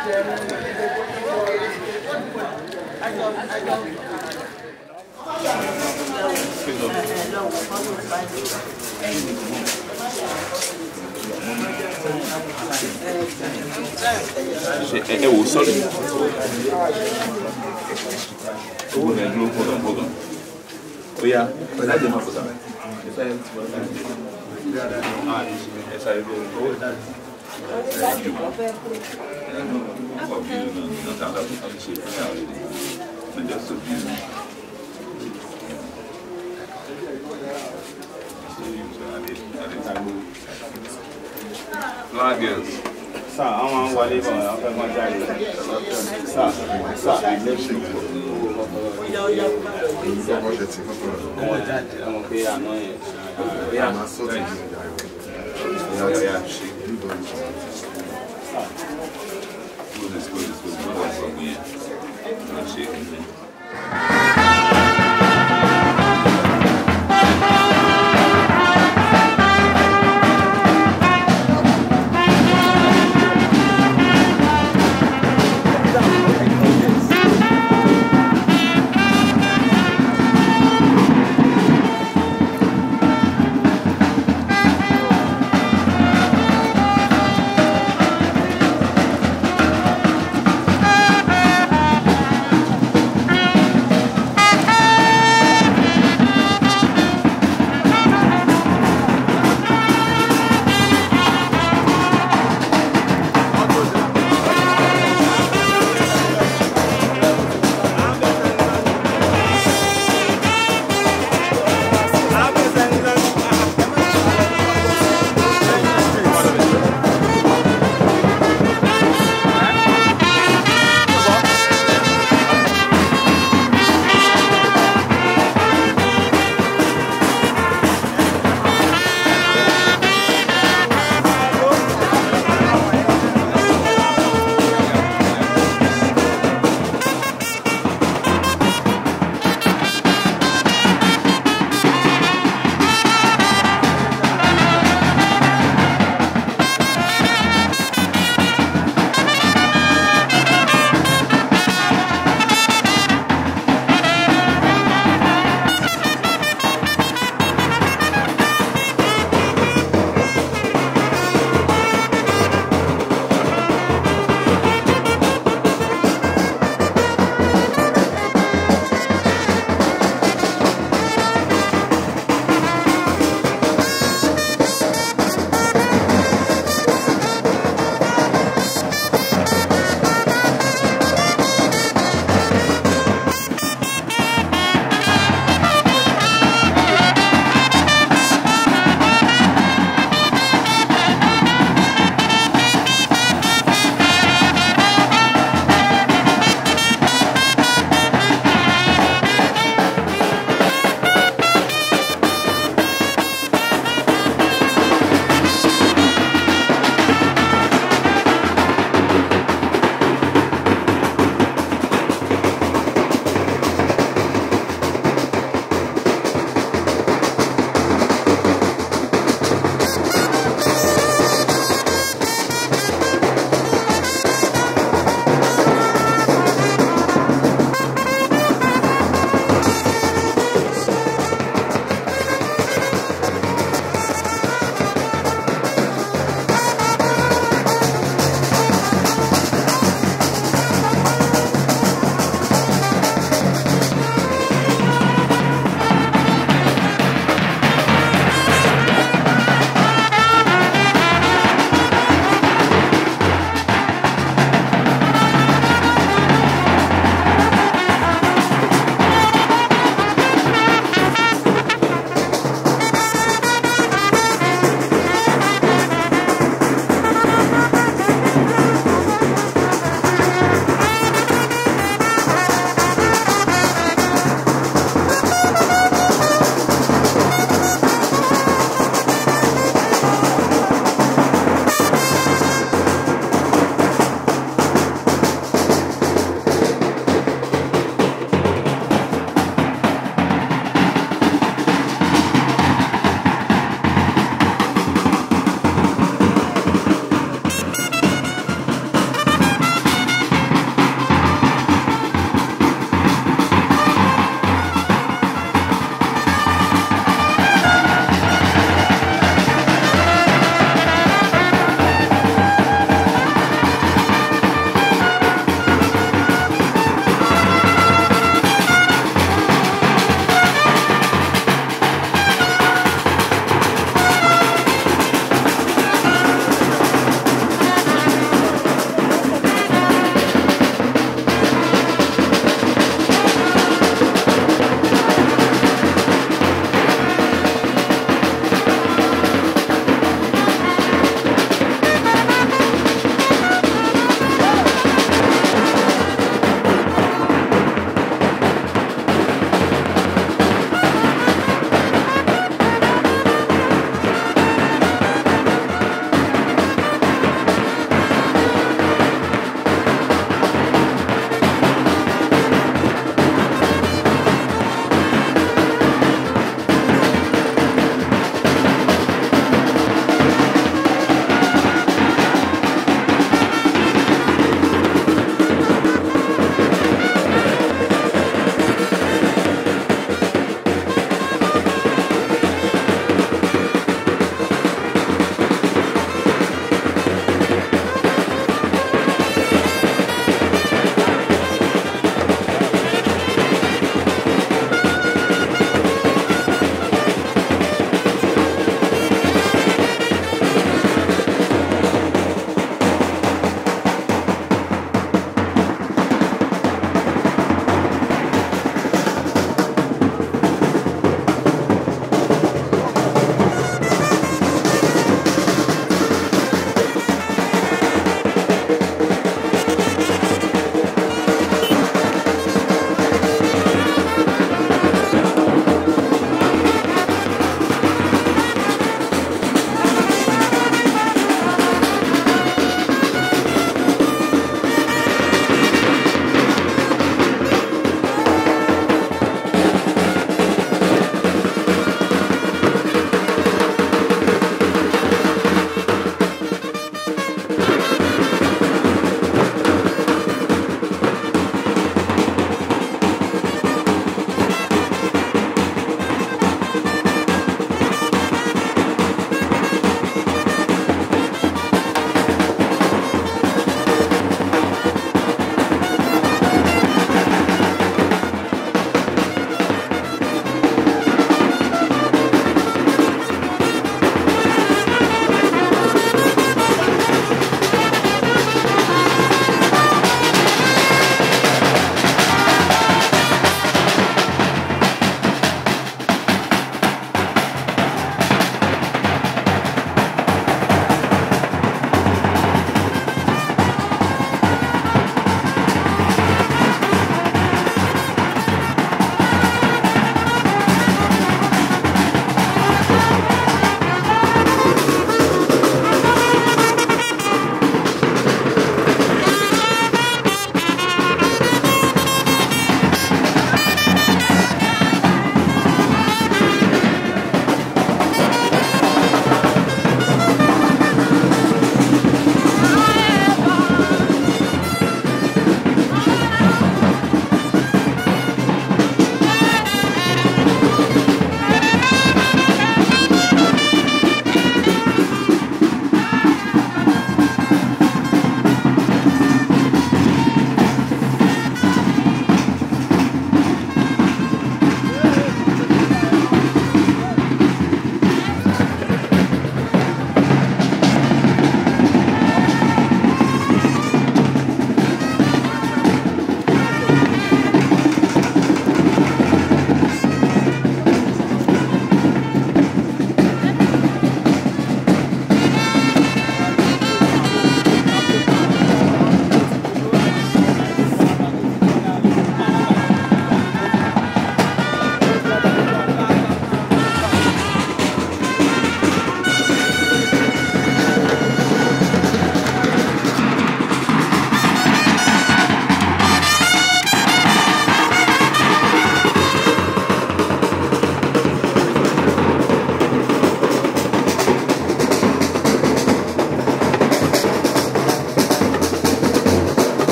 ṣe ẹ ẹ wò sọrí owó rẹ dúró fọdọ fọdọ ó yá láti máa fọdọ ẹ sáré ẹ sáré bí owó ẹ jù ọkọ bí nínú nínú tí a bá fi ṣe fún yàrá rẹ ní just to be Black girls. Sá, àwọn máa ń wọlé bọ̀ àwọn fẹ́ máa jáde. Sá, sá, ọmọ jáde, ọmọ pé àná yẹn. Yeah, yeah, she. Good is good is good. Good one from me. Not shaking me. Thank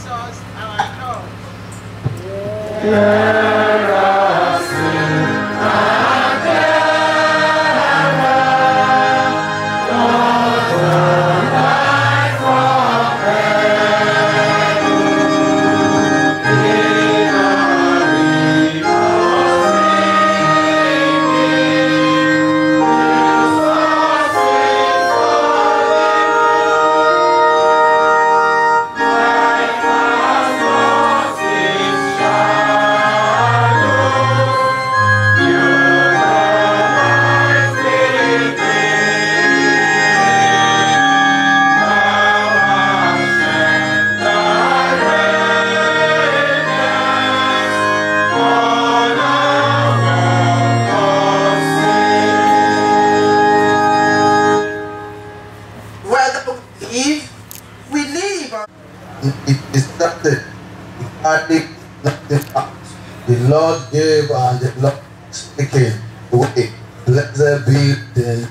Jesus, our Lord. whether we live, we live. or- it is started. Adding nothing up. The Lord gave and the Lord is taking away. Blessed be the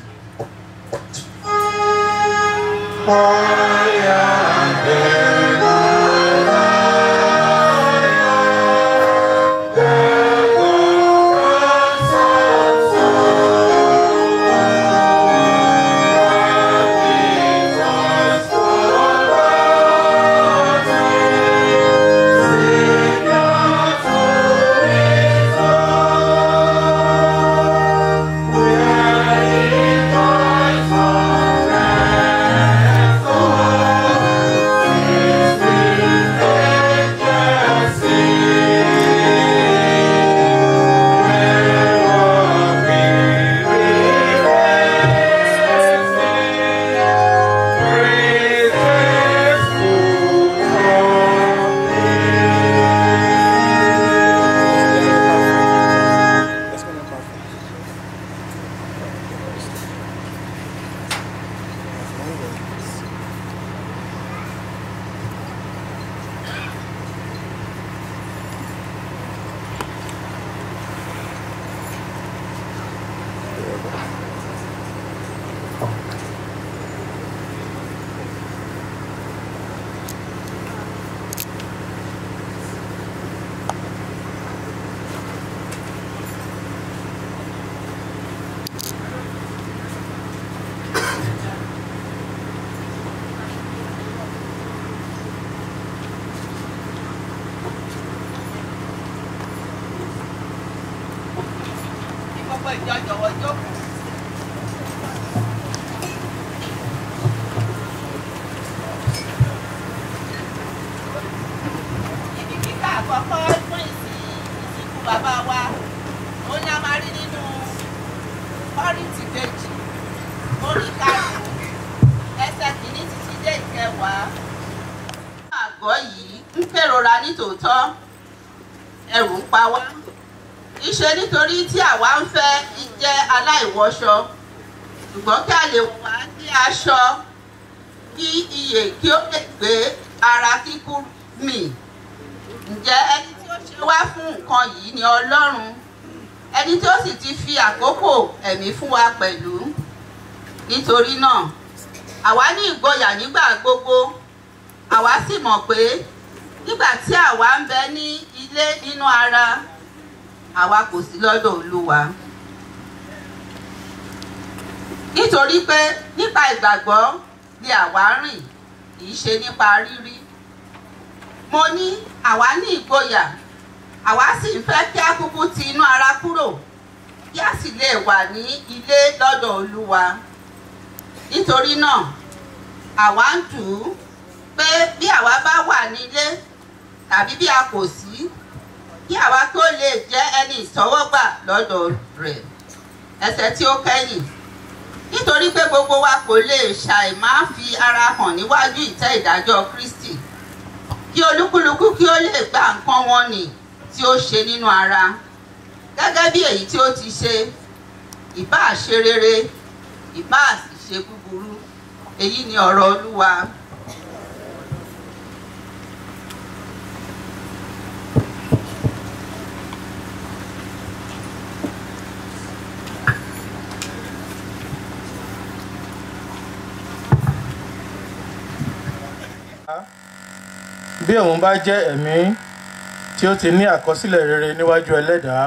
Gbogbo ìjọ jọ̀wọ́ jókòó. Ibi kíkà àkọ́kọ́ fún ìsìn ìsìnkú bàbá wa, ó ní a máa rí nínú Kọ́ríńtì kejì, orí karùn-ún, ẹsẹ̀ kìíní títí dé ìkẹwàá. Àgọ́ yìí ń kérora nítòótọ́, ẹ̀rù ń pa wá ìṣe nítorí tí àwa ń fẹ́ jẹ́ aláìwọṣọ ṣùgbọ́n kí a lè wá ní aṣọ kí iyè kí ó lè gbé ara kíkú mì ǹjẹ́ ẹni tí ó ṣe wá fún nǹkan yìí ni ọlọ́run ẹni tí ó sì ti fi àkókò ẹ̀mí fún wa pẹ̀lú nítorí náà àwa ní ìgboyà nígbà gbogbo àwa sì mọ̀ pé nígbà tí àwa ń bẹ ní ilé nínú ara àwa kò sí lọ́dọ̀ olúwa. nítorí pé nípa ìgbàgbọ́ ni àwa rìn kì í ṣe nípa rírí. mo ní àwa ní ìgboyà àwa sì ń fẹ́ kí a kúkú ti inú ara kúrò kí a sì lè wà ní ilé lọ́dọ̀ olúwa. nítorí náà àwa ń dù ú pé bí àwa bá wà nílé tàbí bí a kò sí kí àwa tó lè jẹ́ ẹni ìsọwọ́gbà lọ́dọ̀ rẹ̀ ẹsẹ̀ tí ó kẹ́yìn nítorí pé gbogbo wa kò lè ṣàì máa fi ara hàn níwájú ìtẹ́ ìdájọ́ Kristi kí olúkúlùkù kí ó lè gba nǹkan wọn nì tí ó ṣe nínú ara gẹ́gẹ́ bí èyí tí ó ti ṣe ìbáà ṣe rere ìbáà sì ṣe búburú èyí ni ọ̀rọ̀ Olúwa. bí òun bá jẹ́ ẹ̀mí tí ó ti ní àkọsílẹ̀ rere níwájú ẹlẹ́dàá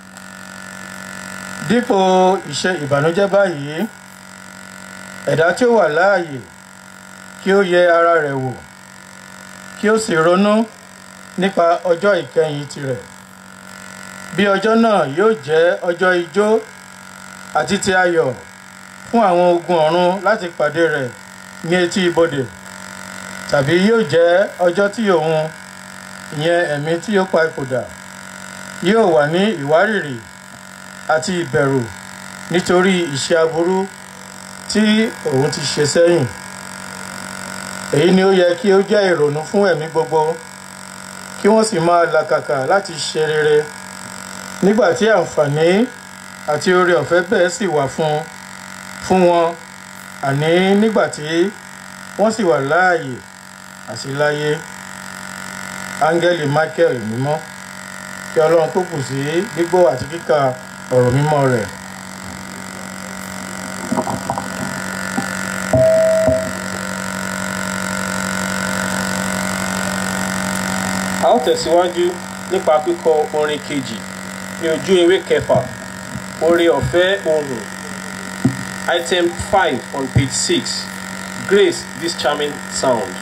dípò ìṣe ìbànújẹ́ báyìí ẹ̀dá tí ó wà láàyè kí ó yẹ ara rẹ̀ wò kí ó sì ronú nípa ọjọ́ ìkẹyìn tirẹ̀ bí ọjọ́ náà yóò jẹ́ ọjọ́ ijó àti ti ayọ̀ fún àwọn ogun ọ̀run láti pàdé rẹ̀ ní etí ibodè tàbí yóò jẹ́ ọjọ́ tí òun ìyẹn ẹ̀mí tí ó pa ipò dà yóò wà ní ìwárìrì àti ìbẹ̀rù nítorí ìṣe aburú tí òun ti ṣe sẹ́yìn èyí ni ó yẹ kí ó jẹ́ ìrònú fún ẹ̀mí gbogbo kí wọ́n sì máa làkàkà láti ṣe rere nígbà tí àǹfààní àti oore ọ̀fẹ́ bẹ́ẹ̀ sì wà fún fún wọn àní nígbà tí wọ́n sì wà láàyè àti láyé áńgẹ́lì michael mímọ́ kí ọlọ́run tó kù sí gbígbọ́ àti kíkà ọ̀rọ̀ mímọ́ rẹ̀. a ó tẹ̀síwájú nípa kíkọ orin kejì ní ojú ewé kẹfà oore ọ̀fẹ́ ohùn item five on page six grace this charming sound.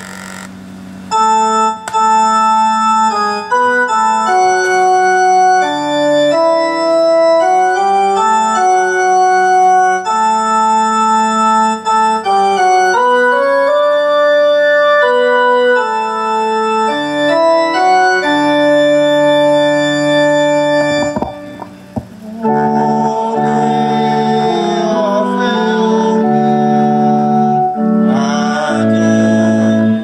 Amen.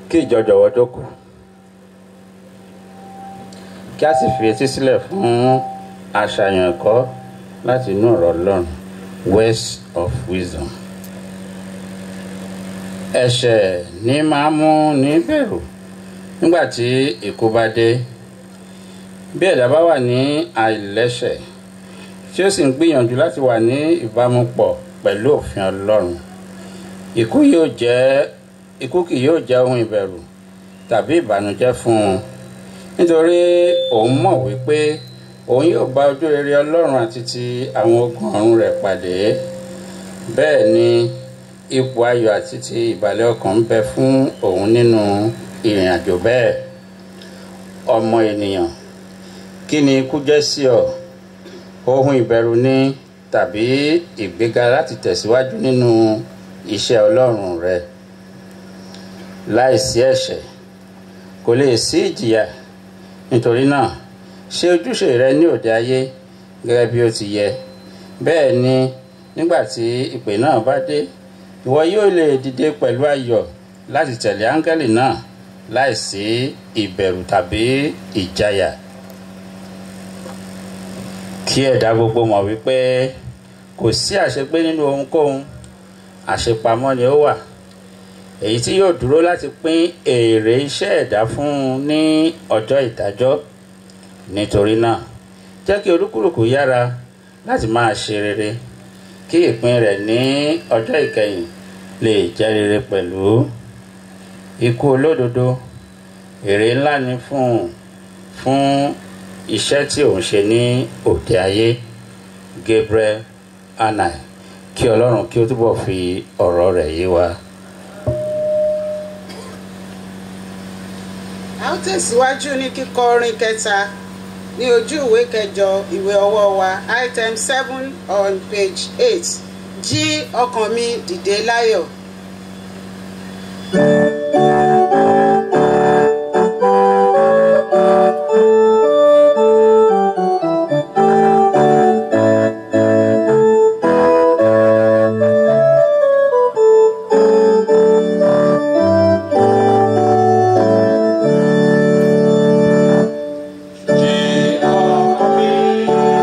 kí ìjọ jọ̀wọ́ jókòó kí a sì fi etí sílẹ̀ fún àṣàyàn ẹ̀kọ́ láti inú ọ̀rọ̀ ọlọ́run words of wisdom. ẹ̀ṣẹ̀ ní máa mú ní bẹ̀rù nígbà tí ikú bá dé bí ẹ̀dá bá wà ní àìlẹ́ṣẹ̀ tí ó sì ń gbìyànjú láti wà ní ìbámu pọ̀ pẹ̀lú òfin ọlọ́run ikú yóò jẹ́ ikú kì yóò jẹ́ ohun ìbẹ̀rù tàbí ìbànújẹ́ fún un nítorí òun mọ̀ wípé òun yóò bá ojú rere ọlọ́run àti ti àwọn ogun ọ̀run rẹ̀ pàdé bẹ́ẹ̀ ni ipò ayọ̀ àti ti ìbàlẹ̀ ọkàn ń bẹ fún òun nínú ìrìn àjò bẹ́ẹ̀ ọmọ ènìyàn kí ni ikú jẹ́ sí ọ ohun ìbẹ̀rù ni tàbí ìgbéga láti tẹ̀síwájú nínú iṣẹ́ ọlọ́run rẹ láìsí ẹ̀ṣẹ̀ kò lè sí ìjìyà nítorí náà ṣe ojúṣe rẹ ní òde ayé gẹ́gẹ́ bí ó ti yẹ bẹ́ẹ̀ ni nígbà tí ìpè náà bá dé ìwọ yóò lè dìde pẹ̀lú ayọ̀ láti tẹ̀lé áńgẹ́lì náà láìsí ìbẹ̀rù tàbí ìjayà kí ẹ̀dá gbogbo mọ̀ wípé kò sí àṣepé nínú ohunkóhun àṣepamọ́ ni ó wà èyí tí yóò dúró láti pín èrè iṣẹ́ ẹ̀dá fún un ní ọjọ́ ìdájọ́ nítorí náà jẹ́ kí olúkúlùkù yára láti máa ṣe rere kí ìpín rẹ̀ ní ọjọ́ ìkẹyìn lè jẹ́ rere pẹ̀lú ikú olódodo èrè ńlá ni fún un fún iṣẹ́ tí òun ṣe ní òde ayé Gabriel Anai kí ọlọ́run kí ó túbọ̀ fi ọ̀rọ̀ rẹ̀ yé wa. a ó tẹ̀síwájú ní kíkọ orin kẹta ní ojú ìwé kẹjọ ìwé ọwọ́ wa item seven on page eight jí ọkàn mi dìde láyọ̀.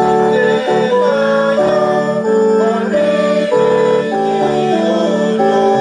Jí ọkàn mi dìde láyọ̀, orí èyí odò.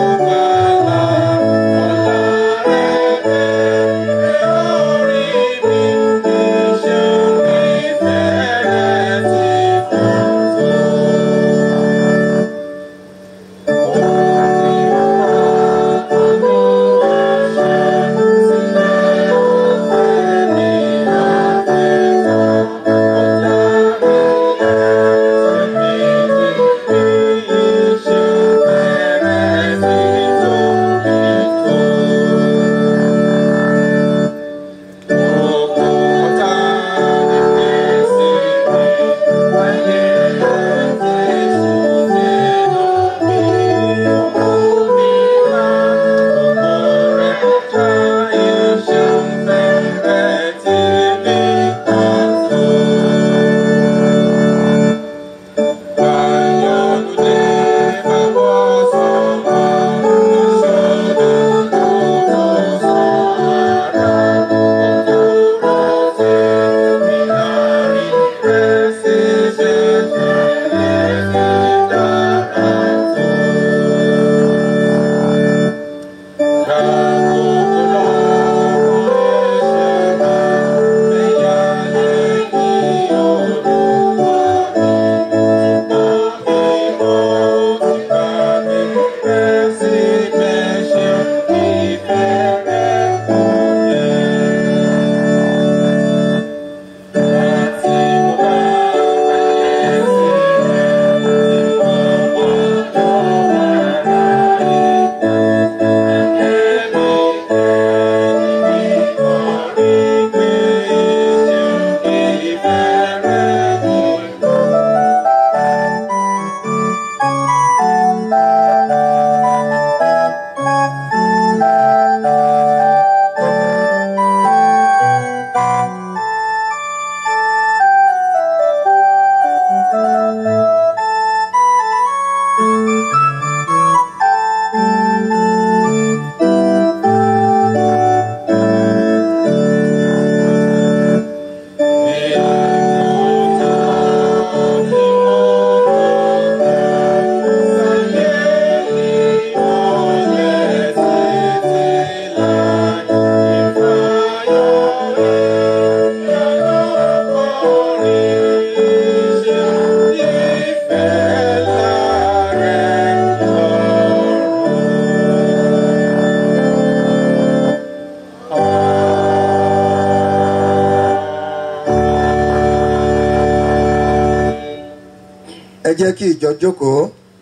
jẹ́ kí ìjọ jókòó.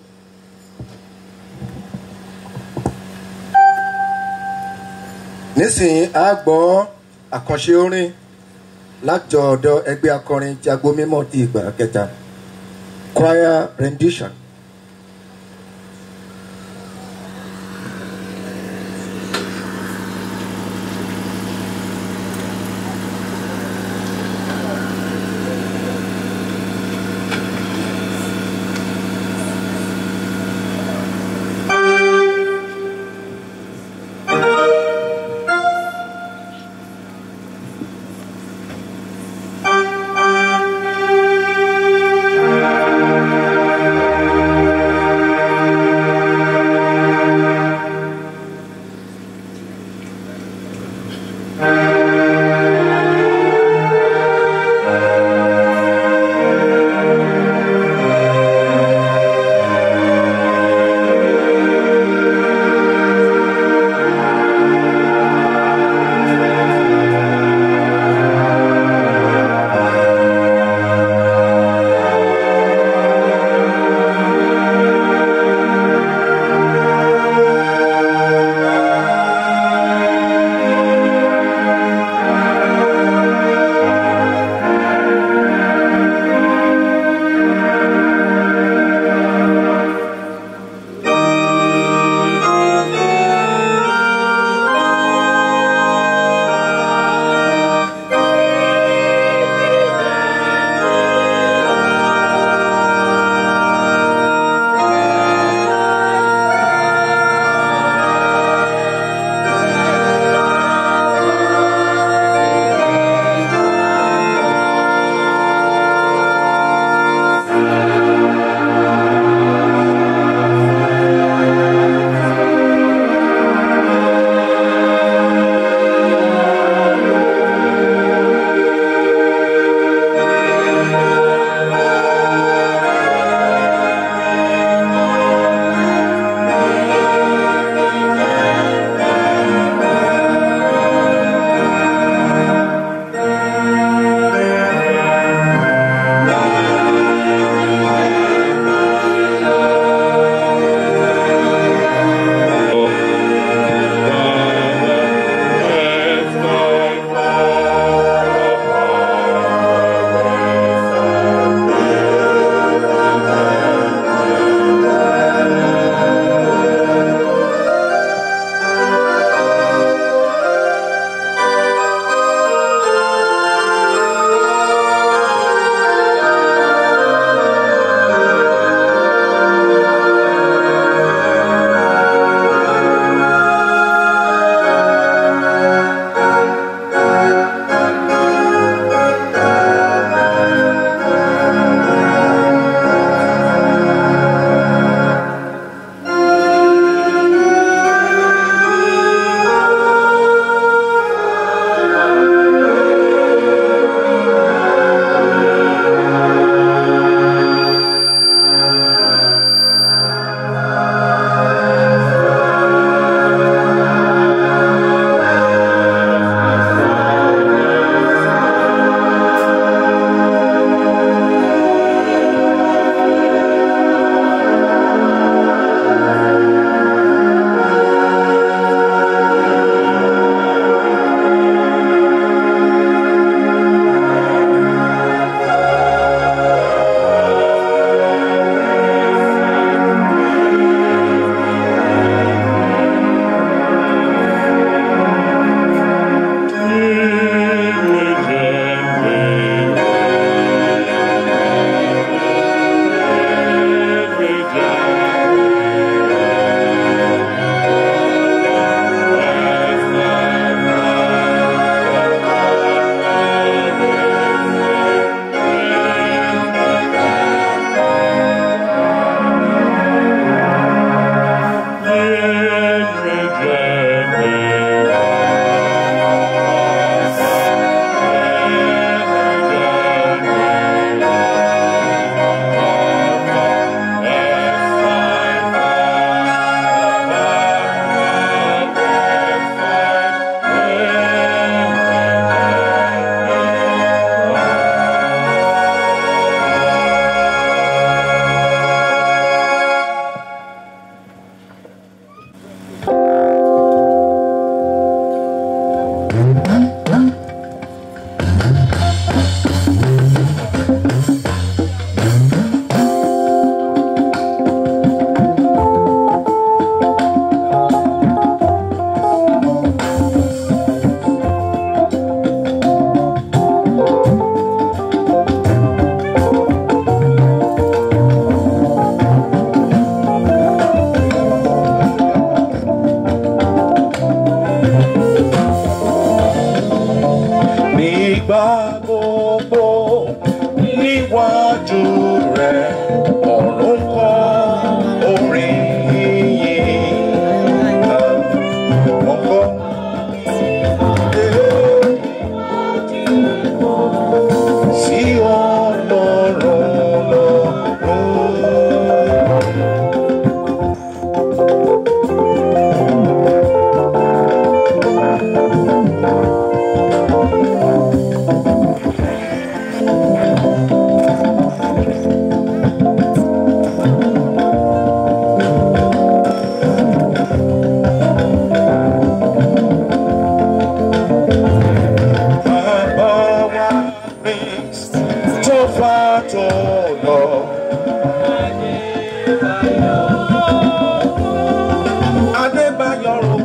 nísìnyí a gbọ́ àkànṣe orin láti ọ̀dọ̀ ẹgbẹ́ akọrin tí agbo mímọ́ ti ìgbà kẹta choir rendition. Thank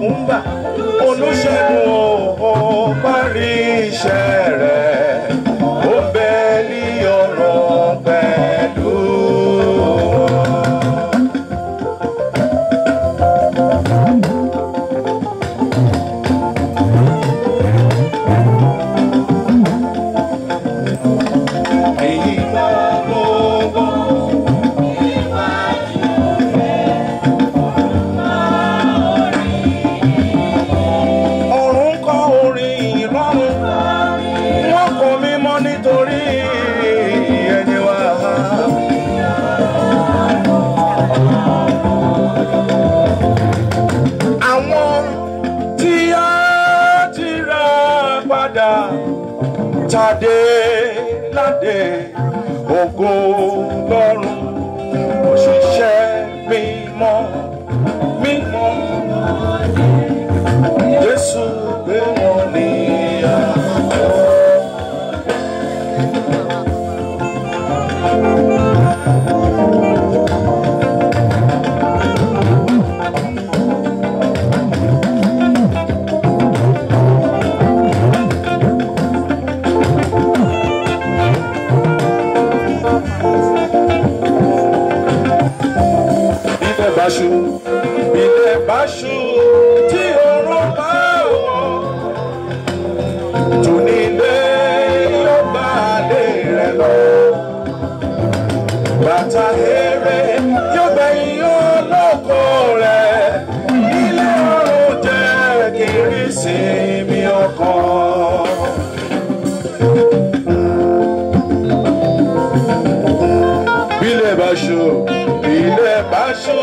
ń bà olùṣègùn ò parí iṣẹ́ rẹ̀ ó bẹ ní ọ̀rọ̀ pẹ̀lú. èyí máa gbogbo. ọ̀run kọ́ orin ìrọ̀rùn wọ́n kọ́ mímọ́ nítorí ẹni wá. àwọn tí a ti rà padà tàdé ládé ògo lọ́rùn òṣìṣẹ́ mímọ́ mímọ́ jésù gbé wọn ní àná. ilẹ̀ bá ṣú ilẹ̀ bá ṣú tí oorun bá wọ̀ tònílé yóò bá lé rẹ̀ lọ. bàtà eré yóò gbẹ̀yìn olóko rẹ̀ ilé ọ̀run jẹ́ kiri sí mi ọkàn. bílẹ̀ bá ṣú bílẹ̀ bá ṣú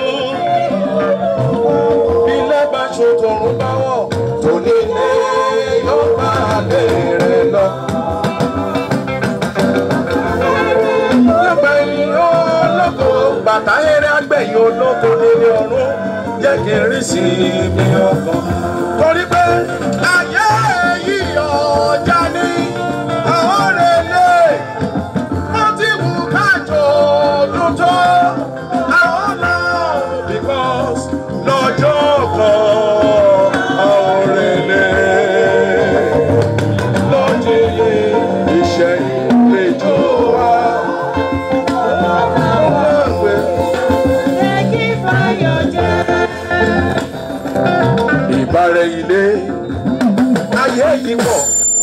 bílẹ̀ bá ṣú tòrún bá wọ̀ tòní lé yóò bá lé rẹ̀ lọ. lẹ́gbẹ̀yìn olóko bàtà eré agbẹ̀yìn olóko nílé ọ̀run jẹ́ kí n rí sí mi ọkàn. torí pé ayé yìí ọjà ní àwọn rẹ̀ lé wọ́n ti wù kájọ ọdún tó àwọn náà because lọ́jọ́ kan àwọn rèlé lọ́jọ́yé iṣẹ́ ìrèjò wa. ìbárẹ̀ ilé ayé yìí pọ̀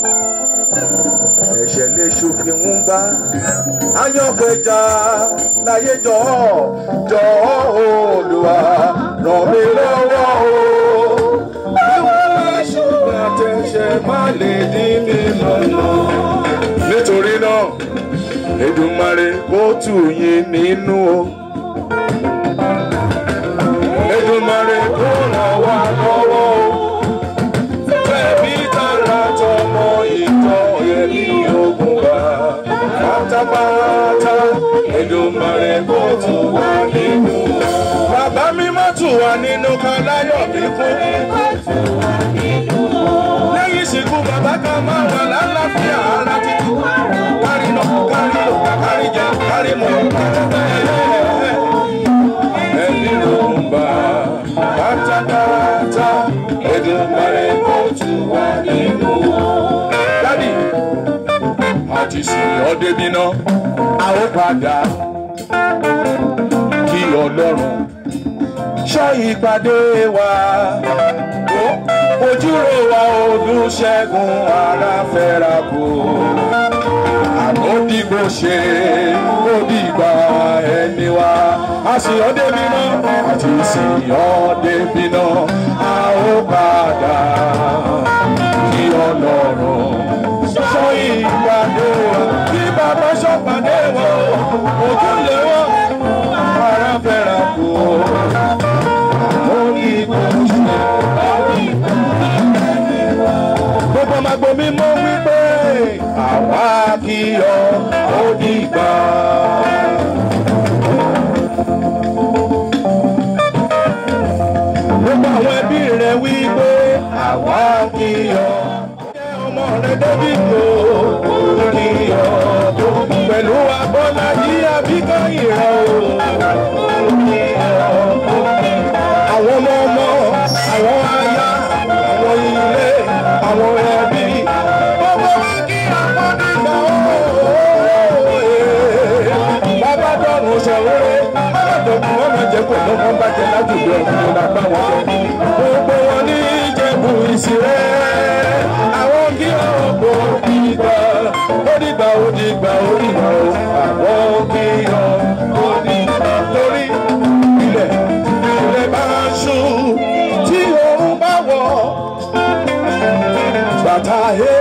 ẹ̀ṣẹ̀ lè ṣòfin ń bá ayọ̀pẹ̀já láyé jọ̀ọ́ jọ̀ọ́ olùwà ràn mí lọ́wọ́ o. Àwọn ṣùgbọ́n àtẹ̀ṣẹ̀ má lè dín mi lọ́nà. Nítorí náà, Èdùmàrè kó tù yín nínú o. Èdùmàrè kó ràn wá lọ́wọ́ o. Fẹ̀mí tara tọmọ ìtọ́ ẹ̀mí ogun wa. Pátápátá Èdùmàrè kó tù wá nínú. Bàbá mi má tù wá nínú kan láyọ̀ kíkún. Lẹ́yìn ìsìnkú bàbá kan máa wà lálàáfíà ara títí. Kárí lọ, kárí lò, kárí jẹ, kárí mu. Ẹ̀mí ló ń bá pátápátá Èdùmàrè kó tù wá nínú. Dádì, àti sìn ọ́ débi náà, a ó padà kí Ọlọ́run ṣọ́ ìpàdé wa. Ojúrò wa Olúṣẹ́gun ara fẹ́ra kù. Àmọ́ dìgbò ṣe ó dìgbà ẹni wa. A sì ọ́ débi náà, àti sì ọ́ débi náà, a ó padà kí Ọlọ́run ṣọ́ ìpàdé wa. Kí bàbá ṣọ́pàdé wa, ojúlé wa, ara fẹ́ra kù. Àmọ́ dìgbò ṣe gbogbo magbo mi mọ wípé àwa kì í ọ ó dìgbà. gbogbo àwọn ẹbí rẹ wípé àwa kì í ọ. ọmọ rẹ david o ó kì í ọ pẹ̀lú abọ́lá yí abíkọ́yìn rẹ o. ó kì í ọ. àwọn ọmọ ọmọ àwọn aya. bàtà he.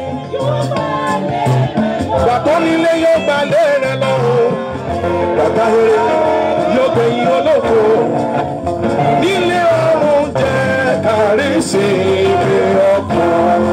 Bàtọ́ nílé yóò gbalẹ̀ rẹ lọ o. Bàtà he yóò gbẹ̀yìn olóko. Nílé ọ̀run jẹ́ kárí sí ibi ọkàn.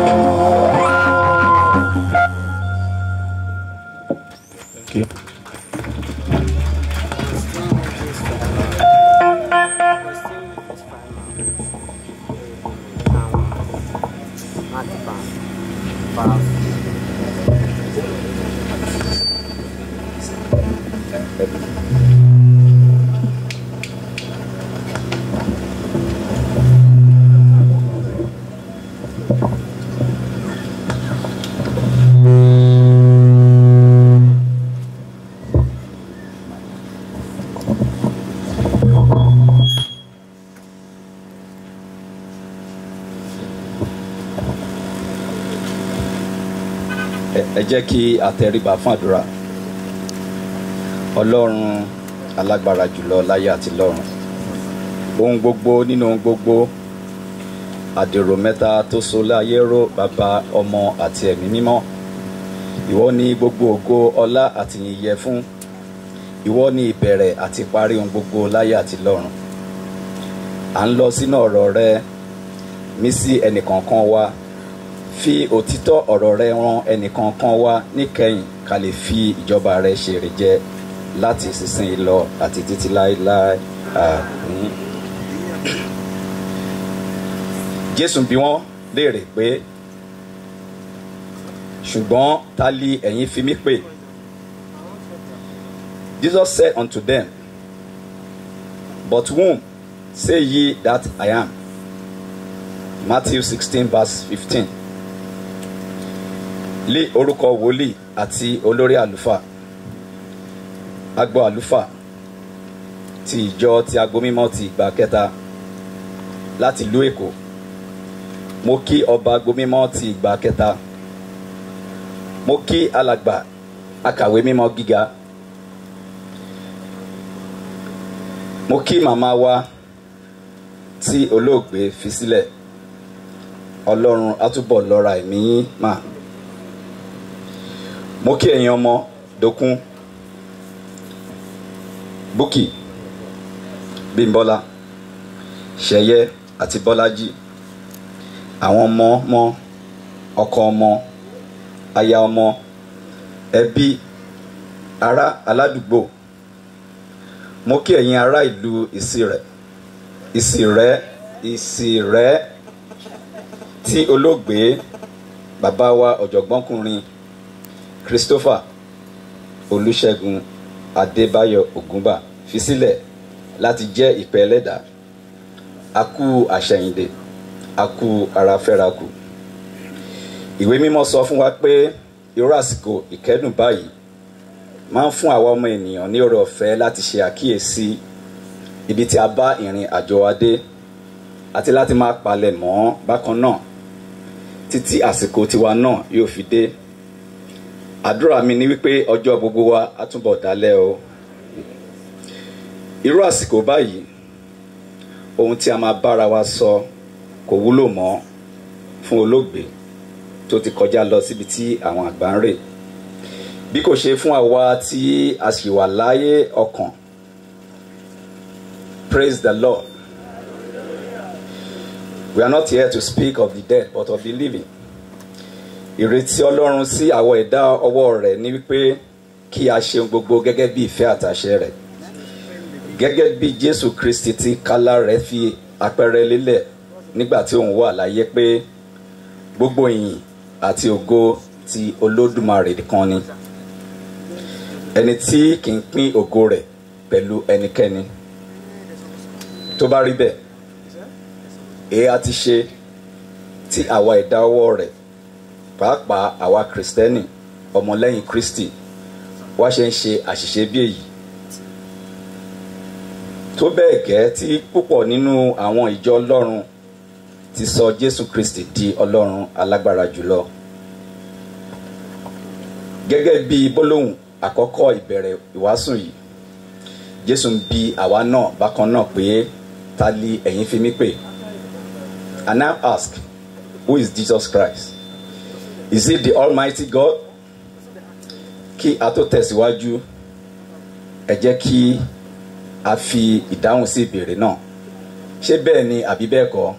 ẹ jẹ́ kí a tẹríba fún àdúrà ọlọ́run alágbára jùlọ láyé àti lọ́run ohun gbogbo nínú ohun gbogbo àdèrò mẹ́ta tó so láyé ró bàbá ọmọ àti ẹ̀mí mímọ́ ìwọ ni gbogbo ògo ọlá àti ìyìn yẹ fún ìwọ ni ìbẹ̀rẹ̀ àti parí ohun gbogbo láyé àti lọ́run à ń lọ sínú ọ̀rọ̀ rẹ mí sí ẹnìkọ̀ọ̀kan wa fi òtítọ́ ọ̀rọ̀ rẹ ran ẹnìkankan wá níkẹyìn ká lè fi ìjọba rẹ ṣèrè jẹ láti ìsinsìnyí lọ àti títí láéláé àmín. jésù bí wọ́n léèrè pé ṣùgbọ́n ta li ẹ̀yin fi mí pè jesus said unto them but whom say ye that i am matthew sixteen verse fifteen lé orúkọ wòlíì àti olórí àlùfáà agbo àlùfáà ti ìjọ ti agbo mímọ́ ti ìgbà kẹta láti ìlú èkó mo kí ọba agbo mímọ́ ti ìgbà kẹta mo kí alàgbà akàwé mímọ́ gíga mo kí màmá wa tí olóògbé fi sílẹ̀ ọlọ́run á túbọ̀ lọ́ra ẹ̀mí yín máa mo kí ẹ̀yin ọmọ dokun búkì bímbọ́lá ṣẹ̀yẹ àti bọ́lájì àwọn ọmọ ọmọ ọkọ ọmọ aya ọmọ ẹbí ará aládùúgbò mo kí ẹ̀yin ará ìlú ìsirẹ̀ ìsirẹ̀ ìsirẹ̀ tí olóògbé bàbá wa ọ̀jọ̀gbọ́nkùnrin christopher olùṣègùn adébáyọ ògúnbà fi sílẹ̀ láti jẹ́ ìpẹ́ ẹlẹ́dà akú àṣẹyìndè akú aráfẹ́rakù ìwé mímọ́ sọ fún wa pé irú àsìkò ìkẹ́dùn báyìí máa ń fún àwa ọmọ ènìyàn ní oore ọ̀fẹ́ láti ṣe àkíyèsí ibi tí a bá ìrìn àjò wa dé àti láti máa palẹ̀ mọ́ bákan náà títí àsìkò tiwa náà yóò fi dé àdúrà mi ni wípé ọjọ́ gbogbo wa á túbọ̀ dálẹ̀ o irú àsìkò báyìí ohun tí a máa bára wa sọ kò wúlò mọ́ fún olóògbé tó ti kọjá lọ síbi tí àwọn àgbà ń rè bí kò ṣe fún àwa tí a sì wà láyé ọkàn praise the lord we are not here to speak of the dead but of the living ìrètí ọlọ́run sí àwọn ẹ̀dá ọwọ́ rẹ̀ ní wípé kí a ṣe gbogbo gẹ́gẹ́ bí ìfẹ́ àtàṣe rẹ̀ gẹ́gẹ́ bí jésù kristi ti kálá rẹ̀ fi àpẹẹrẹ lélẹ̀ nígbà tí òun wà láyé pé gbogbo ìyìn àti ògo ti olódùmarè kan ni ẹni tí kì í pín ògo rẹ̀ pẹ̀lú ẹnikẹ́ni tó bá rí bẹ́ẹ̀ èé a ti ṣe tí àwa ẹ̀dá ọwọ́ rẹ̀ pàápàá àwa kristẹni ọmọlẹ́yìn kristi wá ṣe ń ṣe àṣìṣe bí èyí tó bẹ́ẹ̀ gẹ́ tí púpọ̀ nínú àwọn ìjọ ọlọ́run ti sọ jésù kristi di ọlọ́run alágbára jùlọ gẹ́gẹ́ bí gbólóhùn àkọ́kọ́ ìbẹ̀rẹ̀ ìwàásù yìí jésù ń bi àwa náà bákan náà pé ta li ẹ̀yin fi mí pè and now ask who is jesus christ is it the almighty god kí a tó tẹ̀síwájú ẹ jẹ́ kí a fi ìdáhùn sí ìbéèrè náà ṣé bẹ́ẹ̀ ni àbí bẹ́ẹ̀ kọ́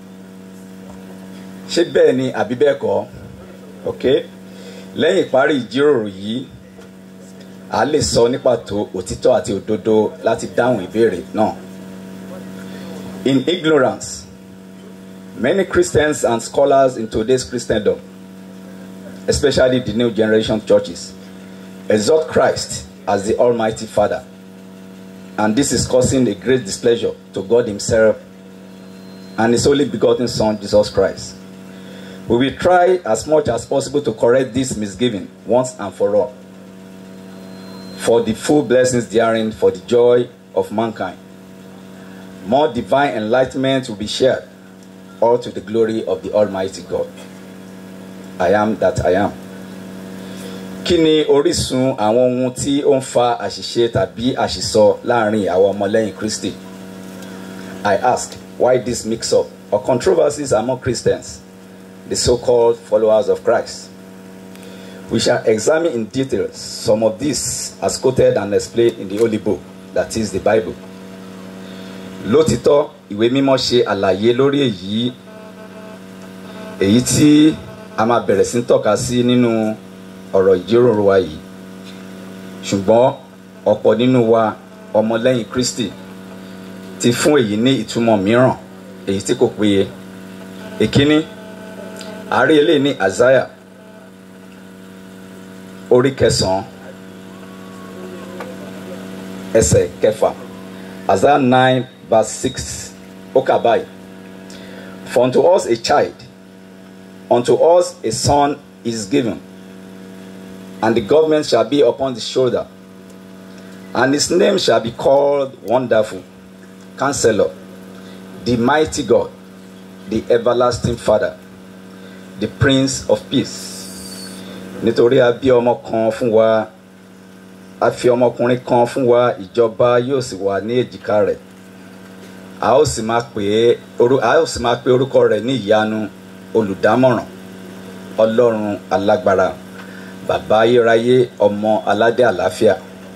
ṣé bẹ́ẹ̀ ni àbí bẹ́ẹ̀ kọ́ ok lẹ́yìn ìparí ìjíròrò yìí a lè sọ ní pàtó òtítọ́ àti òdodo láti dáhùn ìbéèrè náà in ignorance many christians and scholars in today's christendom especially the new generation churches exalt christ as the almighty father and this is causing a great displeasure to god himself and his only begotten son jesus christ we will try as much as possible to correct this misgiving once and for all for the full blessings therein for the joy of mankind more divine enlightenment will be shared all to the glory of the almighty god i am that i am kí ni orísun àwọn ohun tí ó ń fa àṣìṣe tàbí àṣìsọ láàrin àwọn ọmọlẹ́yìn kristi i ask why this mix up or controversies among christians the so-called followers of christ we shall examine in detail some of these as quoted and explained in the holy book that is the bible lótìtọ́ ìwé mímọ́ ṣe àlàyé lórí èyí èyí tí a máa bẹ̀rẹ̀ sí ń tọ́ka sí nínú ọ̀rọ̀ ìjíròrò wa yìí ṣùgbọ́n ọ̀pọ̀ nínú wa ọmọlẹ́yìn kristi ti fún èyí ní ìtumọ̀ mìíràn èyí tí kò péye èkíní àárí eléyìí ní azaya orí kẹsàn-án ẹsẹ̀ kẹfà azaya nine verse six ó kà báyìí for unto us a child unto us a son is given and the government shall be upon the shoulder and his name shall be called wonderful counselor the mighty god the everlasting father the prince of peace nítorí a bí ọmọ kan fún wa a fi ọmọkùnrin kan fún wa ìjọba yóò sì wà ní èjìká rẹ̀ a ó sì máa pè é a ó sì máa pe orúkọ rẹ̀ ní ìyanu olùdámọ̀ràn ọlọ́run alágbára bàbá ayérayé ọmọ aládé àlàáfíà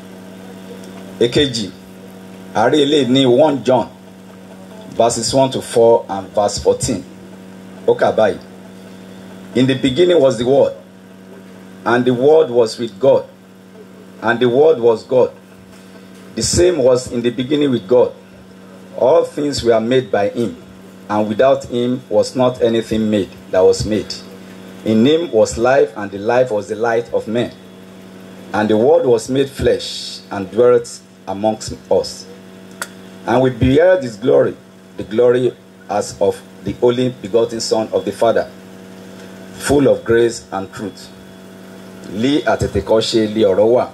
èkejì àárí ilé ní one john verses one to four and verse fourteen ó kà báyìí in the beginning was the word and the word was with god and the word was god the same was in the beginning with god all things were made by him and without him was not anything made that was made in him was life and the life was the light of men and the word was made flesh and dwelt amongst us and we beheld his glory the glory as of the only begotten son of the father full of grace and truth lé àtètèkọ́ṣe lé ọ̀rọ̀ wà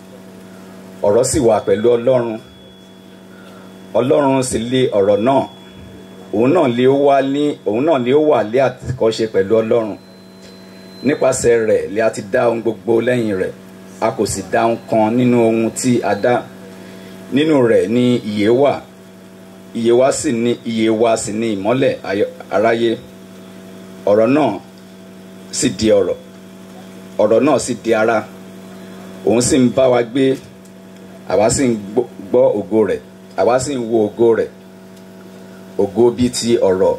ọ̀rọ̀ sì wà pẹ̀lú ọlọ́run ọlọ́run sì lé ọ̀rọ̀ náà òun náà lé ó wá ní òun náà lé ó wà lé àtètèkọ́ṣe pẹ̀lú ọlọ́run nípasẹ̀ rẹ̀ lé a ti dá ohun gbogbo lẹ́yìn rẹ̀ a kò sì dá ohun kan nínú ohun tí a dá nínú rẹ̀ ní ìyè wà ìyè wa sì ní ìyè wa sì ní ìmọ́lẹ̀ aráyé ọ̀rọ̀ náà sì di ọ̀rọ̀ ọ̀rọ̀ náà sì di ara òun sì ń bá wa gbé àwa sì ń gbọ́ ògo rẹ̀ àwa sì ń wo ògo rẹ̀ ògo bíi ti ọ̀rọ̀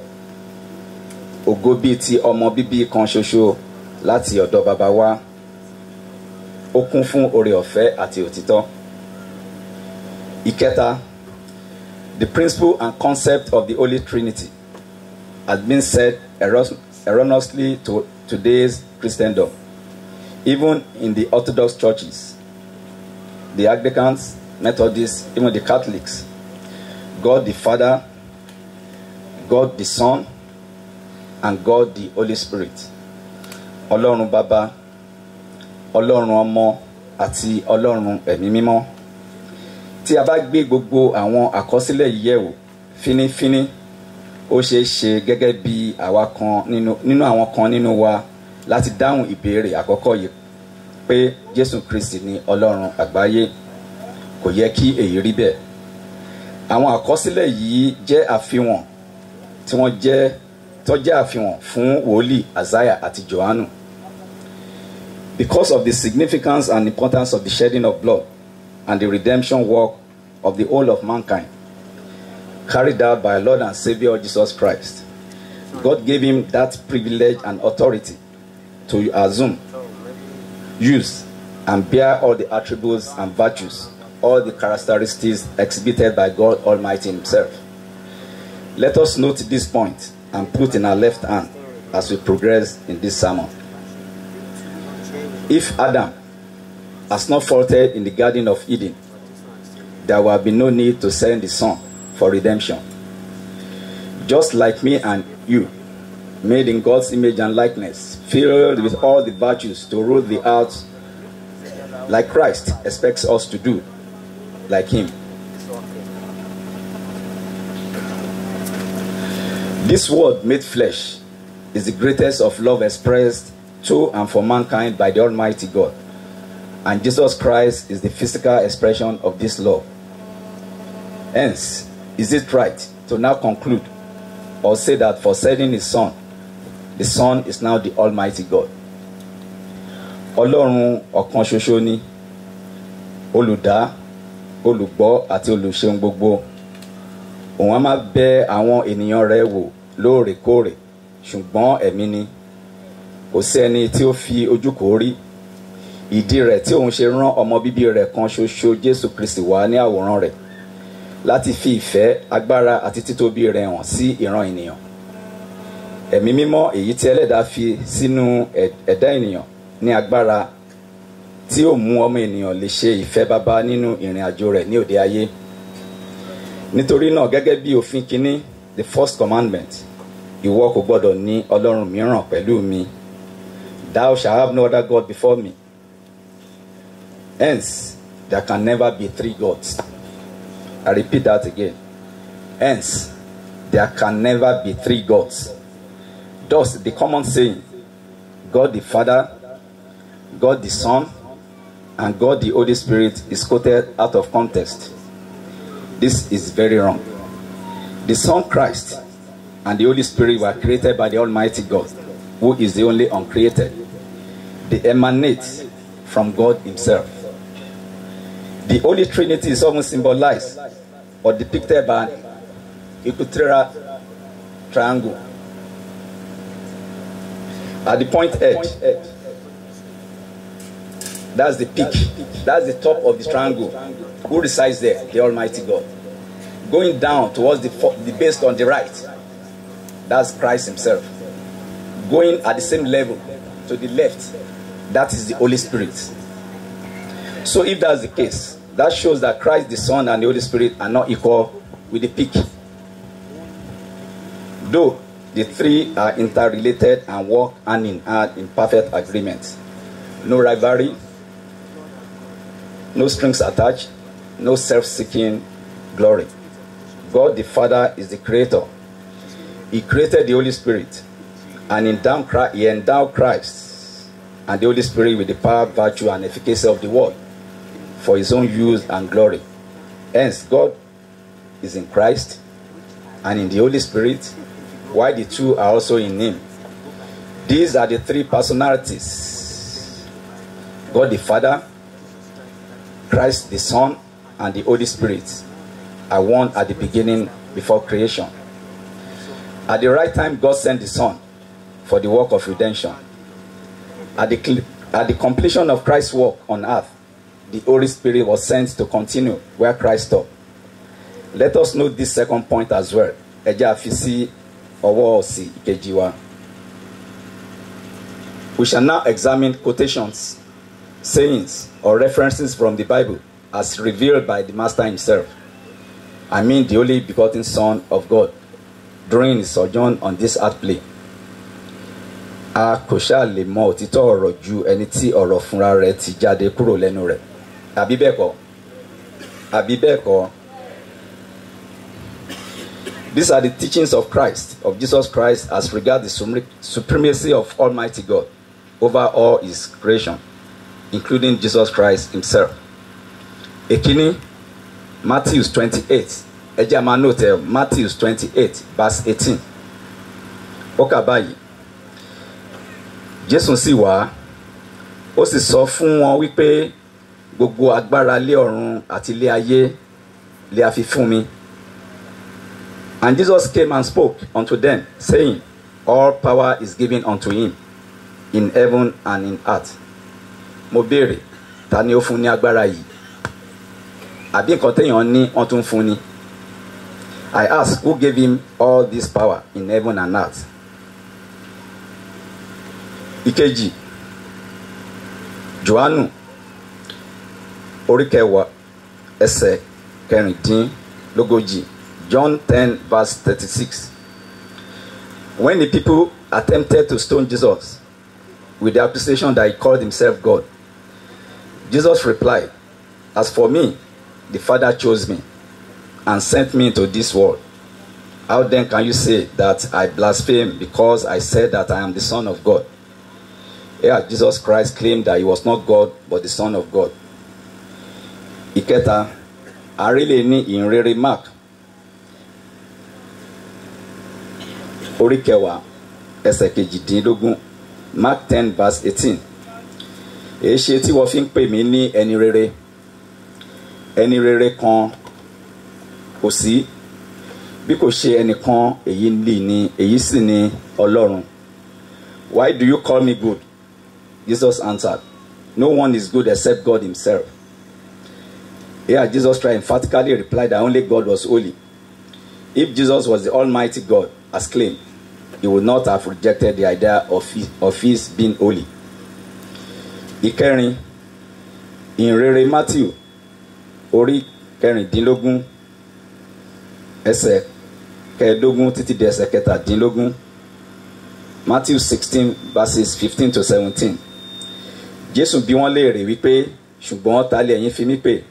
ògo bíi ti ọmọ bíbí kan ṣoṣo láti ọ̀dọ̀ bàbá wa ó kún fún oore ọ̀fẹ́ àti òtítọ́ ìkẹta the principle and concept of the holy trinity has been said erroneously to today's christendom even in the orthodox churches the anglicans methodists even the catholics god the father god the son and god the holy spirit ọlọ́run bàbá ọlọ́run ọmọ àti ọlọ́run ẹ̀mí mímọ́ tí a bá gbé gbogbo àwọn àkọsílẹ̀ yìí yẹ̀wò fínífíní ó ṣeé ṣe gẹ́gẹ́ bí àwa kan nínú nínú àwọn kan nínú wa láti dáhùn ìbéèrè àkọ́kọ́ yìí pé jésù kristi ni ọlọ́run àgbáyé kò yẹ kí èyí rí bẹ́ẹ̀ àwọn àkọsílẹ̀ yìí jẹ́ àfihàn tí wọ́n jẹ́ tó jẹ́ àfihàn fún wòlíì azaya àti johannu Because of the significance and importance of the shedding of blood and the redemption work of the whole of mankind, carried out by our Lord and Savior Jesus Christ, God gave him that privilege and authority to assume, use, and bear all the attributes and virtues, all the characteristics exhibited by God Almighty Himself. Let us note this point and put in our left hand as we progress in this sermon. If Adam has not faulted in the Garden of Eden, there will be no need to send the Son for redemption. Just like me and you, made in God's image and likeness, filled with all the virtues to rule the earth like Christ expects us to do, like Him. This word made flesh is the greatest of love expressed to and for mankind by the Almighty God. And Jesus Christ is the physical expression of this love. Hence, is it right to now conclude or say that for sending his son, the son is now the Almighty God? Ọlọ́run ọ̀kan ṣoṣo ni olùdá olùgbọ́ àti olùṣeun gbogbo òun á máa bẹ àwọn ènìyàn rẹ̀ wò lóòrèkóòrè ṣùgbọ́n ẹ̀mí ni kò sí ẹni tí ó fi ojú kò rí ìdí rẹ̀ tí òun ṣe rán ọmọ bíbí rẹ̀ kan ṣoṣo Jésù Kristi wá ní àwòrán rẹ̀ láti fi ìfẹ́ agbára àti títóbi rẹ̀ hàn sí ìran ènìyàn ẹ̀mí mímọ́ èyí tí ẹlẹ́dàá fi sínú ẹ̀dá ènìyàn ní agbára tí ó mú ọmọ ènìyàn lè ṣe ìfẹ́ bàbá nínú ìrìn àjò rẹ̀ ní òde ayé nítorí náà gẹ́gẹ́ bí òfin kínní the first commandment ìwọ kò gbọdọ̀ ní ọlọ́run mìíràn pẹ̀lú mi thou shalt have no other God before me hence there can never be three gods I repeat that again hence there can never be three gods thus the common saying God the Father God the Son and God the Holy Spirit is quoted out of context this is very wrong the Son Christ and the Holy Spirit were created by the Almighty God, who is the only uncreated. They emanate from God Himself. The Holy Trinity is often symbolized or depicted by an equilateral triangle. At the point edge, that's the peak, that's the top of the triangle. Who resides there? The Almighty God. Going down towards the, the base on the right, that's Christ Himself. Going at the same level to the left, that is the Holy Spirit. So, if that's the case, that shows that Christ the Son and the Holy Spirit are not equal with the peak. Though the three are interrelated and work hand in hand in perfect agreement. No rivalry, no strings attached, no self seeking glory. God the Father is the creator. He created the Holy Spirit and endowed Christ, he endowed Christ and the Holy Spirit with the power, virtue, and efficacy of the word for his own use and glory. Hence, God is in Christ and in the Holy Spirit, while the two are also in him. These are the three personalities God the Father, Christ the Son, and the Holy Spirit are one at the beginning before creation. At the right time, God sent the Son for the work of redemption. At the, at the completion of Christ's work on earth, the Holy Spirit was sent to continue where Christ stopped. Let us note this second point as well. Ẹ jẹ́ a fi sí ọwọ́ òsì ìkejì wa. We shall now examine quotations, sayings, or references from the Bible as revealed by the Master himself. I mean the only begotten Son of God during his sojourn on this earth plane. A kò ṣáà lè mọ òtítọ́ ọ̀rọ̀ ju ẹni tí ọ̀rọ̀ fúnra rẹ̀ ti jáde kúrò lẹ́nu rẹ̀. Àbí bẹ́ẹ̀ kọ́? Àbí bẹ́ẹ̀ kọ́? These are the teachings of Christ, of Jesus Christ, as regards the supremacy of Almighty God over all His creation, including Jesus Christ Himself. Èkíní, Matthew twenty-eight, ẹ jẹ́ a máa note ẹ̀ Matthew twenty-eight verse eighteen. Ó kà báyìí, Jésù sì wá, ó sì sọ fún wọn wípé gbogbo agbára lé ọ̀run àti ilé ayé lè a fi fún mi. And Jesus came and spoke unto them, saying, All power is given unto him in heaven and in earth. Mo béèrè, ta ni ó fún ní agbára yìí? Àbí nǹkan téèyàn ní wọ́n tún fún ni? I ask, who gave him all this power in heaven and earth? Ìkejì, Jòhánù, orí kẹwàá, ẹsẹ̀ kẹrìndínlógójì. John 10, verse 36. When the people attempted to stone Jesus with the accusation that he called himself God, Jesus replied, As for me, the Father chose me and sent me into this world. How then can you say that I blaspheme because I said that I am the Son of God? Here, Jesus Christ claimed that he was not God but the Son of God. Ìkẹta, àrílẹ̀ ní ìhìnrere Mark orí kẹwàá ẹsẹ̀ kejìdínlógún mark ten verse eighteen èé ṣe tí wọ́n fi ń pè mí ní ẹni rere ẹni rere kan kò sí bí kò ṣe ẹnìkan èyí lì ní èyí sì ní ọlọ́run why do you call me good jesus answered no one is good except god himself here jesus christ emphatically replied that only god was holy if jesus was the almighty god as claimed he would not have rejected the idea of his, of his being holy. ìkẹrin ìrere matthew orí kẹrìndínlógún ẹsẹ̀ kẹẹ̀ẹ́dógún títí di ẹsẹ̀ kẹtàdínlógún matthew sixteen verses fifteen to seventeen jésù bí wọ́n léèrè wípé ṣùgbọ́n ta lè ẹ̀yin fi mí pè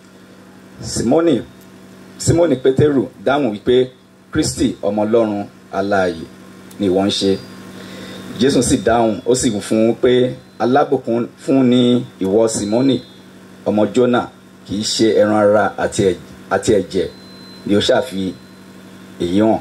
simoni simoni pétérù dáhùn wípé kristi ọmọ ọlọ́run aláàyè ni wọ́n ń ṣe jésù sì dáhùn ó sì fún un pé alábùkún fún ní ìwọ simoni ọmọ jona kì í ṣe ẹran ara àti ẹ̀jẹ̀ ni ó ṣàfi èyí hàn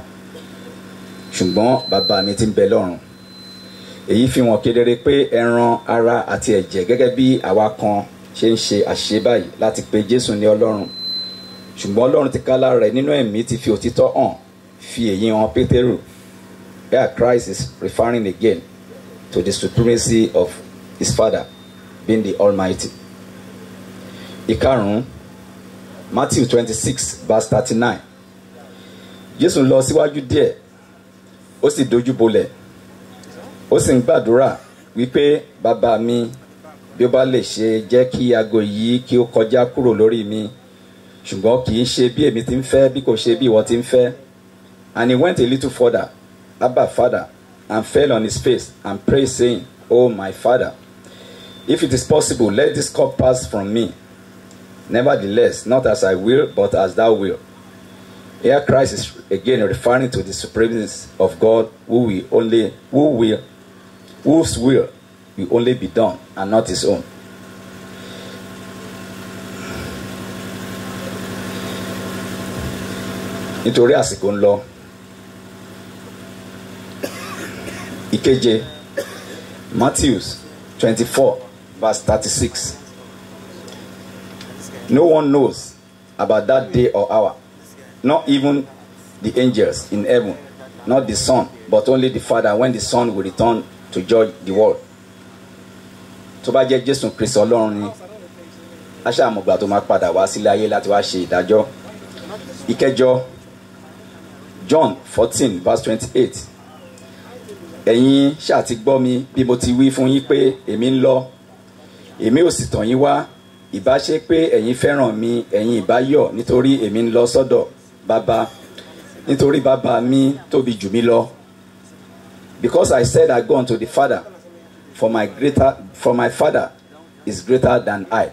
ṣùgbọ́n bàbá mi ti ń bẹ lọ́run èyí fi hàn kedere pé ẹran ara àti ẹ̀jẹ̀ gẹ́gẹ́ bí àwa kan ṣe ń ṣe àṣìṣe báyìí láti pe jésù ní ọlọ́run ṣùgbọ́n ọlọ́run ti ká lára rẹ̀ nínú ẹ̀mí ti fi òtítọ́ hàn fi èyí hàn pétérù here christ is referring again to the supremacy of his father being the almighty ìkarùn-ún matthew twenty-six verse thirty-nine jésù lọ síwájú díẹ̀ ó sì dojú bolẹ̀ ó sì ń gbàdúrà wípé bàbá mi bí ó bá lè ṣe jẹ́ kí aago yìí kí ó kọjá kúrò lórí mi ṣùgbọ́n kì í ṣe bí èmi ti ń fẹ́ bí kò ṣe bí ìwọ ti ń fẹ́ and he went a little further abba father and fell on his face and prayed saying oh my father if it is possible let this cup pass from me nevertheless not as i will but as thou will here christ is again referring to the supremacy of god who will only who will whose will will only be done and not his own nítorí àsìkò ń lọ ìkeje matthews twenty-four verse thirty-six no one knows about that day or hour not even the angels in heaven not the son but only the father when the son will return to judge the world tó bá jẹ́ jésù kristu ọlọ́run ni aṣáàmùgbà tó máa padà wá sílé ayé láti wá ṣe ìdájọ́ ìkẹjọ john fourteen verse twenty-eight ẹ̀yin ṣáà ti gbọ́ mi bí mo ti wí fún yín pé èmi ń lọ èmi ò sì tàn yín wá ìbá ṣe pé ẹ̀yin fẹ́ràn mi ẹ̀yin ìbá yọ̀ nítorí èmi ń lọ sọ́dọ̀ bàbá nítorí bàbá mi tóbi jù mí lọ because I said I go unto the father for my greater for my father is greater than I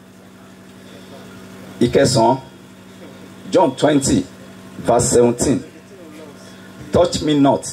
ìkẹsàn John twenty verse seventeen touch me not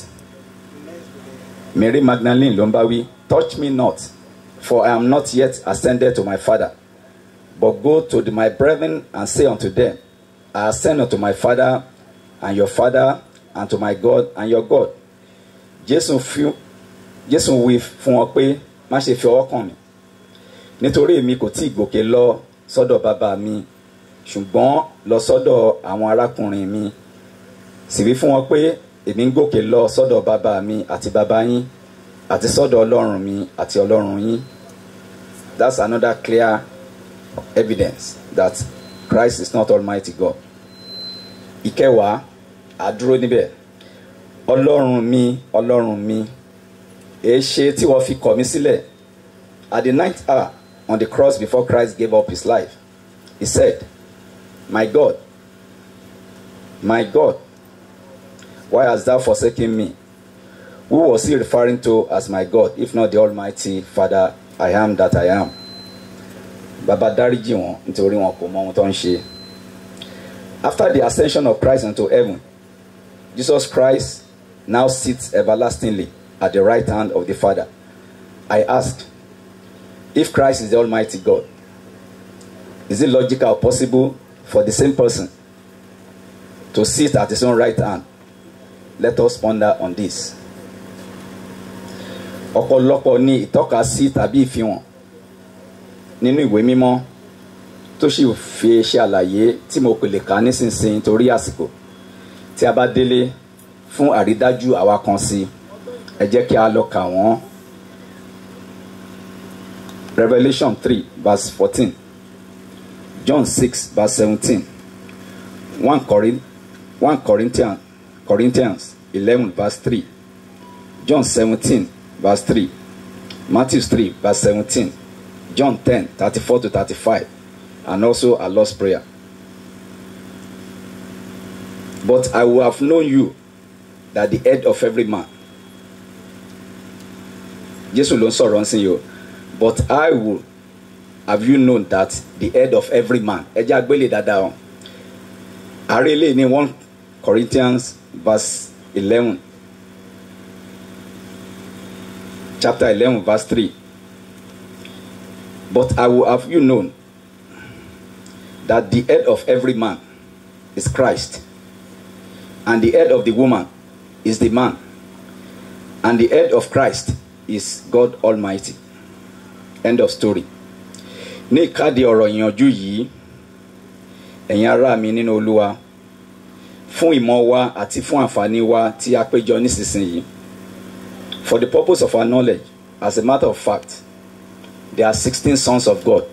Mary Magdalene ló ń bá wí touch me not for I am not yet ascended to my father but go to the, my brethren and say unto them I ascend unto my father and your father and to my God and your God Jésù fi Jésù wí fún wọn pé má ṣe fi ọwọ́ kàn mí nítorí èmi kò tí ì gòkè lọ sọ́dọ̀ bàbá mi ṣùgbọ́n lọ sọ́dọ̀ àwọn arákùnrin mi sì wí fún wọn pé èmi ń gòkè lọ sọ́dọ̀ bàbá mi àti bàbá yín àti sọ́dọ̀ ọlọ́run mi àti ọlọ́run yín that's another clear evidence that Christ is not Almighty God ìkẹwàá àdúró níbẹ̀ ọlọ́run mi ọlọ́run mi èé ṣe tí wọ́n fi kọ̀ mí sílẹ̀ at the ninth hour on the cross before Christ gave up his life he said my God my God why hast thou forsaken me who was he referring to as my God if not the Almighty Father I am that I am bàbá dáríjì wọn nítorí wọn kò mọ ohun tó ń ṣe after the ascension of Christ into heaven Jesus Christ now sits everlastingly at the right hand of the Father I ask if Christ is the Almighty God is it logical or possible for the same person to sit at his own right hand let us ponder on this ọ̀pọ̀lọpọ̀ ní ìtọ́kasí tàbí ìfihàn nínú ìwé mímọ́ tó sì fi ṣe àlàyé tí mo pè lè kà nísinsìnyí torí àsìkò tí a bá délé fún àrídájú àwa kan sí ẹ jẹ́ kí a lọ kà wọ́n Revelation three verse fourteen John six verse seventeen one Corinth one Corinthians Corinthians eleven verse three John seventeen verse three Matthew three verse seventeen John ten thirty-four to thirty-five and also a Lord's prayer. But I will have known you that the head of every man. Jésù ló ń sọ̀rọ̀ ń sìn yìí o. But I will have you known that the head of every man. Ẹ jẹ́ àgbélé dáadáa o. Àárẹ̀ ilé ní one Corinthians verse eleven chapter eleven verse three. But I will have you known that the head of every man is Christ, and the head of the woman is the man, and the head of Christ is God Almighty. End of story. Ní ìkádìí ọ̀rọ̀ ìyànjú yìí, ẹ̀yin ará mi nínú Olúwa, fún ìmọ̀ wa àti fún àǹfààní wa tí a péjọ nísinsìnyí. For the purpose of our knowledge, as a matter of fact, there are sixteen sons of God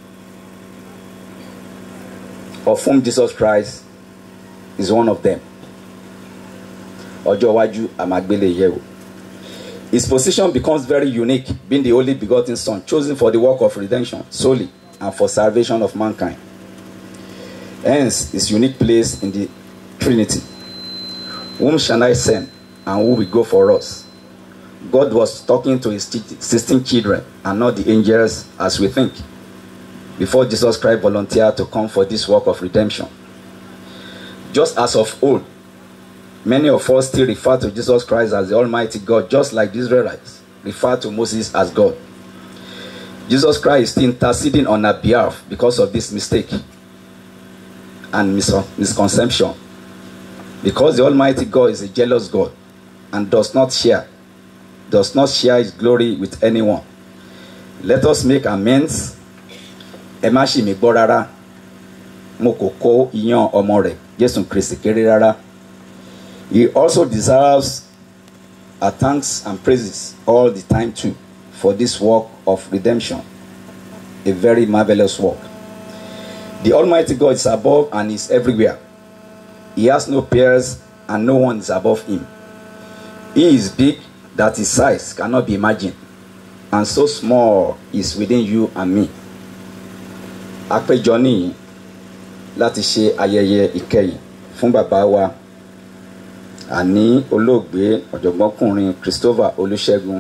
of whom Jesus Christ is one of them. Ọjọ́ iwájú àmàgbélé yẹ̀wò. His position becomes very unique, being the only begotten Son, chosen for the work of redemption solely and for salvation of mankind. Hence, his unique place in the Trinity. Whom shall I send, and who will go for us? God was talking to his 16 children and not the angels as we think before Jesus Christ volunteered to come for this work of redemption. Just as of old, many of us still refer to Jesus Christ as the Almighty God, just like the Israelites refer to Moses as God. Jesus Christ is still interceding on our behalf because of this mistake and mis- misconception. Because the Almighty God is a jealous God and does not share, does not share his glory with anyone. Let us make amends ẹ má ṣì mí gbọ́ rárá mo kò kó iyán ọmọ rẹ̀ jésù kristi kéré rárá he also deserves our thanks and praises all the time too for this work of redemption a very marvellous work the almighty god is above and is everywhere he has no peers and no one is above him he is big that his size cannot be imagined and so small is within you and me àpéjọ nìyí láti ṣe ayẹyẹ ìkẹyìn fún bàbá wa àní olóògbé ọ̀jọ̀gbọ́nkùnrin Christopher Olúṣẹ́gun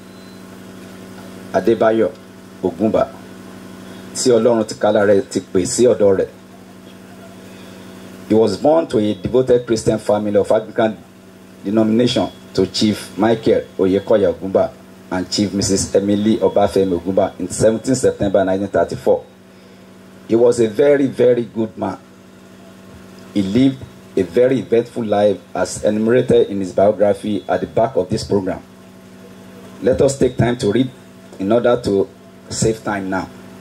Adébáyọ̀ Ògúnbà tí Ọlọ́run ti kálá rẹ̀ ti pè sí ọ̀dọ̀ rẹ̀ he was born to a devoted Christian family of Anglican denomination to Chief Michael Oyekoya Ògúnbà and Chief Mrs. Emily Obafemi Ògúnbà in 17 September 1934. He was a very, very good man. He lived a very eventful life as enumerated in his biography at the back of this program. Let us take time to read in order to save time now.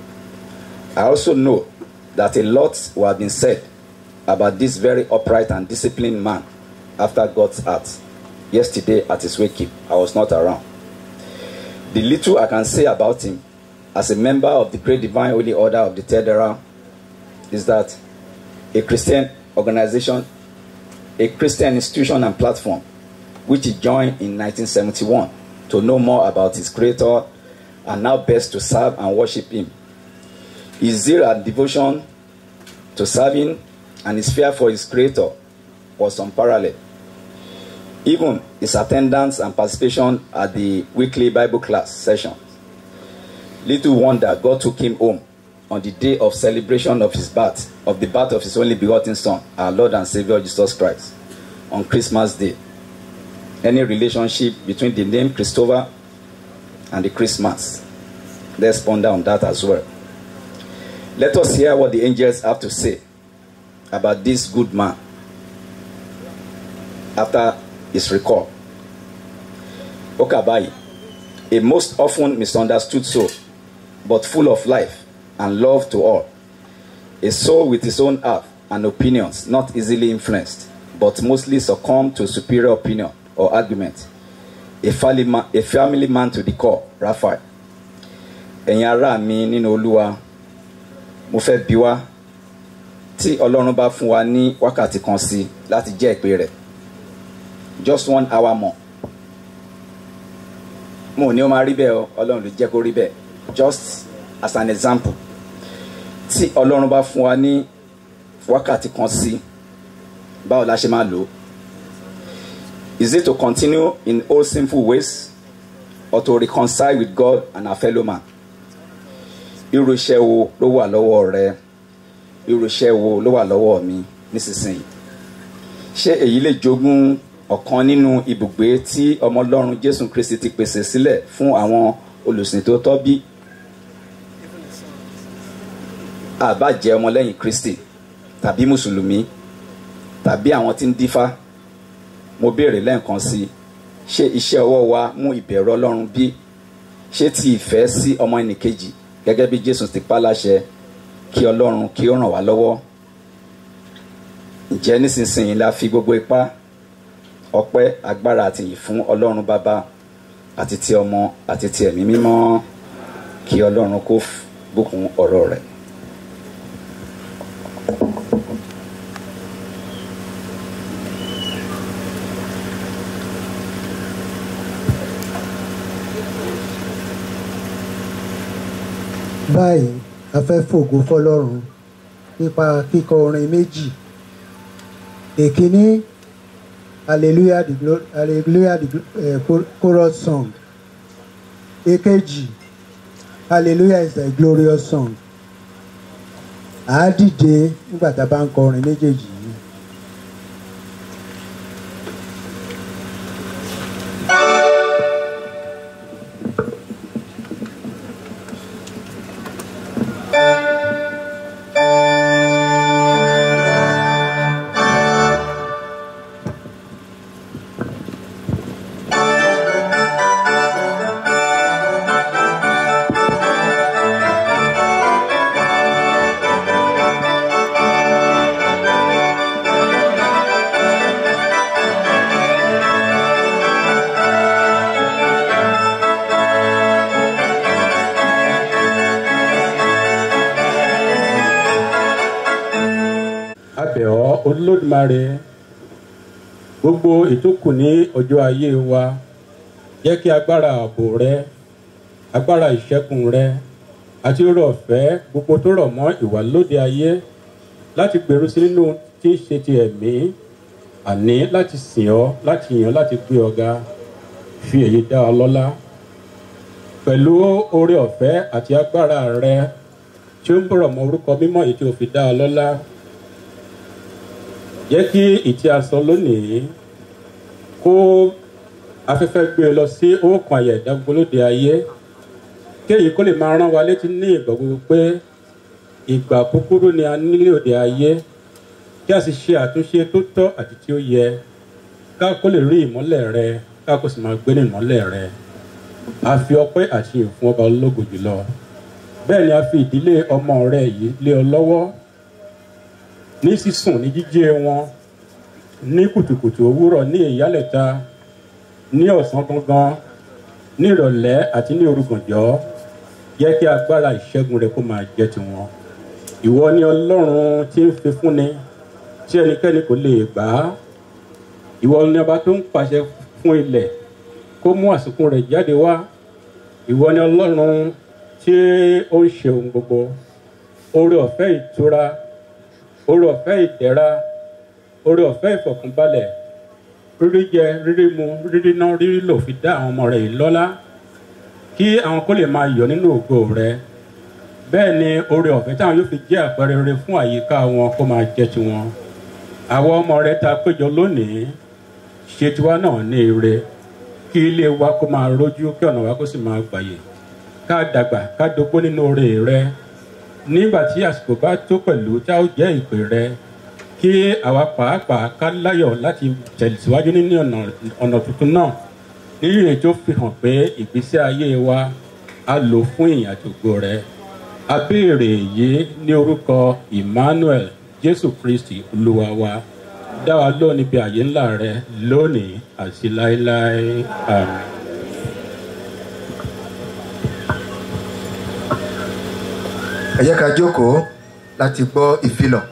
I also know that a lot will have been said about this very upright and disciplined man after God's heart. Yesterday at his wake I was not around. The little I can say about him as a member of the Great Divine Holy Order of the Third Era is that a Christian organization, a Christian institution and platform, which he joined in 1971 to know more about his creator and now best to serve and worship him. His zeal and devotion to serving and his fear for his creator was unparalleled. Even his attendance and participation at the weekly Bible class sessions. Little wonder God took him home on the day of celebration of his birth, of the birth of his only begotten Son, our Lord and Savior Jesus Christ, on Christmas Day. Any relationship between the name Christopher and the Christmas? Let's ponder on that as well. Let us hear what the angels have to say about this good man after his recall. Okabai, a most often misunderstood soul, but full of life and love to all. A soul with his own heart and opinions, not easily influenced, but mostly succumb to superior opinion or argument. A family man, a family man to the core, Raphael. Ẹ̀yin ará mi nínú Olúwa, mo fẹ́ bi wá tí Ọlọ́run bá fún wa ní wákàtí kan sí láti jẹ́ ìpè rẹ̀. Just one hour more. Mo ò ní ó máa rí bẹ́ẹ̀ o, Ọlọ́run ló jẹ́ kó rí bẹ́ẹ̀. Just as an example tí ọlọ́run bá fún wa ní wákàtí kan sí báwo la ṣe máa lò ó is it to continue in old sinful ways or to reconcile with God and our fellow man irú iṣẹ́ wo ló wà lọ́wọ́ rẹ irú iṣẹ́ wo ló wà lọ́wọ́ mi nísinsìnyí ṣé èyí lè jogún ọ̀kan nínú ibùgbé tí ọmọ ọlọ́run Jésù Kristi ti pèsè sílẹ̀ fún àwọn olùsìn tó tọ́ bí àbá jẹ́ ọmọlẹ́yìn kristi tàbí mùsùlùmí tàbí àwọn tí ń dífá mo béèrè lẹ́ẹ̀kan sí i ṣé iṣẹ́ ọwọ́ wa mú ìbẹ̀rù ọlọ́run bí ṣé ti ìfẹ́ sí ọmọ ẹnìkejì gẹ́gẹ́ bí jésù ti pa láṣẹ kí ọlọ́run kí ó ràn wá lọ́wọ́ ǹjẹ́ nísinsìnyí la fi gbogbo ipá ọpẹ́ agbára àti ìyìn fún ọlọ́run bàbá àti ti ọmọ àti ti ẹ̀mí mímọ́ kí ọlọ́run kó bùkún ọ̀rọ̀ rẹ̀. báyìí a fẹ́ fògo fọlọ́run nípa kíkọ orin méjì èkíní hallelujah the glo- hallelujah the glo- eh, cho- chorus song èkejì hallelujah is a glorious song à á dìde nígbà tá a bá ń kọ orin méjèèjì yìí. abẹ̀ ọ́ olódùmarè gbogbo ìtókù ní ọjọ́ ayé wa jẹ́ kí agbára ààbò rẹ agbára ìṣẹ́gun rẹ àti oore ọ̀fẹ́ gbogbo tó rọ̀ mọ́ ìwà lóde ayé láti gbèrú sí nínú tí ń ṣe ti ẹ̀mí àní láti sìn ọ́ láti yàn ọ́ láti gbé ọ ga fi èyí dá ọ lọ́lá pẹ̀lú oore ọ̀fẹ́ àti agbára rẹ tí ó ń bọ̀rọ̀ mọ́ orúkọ mímọ́ èyí tí o fi dá ọ lọ́lá jẹ́ kí ìtí aṣọ lónìí kó afẹ́fẹ́ gbé e lọ sí òkun àyà ìdágbólóde ayé kéyìí kó lè máa rán wa létí ní ìgbà gbogbo pé ìgbà kúkúrú ni a nílé òde ayé kí a sì ṣe àtúnṣe tó tọ́ àti tí ó yẹ ká kó lè rí ìmọ́lẹ̀ rẹ ká kó sì máa gbé ní ìmọ́lẹ̀ rẹ a fi ọpẹ́ àti ìfún ọba ológo jùlọ bẹ́ẹ̀ ni a fi ìdílé ọmọ rẹ yìí lé ọ lọ́wọ́ ní sísùn ní jíjẹ wọn ní kùtùkùtù òwúrọ̀ ní ìyálẹ̀ta ní ọ̀sán gangan ní ìrọ̀lẹ́ àti ní orúkànjọ́ jẹ́ kí agbára ìṣẹ́gun rẹ kó máa jẹ́ tiwọn ìwọ ni ọlọ́run tí ń fi fúnni tí ẹnikẹ́ni kò lè gbà á ìwọ ni ọba tó ń pàṣẹ fún ilẹ̀ kó mú àsìkò rẹ̀ jáde wá ìwọ ni ọlọ́run tí ó ń ṣe ohun gbogbo oore ọ̀fẹ́ ìtura oore ọ̀fẹ́ ìdẹ̀ra oore ọ̀fẹ́ ìfọ̀kànbalẹ̀ rírí jẹ rírí mu rírí ná rírí lò fi dá àwọn ọmọ rẹ̀ yìí lọ́lá kí àwọn kó lè máa yọ̀ nínú ògo rẹ̀ bẹ́ẹ̀ ni oore ọ̀fẹ́ táwọn yóò fi jẹ́ àpẹẹrẹ rere fún àyíká wọn kó máa jẹ́ tiwọn àwọn ọmọ rẹ̀ ta péjọ lónìí ṣe tiwa náà ní ire kí ilé wa kó máa rójú kí ọ̀nà wa kó sì máa gbàyè ká dàgbà ká dogbó nínú oore rẹ nígbà tí àsìkò bá tó pẹ̀lú tá ó jẹ́ ìpè rẹ kí àwa pàápàá ká láyọ̀ láti tẹ̀síwájú nínú ọ̀nà tuntun náà nínú èyí tó fi hàn pé ìgbésí ayé wa á lò fún ìyàtògbò rẹ a béèrè yìí ní orúkọ emmanuel jésù kristi olúwa wa dá wa lóhùn níbi àyè ńlá rẹ lónìí àti láéláé àmì. ẹ jẹ́ ká jókòó láti gbọ́ ìfilọ̀.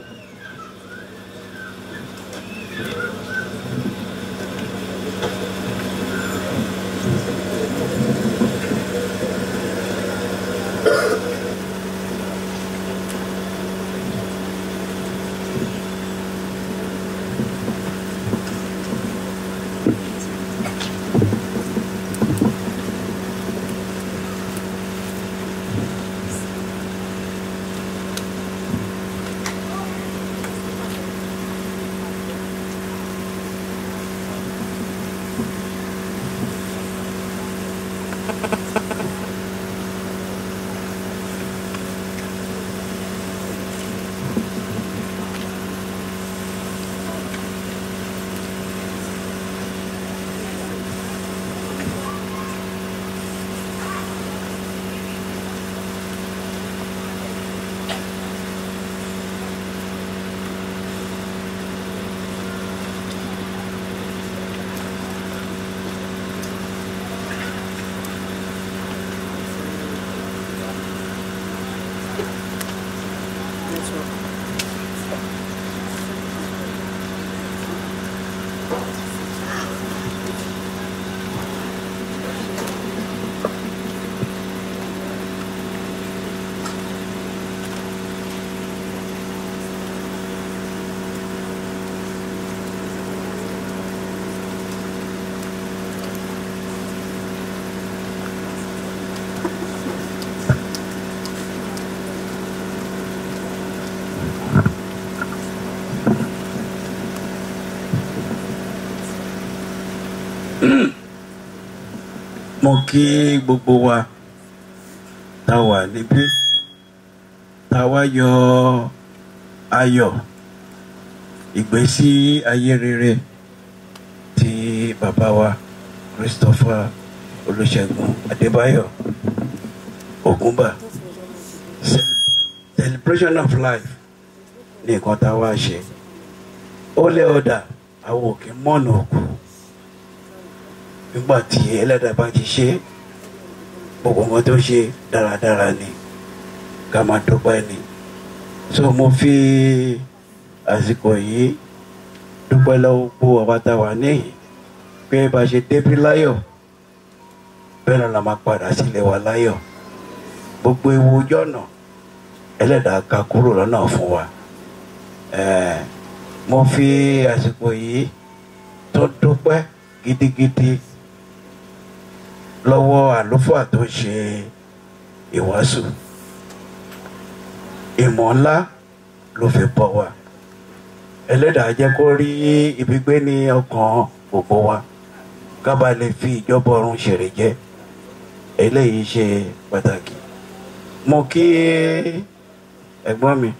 mo kí gbogbo wa tá a wà níbí tá a wá yọ ayọ̀ ìgbésí ayé rere ti bàbá wa christopher olùṣègùn adébáyọ̀ ògúnbà celebration of life ní nǹkan tá a wá ṣe ó lé ọ̀dà àwọn òkè mọ́nà òkú nígbà tí ẹlẹ́dàá bá ti ṣe gbogbo nǹkan tó ṣe dáradára ni ká máa dúpẹ́ ni so mo fi àsìkò yìí dúpẹ́ lọ́wọ́ gbogbo ọba tá a wà níyì pé bá a ṣe débí láyọ̀ bẹ́ẹ̀ náà la máa padà sílé wa láyọ̀ gbogbo ewu ojú ọ̀nà ẹlẹ́dàá ká kúrò lọ́nà fún wa mo fi àsìkò yìí tó dúpẹ́ gidigidi lọ́wọ́ àlùfáà tó ṣe ìwàásù ìmọ̀ ńlá ló fi bọ̀ wá ẹlẹ́dàá jẹ́ kó rí ibi gbé ní ọkàn gbogbo wa ká bá lè fi ìjọba ọ̀run ṣèrè jẹ́ eléyìí ṣe pàtàkì mo kí ẹ̀gbọ́n mi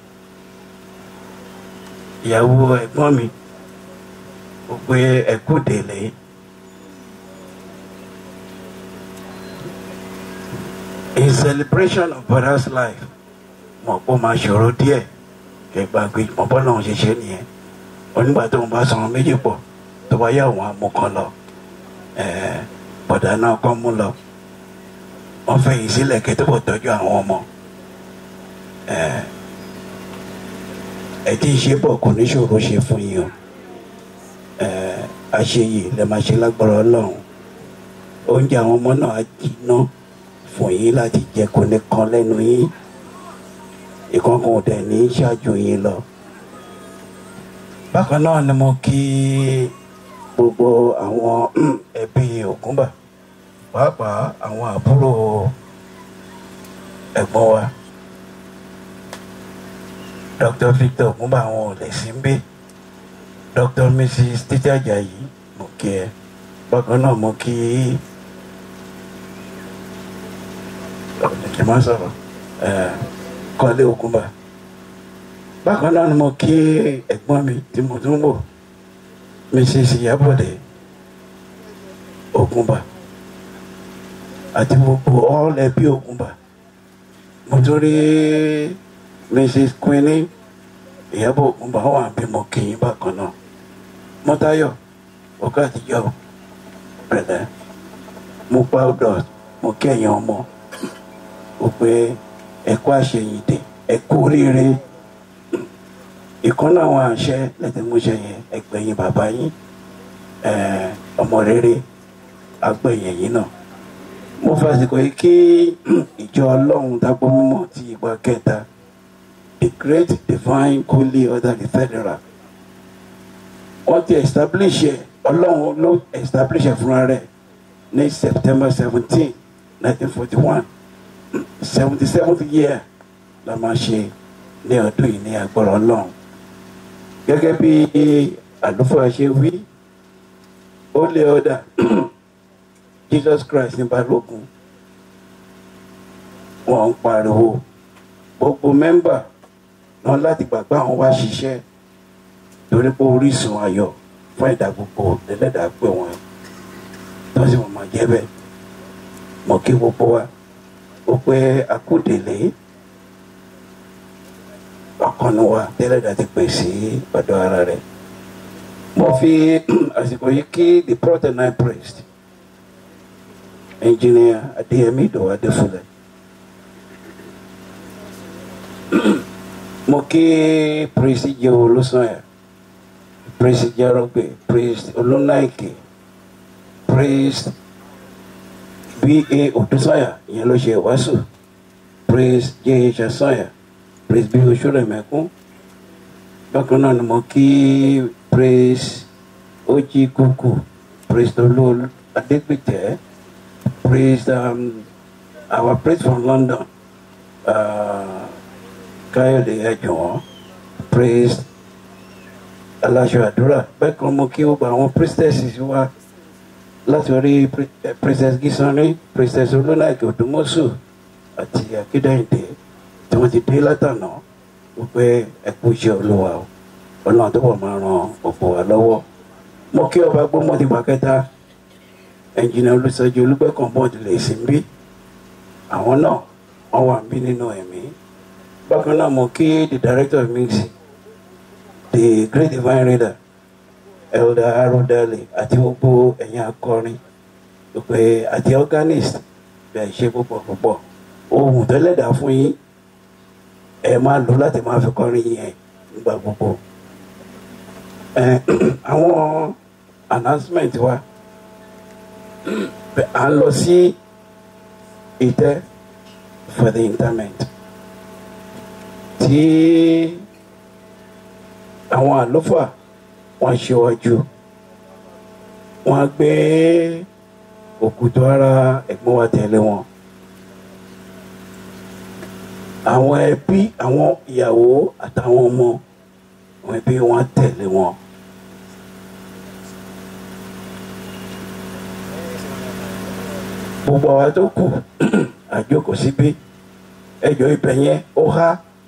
ìyàwó ẹ̀gbọ́n mi ó pé ẹ̀kú délé in celebration of brother's life mọ̀ pé ó máa ṣòro díẹ̀ kẹgbà gbé mọ̀ bọ́lá òun ṣe ṣe nìyẹn onígbà tó ń bá sanwó méjì pọ̀ tó bá yá òun amú kan lọ ẹ̀ẹ́ bọ̀dà náà kọ́ mú lọ wọ́n fẹ̀yìn sílẹ̀ kí tó bọ̀ tọ́jú àwọn ọmọ ẹ̀ẹ́ ẹ̀ tí ń ṣe bọ̀ kò ní ṣòro ṣe fún yín o ẹ̀ẹ́ àṣeyè lè máa ṣe lágbára ọlọ́run oúnjẹ àwọn ọmọ náà á jiná fún yín láti jẹ kò ní kan lẹ́nu yín ìkọ̀ọ̀kan ò dẹ̀ ní ṣáájú yín lọ. bákan náà ni mo kí gbogbo àwọn ẹbí ògúnbà pàápàá àwọn àbúrò ẹ̀gbọ́n wa dr victor ògúnbà àwọn ò lè sí ń bí dr mrs títí ajayi mo kí ẹ bákan náà mo kí ọ̀nà má sọ̀rọ̀ kọ́lé ògúnbà bákan náà ni mo kí ẹ̀gbọ́n mi tí mo tún wò mrs ìyábọ̀dé ògúnbà àti gbogbo all ẹbí ògúnbà mo tún rí mrs queenie ìyábọ̀ ògúnbà wà bí mo kí yín bákan náà mọ́tayọ̀ ọ̀gá àtijọ́ pẹ̀lẹ́ mo pa ọ̀dọ̀ mo kí ẹ̀yàn ọmọ ó pé ẹ̀kọ́ àṣeyìndè ẹ̀kọ́ oríire ìkànnì àwọn àṣẹ lẹ́tẹ̀múṣẹ yẹn ẹgbẹ̀yìn bàbá yín ọmọ rere agbẹ̀yìn yín náà mo fàsìkò yìí kí ìjọ ọlọ́run dágbọ́ mímọ́ ti ìgbà kẹta the great divine holy order the federal wọ́n ti establish ẹ̀ ọlọ́run ló establish ẹ̀ fúnra rẹ̀ ní september seventeen nineteen forty one seventy seventh year la máa ṣe ní ọdún yìí ní agbára ọlọ́run gẹ́gẹ́ bí àlùfáà ṣe wí ó lé ọ̀dà jesus christ ní balógun wọn ń pariwo gbogbo mẹ́mbà náà láti gbàgbọ́ àwọn wá ṣiṣẹ́ torí pé orísun ayọ̀ fún ẹ̀dá gbogbo lẹ́lẹ́dàá pé wọ́n tó sì wọ́n máa jẹ́ bẹ́ẹ̀ mọ̀ kí gbogbo wa ó pé akúdèlé ọkàn ni wa tẹ́lẹ̀dàá ti pè sí ọ̀dọ̀ ara rẹ̀ mo fi àsìkò yìí kí the protenine priest engineer adéyẹmí ìdòwò adéfúlẹ̀ mo kí priest jẹ́ olùsọ̀yà priest jarogbe priest olùnáìkè priest ba odúsọ̀yà ìyẹn ló ṣe wàásù priest jh asọ̀yà priest bí oṣùrẹ̀mẹ́kún bákan náà ni mo kí priest ojí kúkú priest olú adégbètè priest um, our priest from london uh, káyọ̀dé ẹ̀jọ̀wọ́n priest aláṣọ àdúrà bẹ́ẹ̀ kan mo kí gbogbo àwọn priestesses wa láti orí princess gisani princess olóńàìkè òdùmọ́sù àti akédèǹdè tí wọ́n ti dé látànà wípé ẹ̀kú iṣẹ́ olúwa o ọlọ́run tó bọ̀ máa ran ọ̀pọ̀ wa lọ́wọ́ mo kí ọba gbọ́mọ ti pàkẹ́ta ẹnjìnà olùsọjí olùgbẹ́kàn bọ́ọ̀dù lè sí bí àwọn náà wọ́n wà bí nínú ẹ̀mí bákan náà mo kí the director of music the great divine reader elder arodale àti gbogbo ẹ̀yin akọrin pé àti organist bẹ́ẹ̀ ṣe púpọ̀ púpọ̀ ohun tẹ́lẹ̀dá fún yín ẹ máa lò láti máa fi kọrin yẹn nígbà gbogbo àwọn announcement wa à ń lọ sí ìtẹ́ for the interment tí àwọn àlùfáà wọn ṣíwájú wọn gbé òkúta ara ẹ̀gbọ́n wa tẹ̀lé wọn àwọn ẹbí àwọn ìyàwó àtàwọn ọmọ àwọn ẹbí wọn tẹ̀lé wọn. gbogbo àwa tó kù àjókòó síbí ẹjọ́ ibẹ̀ yẹn ó há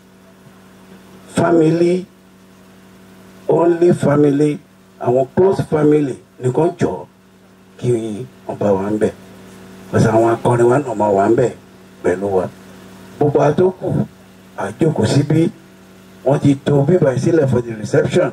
family only family àwọn close family nìkan jọ kí wọn bá wà ń bẹ pẹ̀sẹ̀ àwọn akọrin wa náà máa wà ń bẹ pẹ̀lú wa gbogbo àtòkù àjókòó síbí wọ́n ti to bíbá ìsílẹ̀ for the reception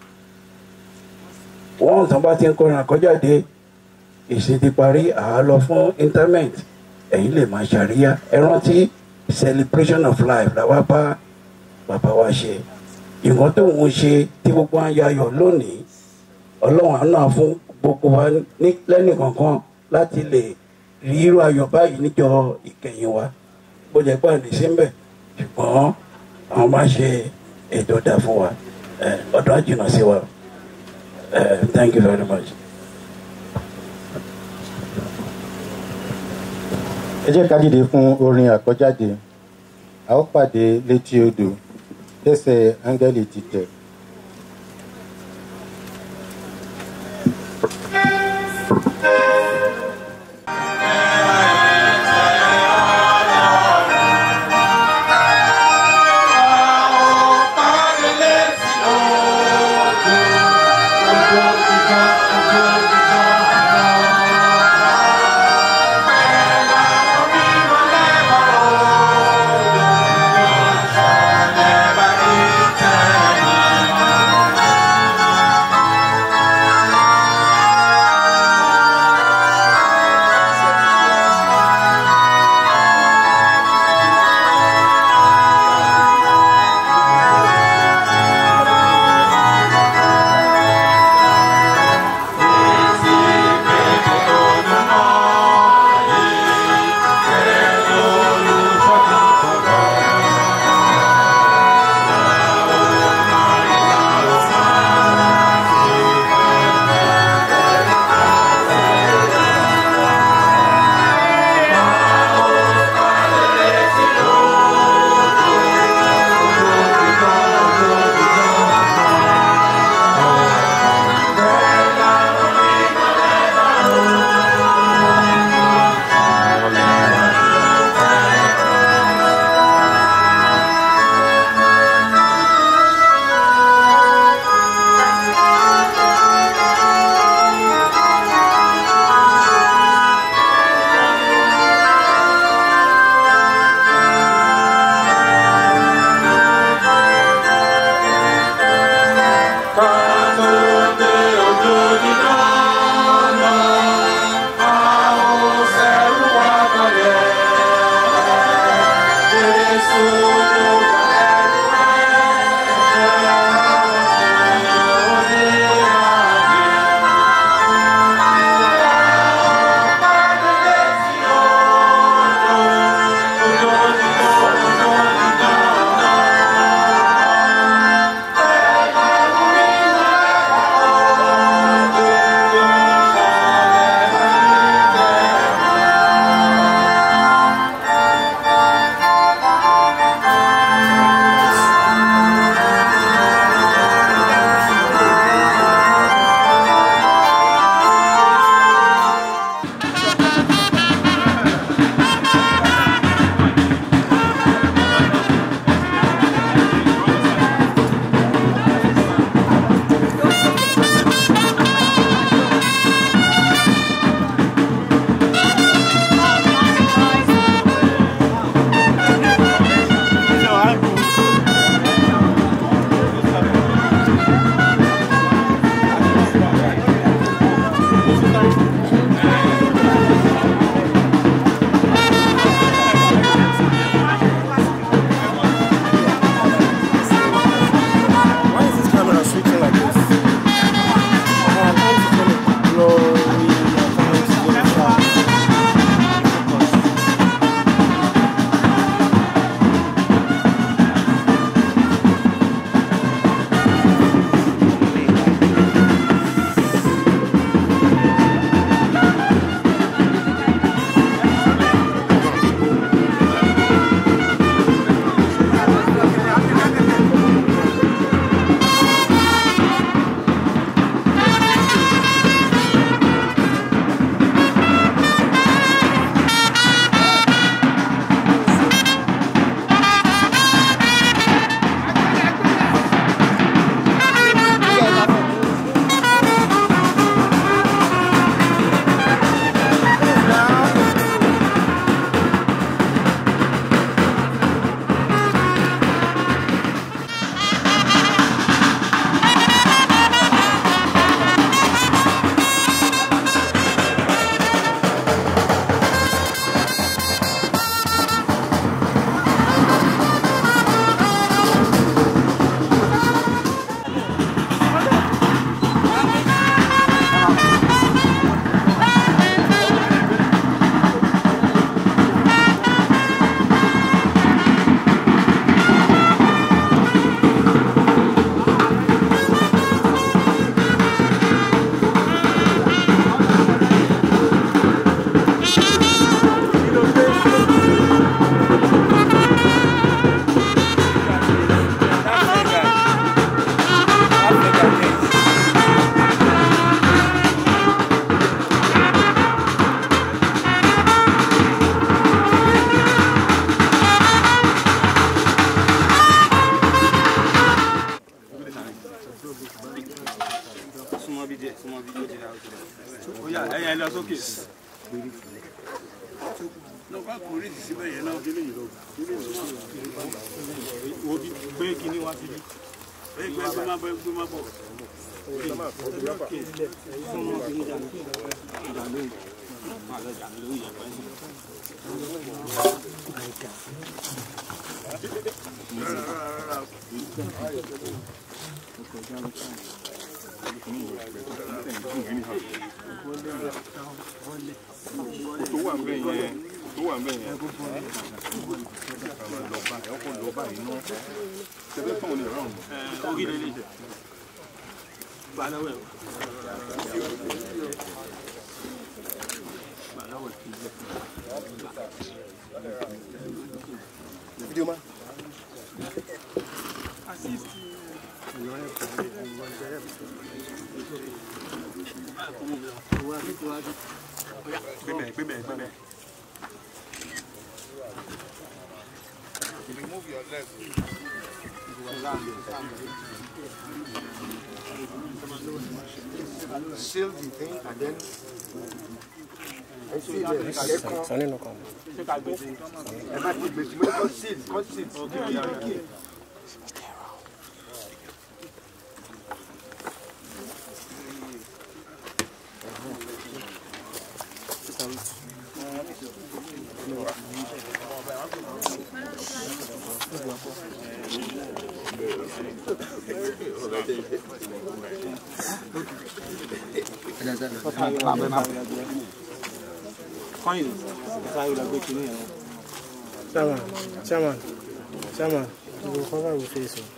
wọ́n tán bá ti ń kọrin àkọ́jáde ìsìn ti parí àá lọ fún interment ẹ̀yin lè máa ṣàríyá ẹ rántí celebration of life làwa bá bàbá wa ṣe nǹkan tó ń ṣe tí gbogbo wa ń yayọ̀ lónìí ọlọ́run àná fún gbogbo wa ní lẹ́nì kankan láti lè rí irú ayọ̀ báyìí níjọ ìkẹyìn wa bó jẹ́ pé àdìsí ń bẹ̀ ṣùgbọ́n àwọn máa ṣe ètò dá fún wa ọdún àjìnà sí wa thank you very much. ẹ jẹ́ ká dìde fún orin àkọ́jáde a ó pàdé létí odò tẹ́sẹ̀ áńgẹ́lì ti tẹ̀. Thank you. sókè. lọ bá kò rí ìsíbẹ̀ yẹn náà. wo bí gbé kíní wá síbí. gbé gbé gbé má bọ̀ gbé má bọ̀. tó wà nbẹ yẹn tó wà nbẹ yẹn àwọn lọba ẹ ọkọ lọba yìí ná tẹlẹ fún òní ọrọ ọhún. orí lè lè jẹ. balawẹ. Video man. Gbẹmẹ gbẹmẹ gbẹmẹ. remove your leg. Seal the thing and then. ẹ sí ilẹ̀ ẹ kàn. Sani ló kàn. ẹ má ti gbèsè mo ní kọ́ seal kọ́ seal kí kí kí. Kọ́yìn sáré lọ gbé kinní yẹn. Chairman, chairman, chairman, you go cover your face. o.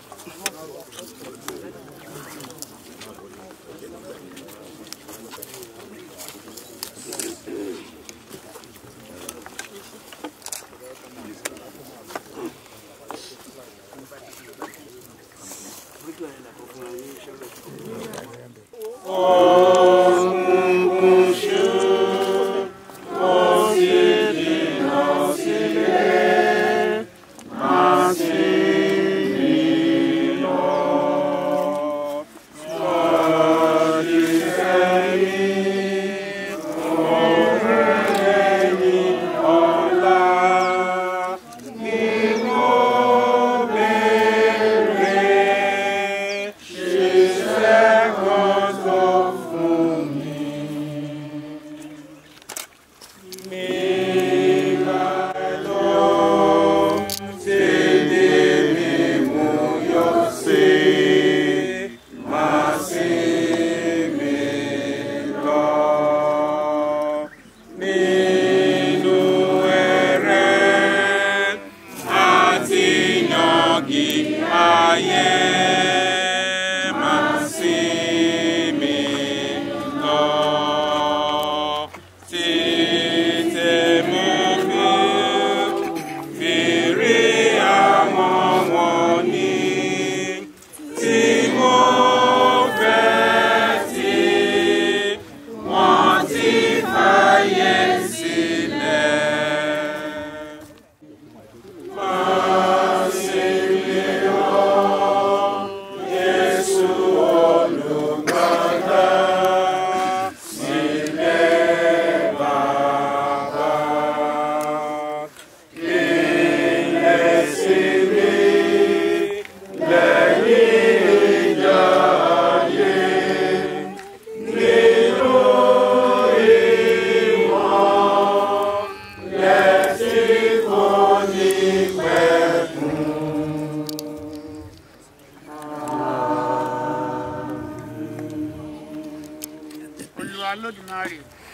olúwa lódùmarè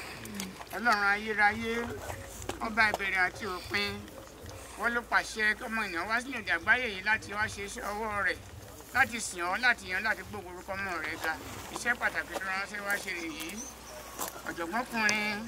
ọlọ́run ayérayé ọba ìbẹ̀rẹ̀ àti òpin wọ́n ló pàṣẹ ọmọ ènìyàn wá sílẹ̀ èdè àgbáyé yìí láti wá ṣe iṣẹ́ ọwọ́ rẹ̀ láti sìn ọ́ láti yan láti gbógun orúkọ ọmọ rẹ̀ ga iṣẹ́ pàtàkì tó ránṣẹ́ wá ṣe rèé ọ̀jọ̀gbọ́nkùnrin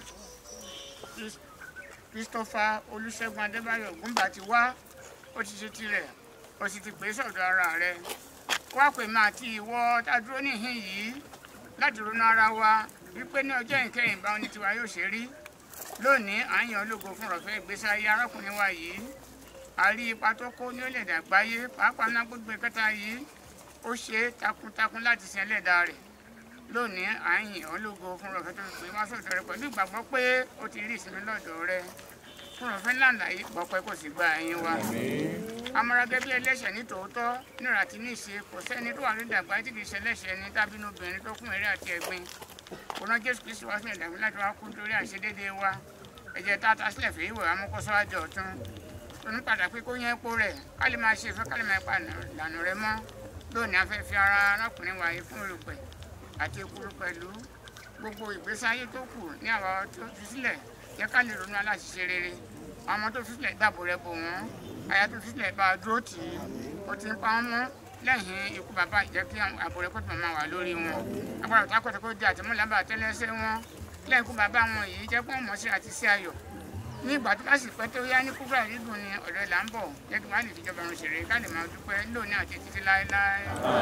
Chris- Christopher Olúṣẹ́gun Adébáyọ̀ Ògúnbà ti wá ó ti ṣe tirẹ̀ ó sì ti pè é sọ̀dọ̀ ara rẹ̀ wá pè máa ti ìwọ tá a dúró níhìn yìí láti ronú ara wa wípé ní ọjọ́ ìkẹyìn báwọn ní tiwa yóò ṣe rí lónìí à ń yan ológo fún ọ̀fẹ́ ìgbésí ayé arákùnrin wa yìí a rí ipa tó kó ní orílẹ̀-èdè àgbáyé pàápàá náà gbogbo ìkẹta yìí ó ṣe é takuntakun láti sin ẹlẹ́dàá rẹ̀ lónìí à ń yìn ọ́ lógo fún ọ̀fẹ́ tó pè wá sọ̀dọ̀ rẹ pẹ̀lú ìgbàgbọ́ pé ó ti rí ìsinmi lọ́dọ̀ rẹ fún ọ̀fẹ́ ńláńlá yìí gbọ́pẹ́ kò sì gba ẹ̀yìn wa. amọ̀ràgẹ́ bí ẹlẹ́ṣẹ̀ ní tòótọ́ nírà tí ní ìṣe kò sẹ́ni tó wà lórí ìdàgbà tí kì í ṣe ẹlẹ́ṣẹ̀ ní tábínú obìnrin tó kún eré àti ẹ̀gbin kò rán jésù kristu wá sílẹ̀ dàgbé láti wá kú lórí àìṣedéédéé wa ẹ̀jẹ̀ tá a ta sílẹ̀ fèyí wẹ̀ amúkọ́sọ́wájú ọ̀tún ronú padà pé kó yẹn epo rẹ̀ ká lè máa ṣe ìfẹ́ ká lè máa pa ìlànà rẹ mọ́ lónìí a fẹ́ fi ara arákùnrin wa yìí fún olùpẹ̀ àti ekuru pẹ̀lú gbogbo ìgbésí ayé tó kù ní àwa tó fi sílẹ̀ yẹ ká lè ronú aláṣiṣe rere àwọn ọmọ tó fi sílẹ̀ dàbò rẹ bò wọ́n aya tó fi sílẹ̀ bá a dúró tì í ó ti ń pa wọ́n mọ́ lẹ́yìn ikú bàbá ìjẹ́ kí àbò rẹ kó tó máa wà lórí wọn agbára òtá kọ́tà kó di àtẹ̀mọ́lábà àtẹ́lẹsẹ̀ wọn lẹ́yìn ikú bàbá wọn yìí jẹ́ pé wọ́n mọ̀ sí àti sí ayọ̀ ní ìgbà tó bá sì pẹ́ tó yá ní kúbúrà dídùn ni ọ̀dọ̀ ìlà ń bọ̀ jẹ́ kí wọ́n á lè fi jọba ọ̀run ṣèrè ká lè máa dúpẹ́ lónìí àti títí láéláé.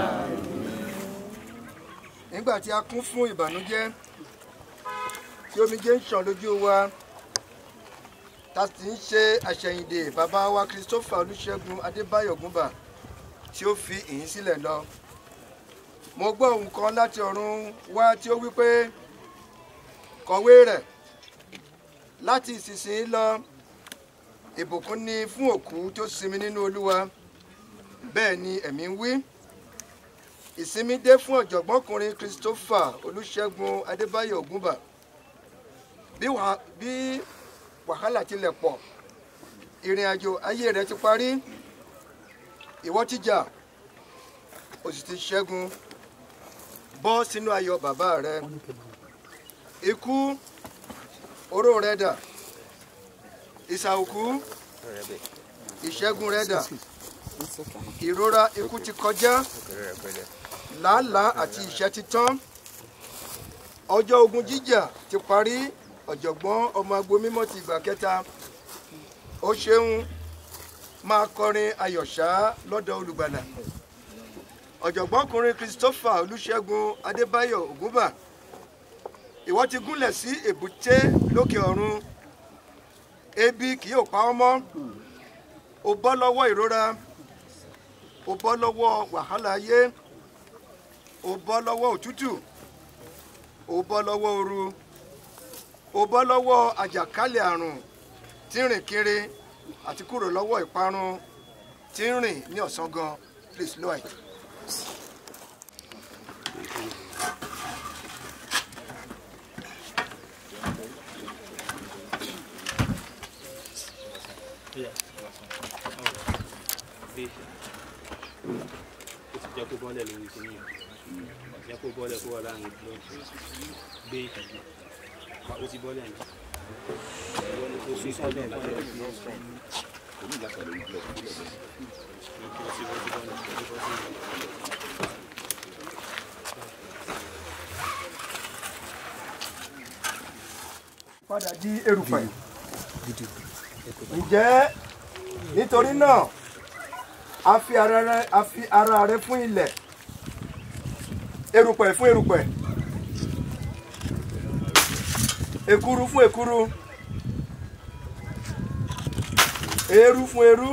nígbà tí a kún fún ìbànújẹ́ tí omijé ń ṣàn lójú wa ta sì ń ṣe àṣẹyìndè bàbá wa christopher olùṣègùn adébáyọ̀ gúnbà tí ó fi ìyìn sílẹ̀ lọ mo gbọ́ ohùn kan láti ọ̀run wá tí ó wí pé kọ̀wé rẹ̀ láti ìsinsìnyí lọ ìbùkún ni fún òkú tó sinmi nínú olúwa bẹ́ẹ̀ ni ẹ̀mí ń wí ìsinmi dé fún ọ̀jọ̀gbọ́nkùnrin christopher olùṣègùn adébáyọ̀ ògúnbà bí wàhálà tilẹ̀ pọ̀ ìrìn àjò ayé rẹ̀ ti parí ìwọ ti jà o sì ti ṣẹ́gun bọ́ sínú ayọ̀ bàbá rẹ ikú oró rẹ dà ìsà òkú ìṣẹ́gun rẹ dà ìrora ikú ti kọjá làálàá àti ìṣẹ́ ti tán ọjọ́ ogun jíjà ti parí ọ̀jọ̀gbọ́n ọmọ agbo mímọ́ ti ìgbà kẹta ó ṣeun máa kọrin ayọ̀ṣá lọ́dọ̀ olùgbàlà ọ̀jọ̀gbọ́nkùnrin christopher olùṣègùn adébáyọ̀ ògúnbà ìwọ ti gúnlẹ̀ sí èbúté lókè ọ̀run ebi kì yóò pa ọ́ mọ́ o bọ́ lọ́wọ́ ìrora o bọ́ lọ́wọ́ wàhálà ayé o bọ́ lọ́wọ́ òtútù o bọ́ lọ́wọ́ ooru o bọ́ lọ́wọ́ àjàkálẹ̀ àrùn tí ń rìn kiri àti kúrò lọ́wọ́ ìparun tí ń rìn ní ọ̀sán gan please low it. ó ti jẹ́ kó bọ́lẹ̀ lórí kìíní yẹn jẹ́ kó bọ́lẹ̀ kó wà láàrin blọọkì gbé ìtàgé ó ti bọ́lẹ̀ ní. ó sún sọ́dọ̀ láti ẹ̀ fi ọ̀sán. padà di erùpẹ̀ ǹjẹ́ nítorí náà a fi ara rẹ a fi ara rẹ fún ilẹ̀ erùpẹ̀ fún erùpẹ̀ èkuru fún èkuru eérú fún eérú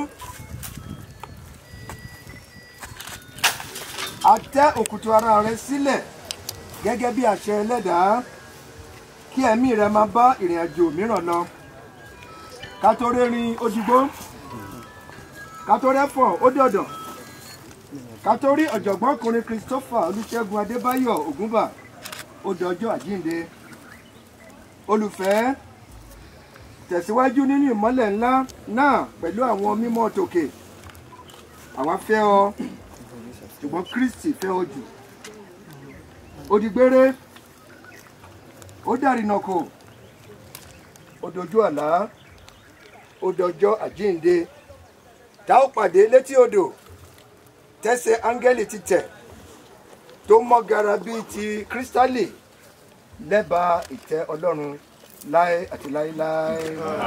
a tẹ́ òkùtù ara rẹ sílẹ̀ gẹ́gẹ́ bí àṣẹ ẹlẹ́dàá kí ẹ̀mí rẹ máa bá ìrìn àjò mìíràn lọ ká tó rérin ojúgbó ká tó rẹ́fọ̀n ó dọ̀dọ̀ ká tó rí ọ̀jọ̀gbọ́nkùnrin christopher olùṣègùn adébáyọ̀ ògúnbà ó dọjọ́ àjíǹde olùfẹ́ tẹ̀síwájú nínú ìmọ́lẹ̀ ńlá náà pẹ̀lú àwọn mímọ́ tòkè àwa fẹ́ ọ ṣùgbọ́n kristi fẹ́ ọ jù ó di gbére ó dàrínà kò ó dojú àlá ó dọjọ́ àjíǹde tá ó pàdé létí odò tẹ́sẹ̀ áńgẹ́lì ti tẹ̀ tó mọ́ gara bíi ti kírísítálì lẹ́bàá ìtẹ́ ọlọ́run láé àti láéláé.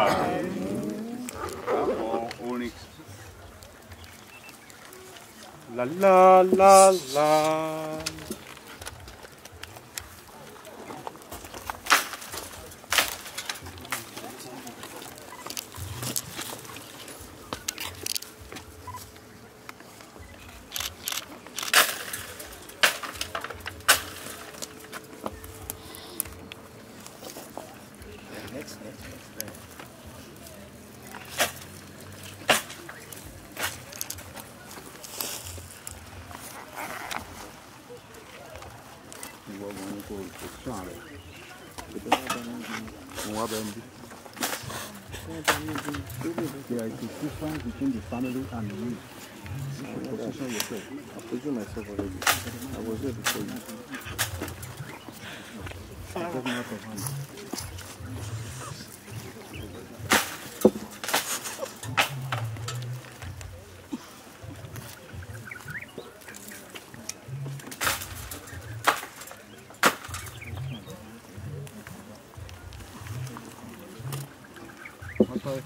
orin La la la la. There is a difference between the family and you. You should position yourself. I positioned myself already. I was there before you. I got me out of hand. Okay.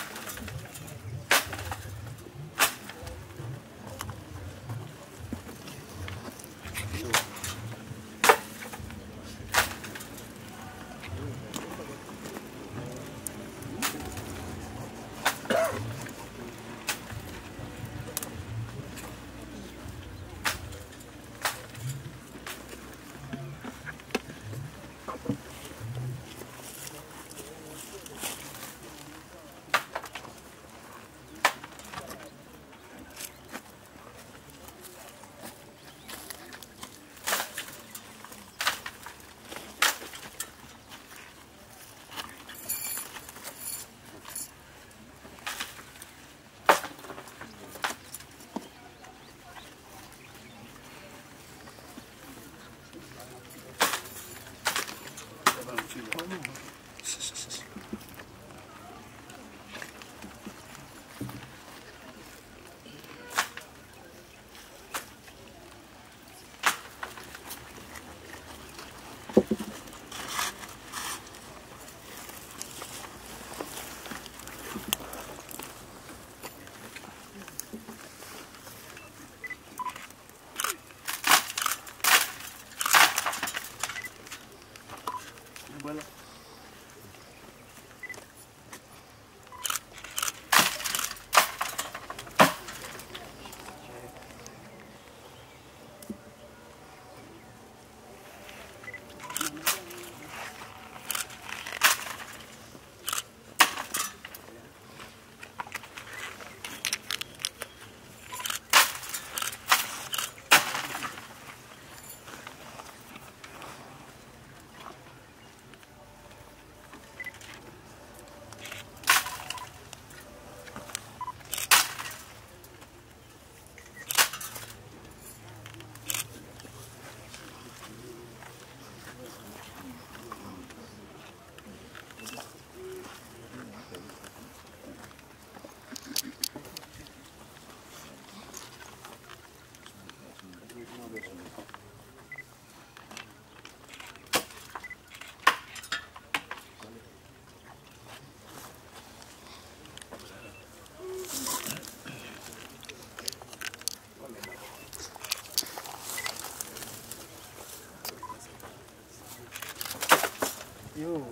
Yo.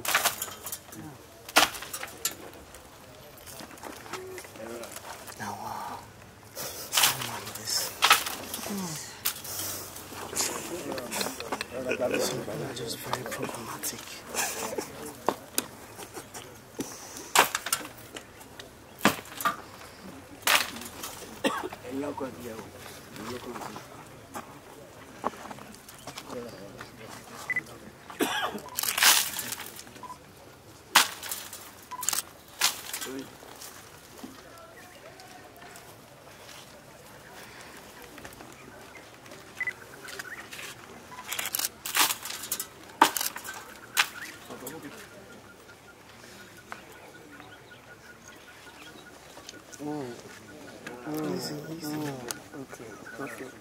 Now, wow. Oh, man, this. Some are just very problematic. ẹ̀yin ọkọ ìyàwó ẹ̀yin ọkọ ìyàwó. Oh. Oh. Easy, easy. Oh, okay, perfect.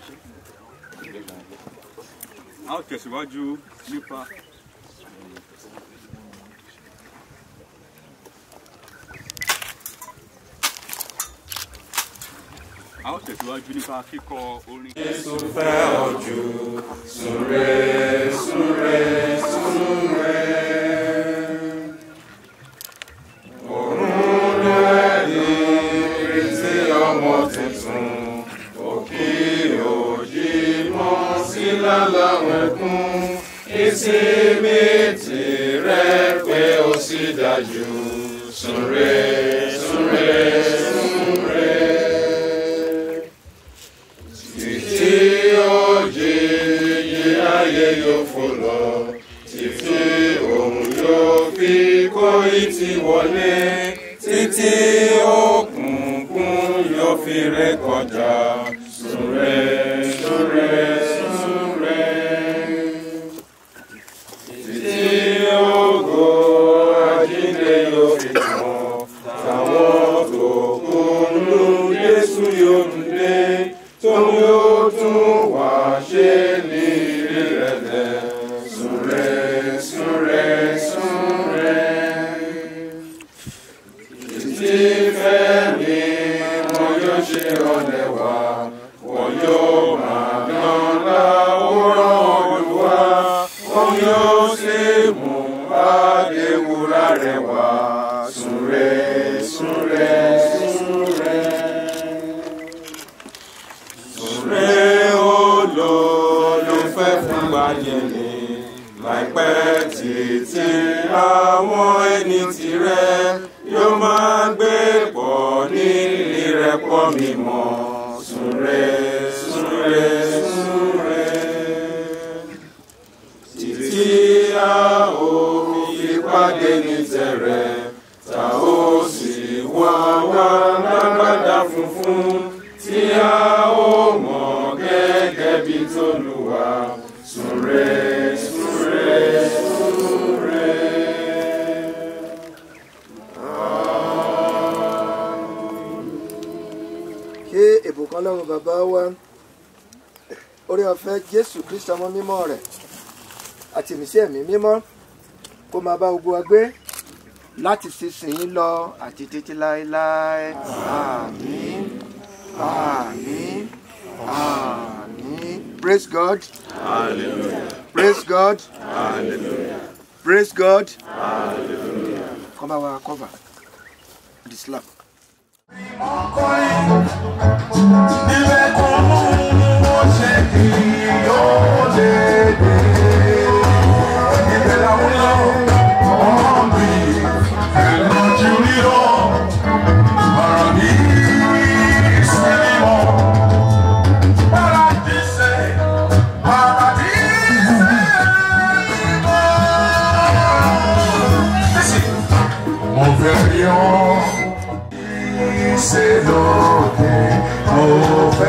a ó tẹ̀síwájú nípa a ó tẹ̀síwájú nípa kíkọ orin. Jésù fẹ́ ọ jù súre súre súre. Òrùn lẹ́ẹ̀dì retí ọmọ tuntun, òkè òjì mọ́ sí lálàwẹ̀kún. Ìsinmi tirẹ̀ pé ó sì dájú. Súre súre súre títí òjì yí ayé yóò fò lọ títí òun yóò fi kó ìtì wọlé títí òkùnkùn yóò fi ré kọjá súre súre súre títí ògo àjíǹde yóò fi tàn táwọn tó kú nù Jésù yóò tún dé tó yóò tún wá ṣe ní ìrẹ̀lẹ̀ súre súre súre. Títí fẹ́mi wọn yóò ṣe ọ̀lẹ̀ wá, wọn yóò máa dán láwòrán Olúwa, wọn yóò sì mú àdéhùrà rẹ̀ wá. Súre súre súre. Súre olólùfẹ́ fún gbàyẹ̀lé láìpẹ́ títí àwọn ẹni tirẹ̀ yóò máa gbé pọ̀ ní ìrẹ́pọ̀ mímọ́. Súre súre súre títí a ó fi pàdé ní tẹ̀rẹ̀ tá ó sì wá wá lágbádá funfun tí a ó mọ̀ gẹ́gẹ́ bí tolúwa súre súre súre. ṣé ìbùkún ọlọ́run bàbá wa orí ọ̀fẹ́ jésù kristu ọmọ mímọ́ rẹ̀ àti ìmísí ẹ̀mí mímọ́ kó máa bá gbogbo wa gbé láti sísìnyí lọ àti títí láéláé àmín àmín àmín praise god Hallelujah. praise god Hallelujah. praise god Hallelujah. kọ́ bá wa cover the slap. Ilé kan mú ó ṣe kí ó lè dé. Ibẹ̀ làwọn lọ, ọmọ mi, ẹ̀lọ́jú rírọ̀, ọ̀rọ̀ mi sílímọ̀. Paradíṣe, paradíṣe mímọ́. Mo fẹ́ rí ọ. Ṣe lókè, mo fẹ́.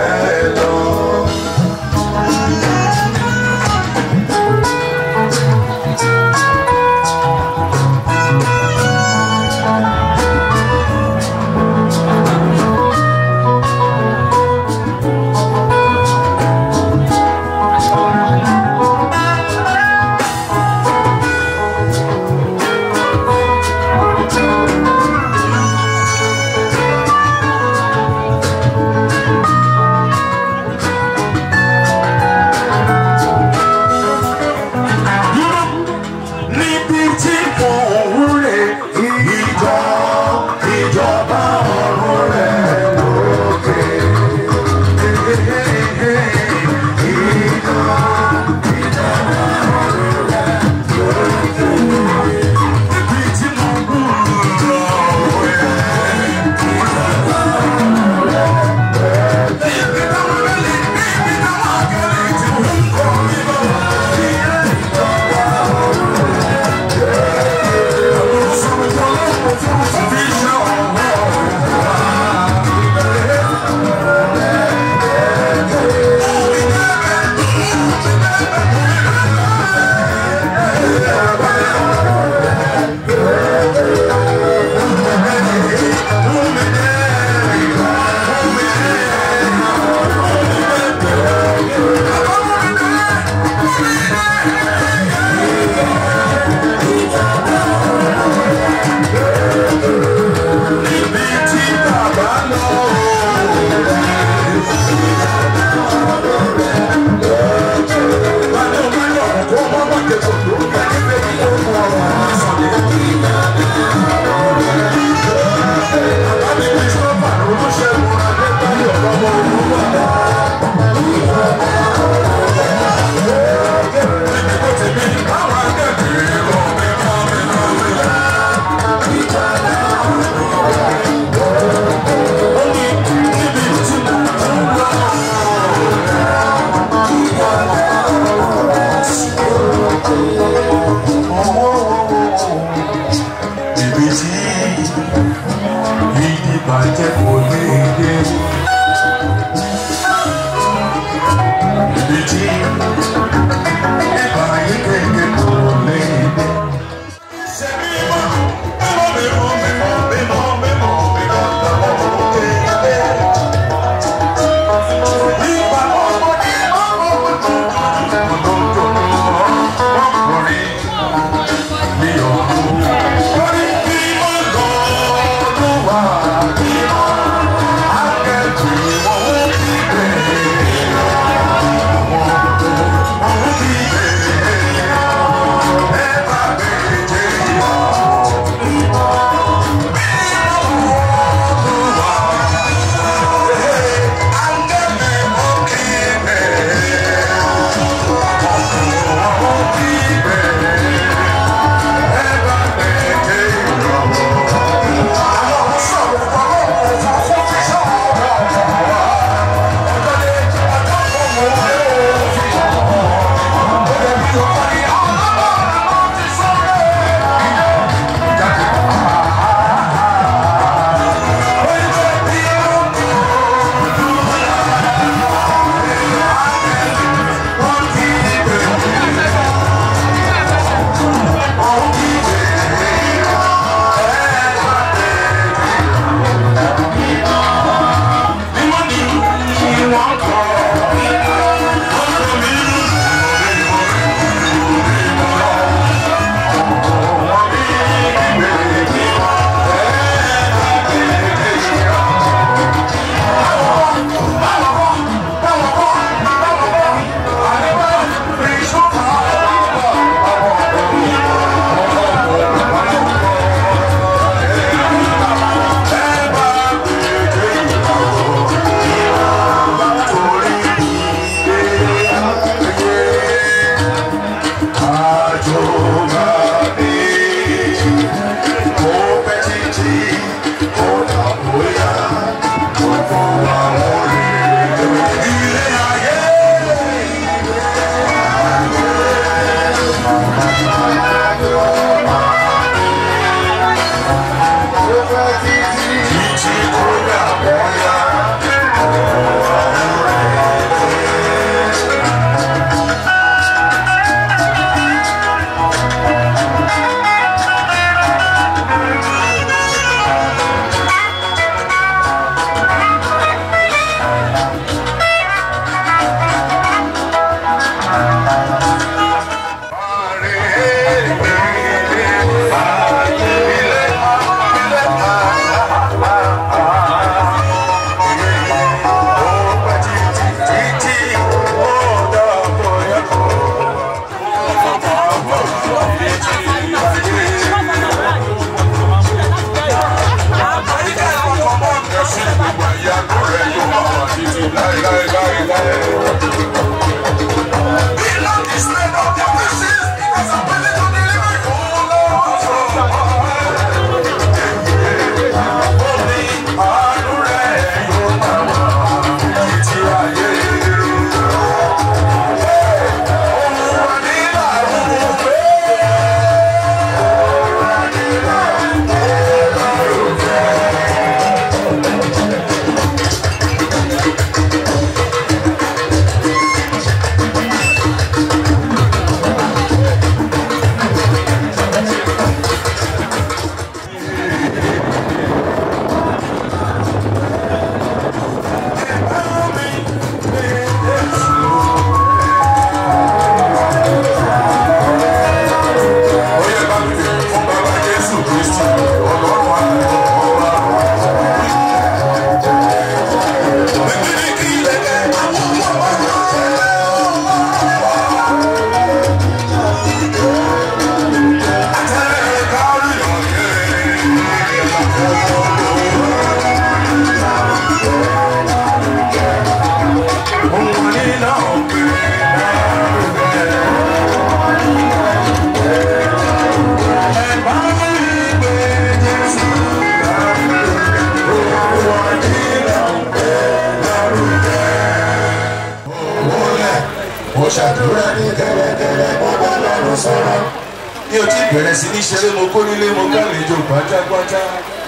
ṣàdúrà ní kẹ̀rẹ̀kẹ̀rẹ̀ mo bá lọ́rùn sọ̀rọ̀ mi ò tí bẹ̀rẹ̀ sí ní ṣeré mo kó nílé mo kálejò pátápátá.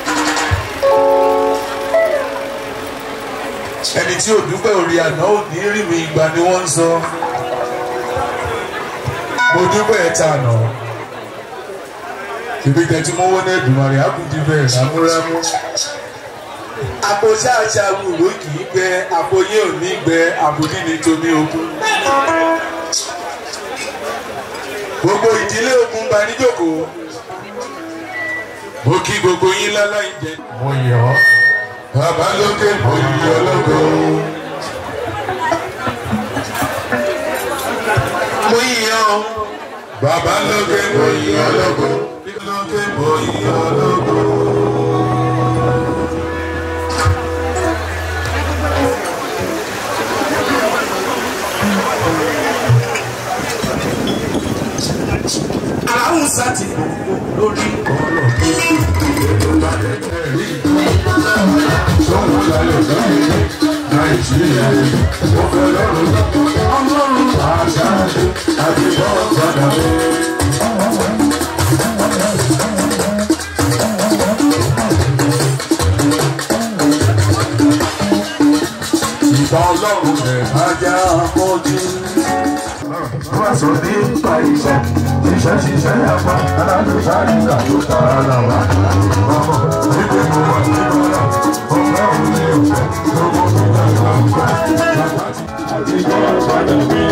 ẹni tí ò dúpẹ́ orí àná ò ní rí mi ìgbà ni wọ́n ń sọ mo dúpẹ́ ẹ̀ta àná ìbí tẹ̀tí mọ́wọ́ ní ẹ̀dùnmọ̀rì àkùdí bẹ́ẹ̀ rámúrámú àpò ṣáàṣà wùrọ̀ kì í gbẹ àpò yín ò ní gbẹ àbòdì ní tomi ogun gbogbo ìdílé ogun bá níjókòó mo kí gbogbo yín láláì jẹ. mo yọ bàbá lókè mo yọ lógo. mo yọ bàbá lókè mo yọ lógo. lókè mo yọ lógo. aláwùn sátì lórí ọ̀rọ̀ tó kù ló bá lẹ́tẹ̀ rí. sọ́wọ́n lálẹ́ lọ́yẹ̀ nàìjíríà ó fẹ́ lọ́rùn ọlọ́run àṣà àti bọ́ọ̀ padà bẹ́ẹ̀. ìgbà ọlọ́run rẹ̀ ajá mọ́jú. wọ́n sọ nípa iṣẹ́ ṣiṣẹ́ ṣiṣẹ́ yàgbá aládùúgbò àyíká tó tara wá. ọmọ níbi mo wà nínú ọ̀la ọ̀gá òun ní ọ̀fẹ́ lọ́wọ́ mi náà ń gbà. àti ìjọ àgbàdo mi.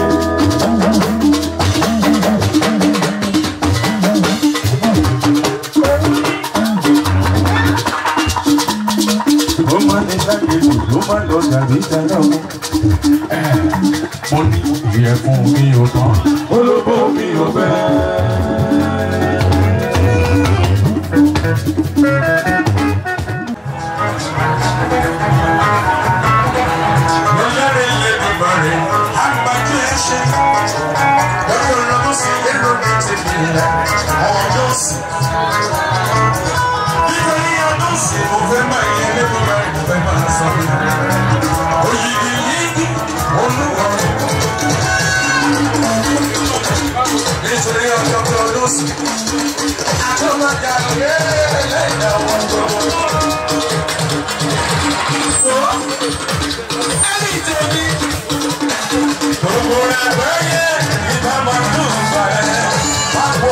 ó máa ní lágbègbè ló máa lọ tàbí tẹ́lẹ̀ o. mo ní ìyẹ̀fun mi ò tán olóbó mi ò fẹ́. lọ́yẹ̀rẹ̀ ilé bàbá rẹ̀ àgbájú ẹ̀ ṣe. lọ́jọ́ ìrọ̀lú sí èrò mi ti fi ilẹ̀ ọjọ́ sí. nítorí ọdún sí mo fẹ́ máa yẹ lẹ́nu rẹ̀ mo fẹ́ máa sọ. òyìnbí yìí olúwa nítorí ọjọ́ tó ọdún sí. àtọ́mọ̀jà lóye lẹ́yìn àwọn ọjọ́. ẹni tèmi gbogbo rẹ̀ gbẹ́yẹ ìbá máa ń dùn gbà ẹ́ pápọ̀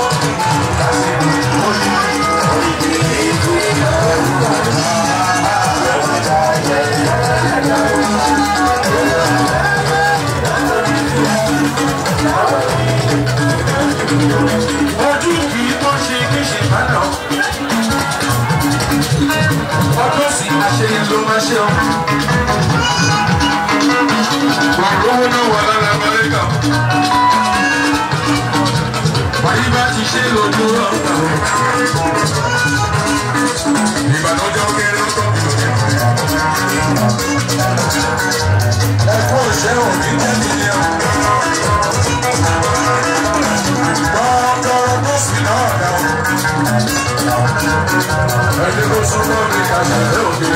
ojú kì í tó ṣe kí ṣe má lọ. ọdún sì àṣeyẹ ló máa ṣe ọ. wà lówó náà wà lára amẹ́ríkà. wàyí bá ti ṣe lójú ọ̀gá. ìbànújẹ́ kéré ń tọ́. ẹ̀kọ́ ìṣẹ́ òní tẹ́tí ni ọ̀. Gbọ́dọ̀ tó sì náà dá o. Ẹni kò súnmọ́ mi ká ṣẹlẹ̀ òde.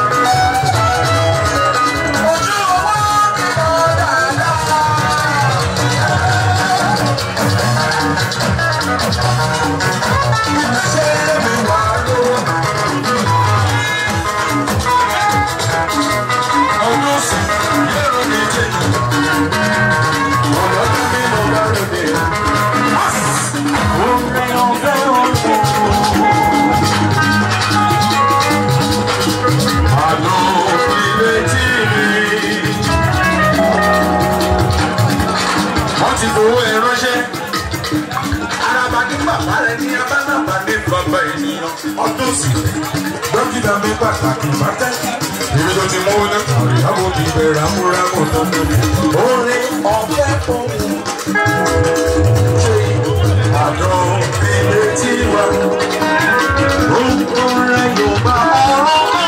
Ojú owó mi lọ dáadáa. Ṣé mi wà lówó? Ọdún sì lérò ní jẹ́jọ́. Ọ̀dọ́ mi mo bá ròde. Wọ́n ti fowó ẹ ránṣẹ́. Araba ní bàbá rẹ̀ ní abánàbà ní bàbá ènìyàn. Ọdún sì dókítà mi pàtàkì pàtàkì. Ibi tó ti mú ní kàrí àwọn òbí bẹ̀rẹ̀ ramúramù tó ń bẹ̀rẹ̀. Orin ọ̀fẹ́ fún mi. Àdán ilé tí wà. Orúkọ rẹ̀ yóò bá ọ̀rọ̀ mọ́.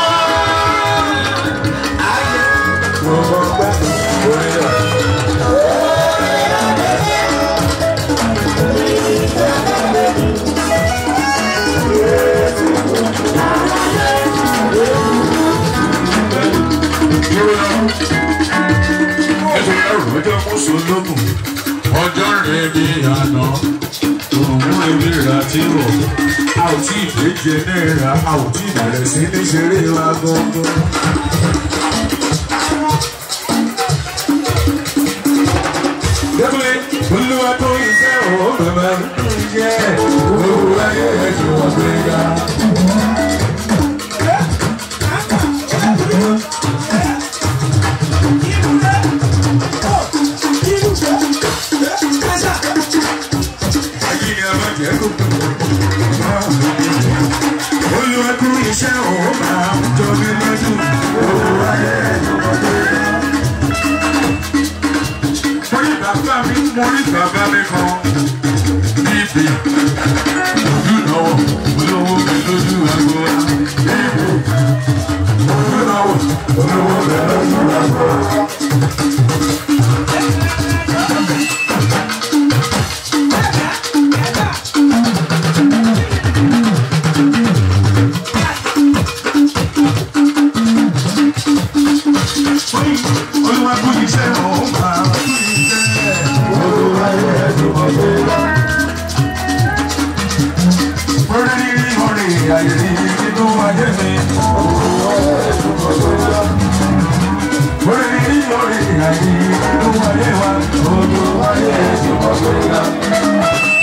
Ayé gbogbo ọgbẹ́ orí rẹ̀. Ẹ̀sùn ẹ̀rù ọjọ́ mọ́sùn lókùn. ọjọ́ rẹ̀ bí àná òun ebi ra tí wọ̀ a ò tí ì déje náírà a ò tí ì bẹ̀rẹ̀ sí ní ṣeré wa gbọ́ngàn. Débùlé, olúwa tó iṣẹ́ òun bàbá iṣẹ́ owó ayé ẹ̀jọ̀ ọ̀gbẹ́gà. Olúwa tó iṣẹ́ òun máa ń jọ mí lójú owó ayé ẹ̀jọ̀ ọ̀gbẹ́gà mo rí bàbá mi mo rí bàbá mi kan níbi ojú náwó olówó mi lójú àgbo wa níbi ojú náwó olówó mi lójú àgbo wa. Olúwa kú iṣẹ́ òun máa kú iṣẹ́ olúwa yẹ ẹ̀dùn ọ̀gbẹ́. Orí rírí orin ayé rí nínú ayé mi. Olúwa yẹ ẹ̀dùn ọ̀gbẹ́. Orí rírí orin ayé nínú ayé wa. Olúwa yẹ ẹ̀dùn ọ̀gbẹ́.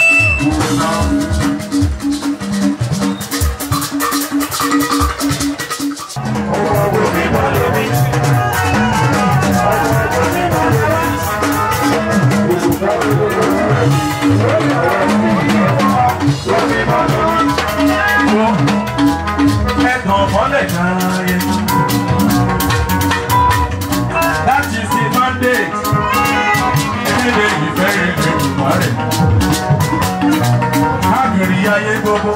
Ẹ̀gbọ́n mọ́lẹ̀ kan yẹn. That is the mandate. Ilé ìfẹ́ ìfẹ́ ìwà rẹ̀. Káàkiri ayé gbogbo.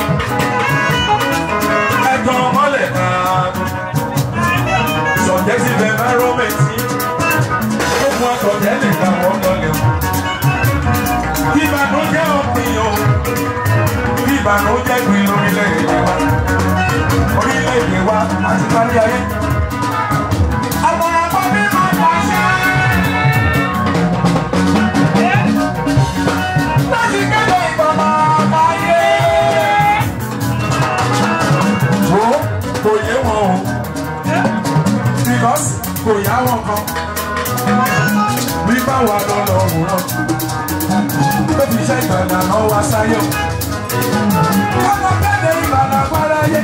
Ẹ̀gbọ́n mọ́lẹ̀ kan. Subjective environment. Gbogbo ọ̀tọ̀jẹ́ lè gbà wọ́n lọlẹ̀ o. Ìbànújẹ́ òpin o. Ìbànújẹ́ gbin lórílẹ̀-èdè wa orílẹ̀-èdè wa àti kárí ayé. Àwọn ọmọ mi máa ń wáṣẹ́. Láti kéde ìgbọ̀nà àbáyé. Wo kò yé wọn o. Because kò yá wọn kan. Bí báwa lọ lọ wòran. Tó fi iṣẹ́ ìgbàlà náà wá sáyé o. Ọmọ kéde ìgbàlà gbáráyé.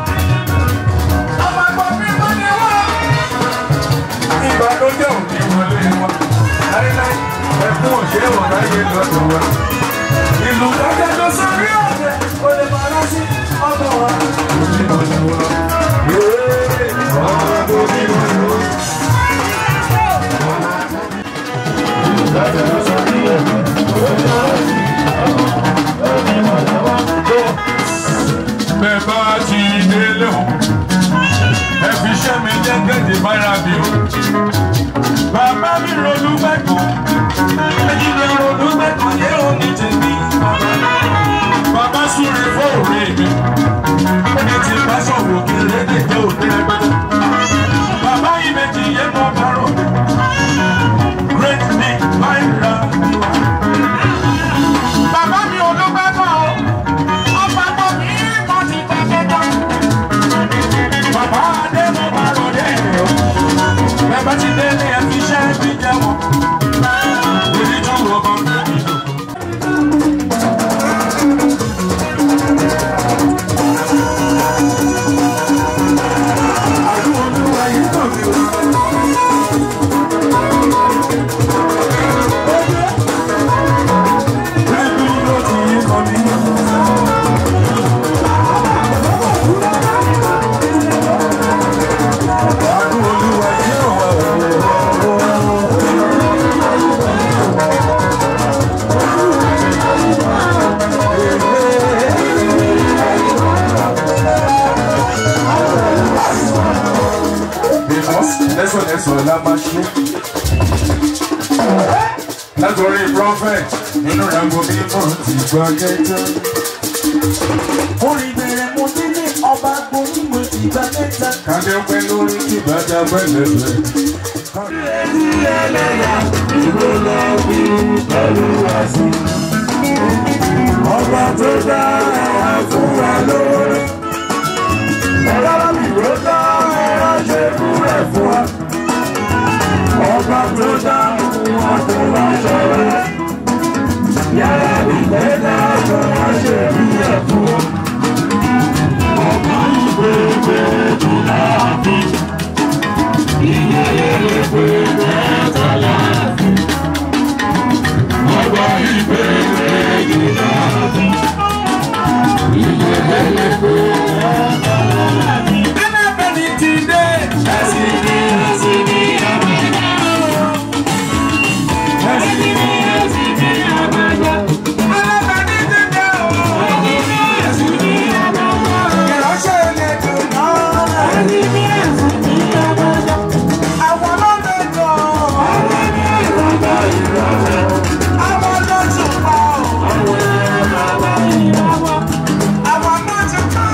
ìbànújẹ́ ò ní wọlé wa láíláí ẹkún òṣèré wọn láyé lọ́dọ̀ wa. ìlú dájọ́ ló sórí ọ̀dẹ kò lè máa rán sí ọmọ wa. òbí lọ́dọ̀ wa. yéé ọmọ tó bí wọn lò. ìlú dájọ́ ló sórí ọ̀dẹ kò lè máa rán sí ọmọ wa. bẹ́ẹ̀ bá ti délé o ẹ fi iṣẹ́ mi jẹ́ gẹ́gẹ́ bára mi o. Bàbá mi ronú mẹ́kọ̀ọ́, ẹni mi ronú mẹ́kọ̀ọ́ yé òní tèmi. Bàbá súre fóòrè mi, ẹni tí bá sọ̀rọ̀ kí lédè jẹ́ òní rẹpẹtẹ. Bàbá yìí méjì yé mọ́ bárò mi, great me my love. Bàbá mi ò ló gbẹ́kọ̀ o, ọba tó kì í mọ̀ ti tẹ̀lé tán. Bàbá Adé mo bá rò dé o. Bẹ́ẹ̀ bá ti délé ẹ fi iṣẹ́ mi jẹ́ wọn. Onídùúró ọmọ mi lò. Àlú olúwa yìí tàn mí o. Bẹ́ẹ̀ni ló ti yí kan mi. Àlú olúwa yìí tàn wá o. Because lẹ́sọ̀lẹ́sọ̀ la máa ṣe. Látọ̀rí prophet nínú ìyàgò mímọ́ ti gbọ́ gẹ́gẹ́. Orin bẹ̀rẹ̀ mo délé ọba gborí mo ti gbà mẹ́ta. Kàdé pẹ́ lórí kí bàjá pẹ́ lẹ́sẹ̀. ìwé lọ bí olúwa sí. ọba tó dá ẹ̀yà fún wa lóore. ẹ̀rọ ìwé dá ẹ̀yà ṣe kúrẹ̀ fún wa. ọba tó dá fún wa tó wá ṣọ̀rẹ́. yàrá ìwé dá fún wa ṣe kúrẹ̀ fún wa. ọba ìwé gbé dùn láàbí. ìyẹyẹ lè pè mẹ́ta láàbí. ọba ìwé gbé dùn láàbí. ìyẹyẹ lè pè mẹ́ta láàbí. ẹnẹ́bẹ̀ni ti dé. ẹ̀sìn ní ẹ̀sìn ní àbájá. ẹ̀sìn ní ẹ̀sìn ní àbájá. ẹnẹ́bẹ̀ni ti dé o. ẹ̀sìn ní àbájá. ìránṣẹ́ ilé dùn náà. ẹ̀sìn ní ẹ̀sìn ní àbájá. àwọn ọlọ́dẹ jọ. àwọn ní ìrọ̀lẹ́ ìrọ̀lẹ́. àwọn lọ́jọ́ pa ọ́. àwọn ìrọ̀lẹ́ ìrọ̀lẹ́. àwọn lọ́jọ́ pa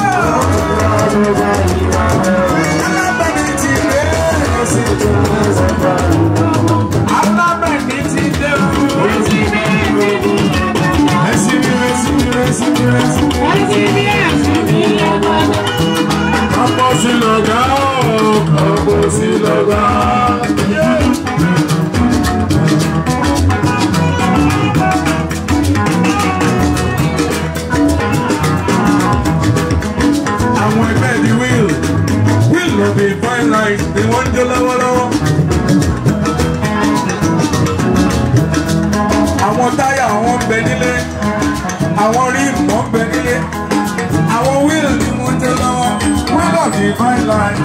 Àwọn ẹgbẹ́ di wheel wheel ló bí fine line ni wọ́n ń jó lọ́wọ́lọ́wọ́. Àwọn táyà wọn ń bẹ nílé, àwọn ríìmù wọn ń bẹ nílé, àwọn wheel ni wọ́n ń jó lọ́wọ́. Wheel ló bí fine line.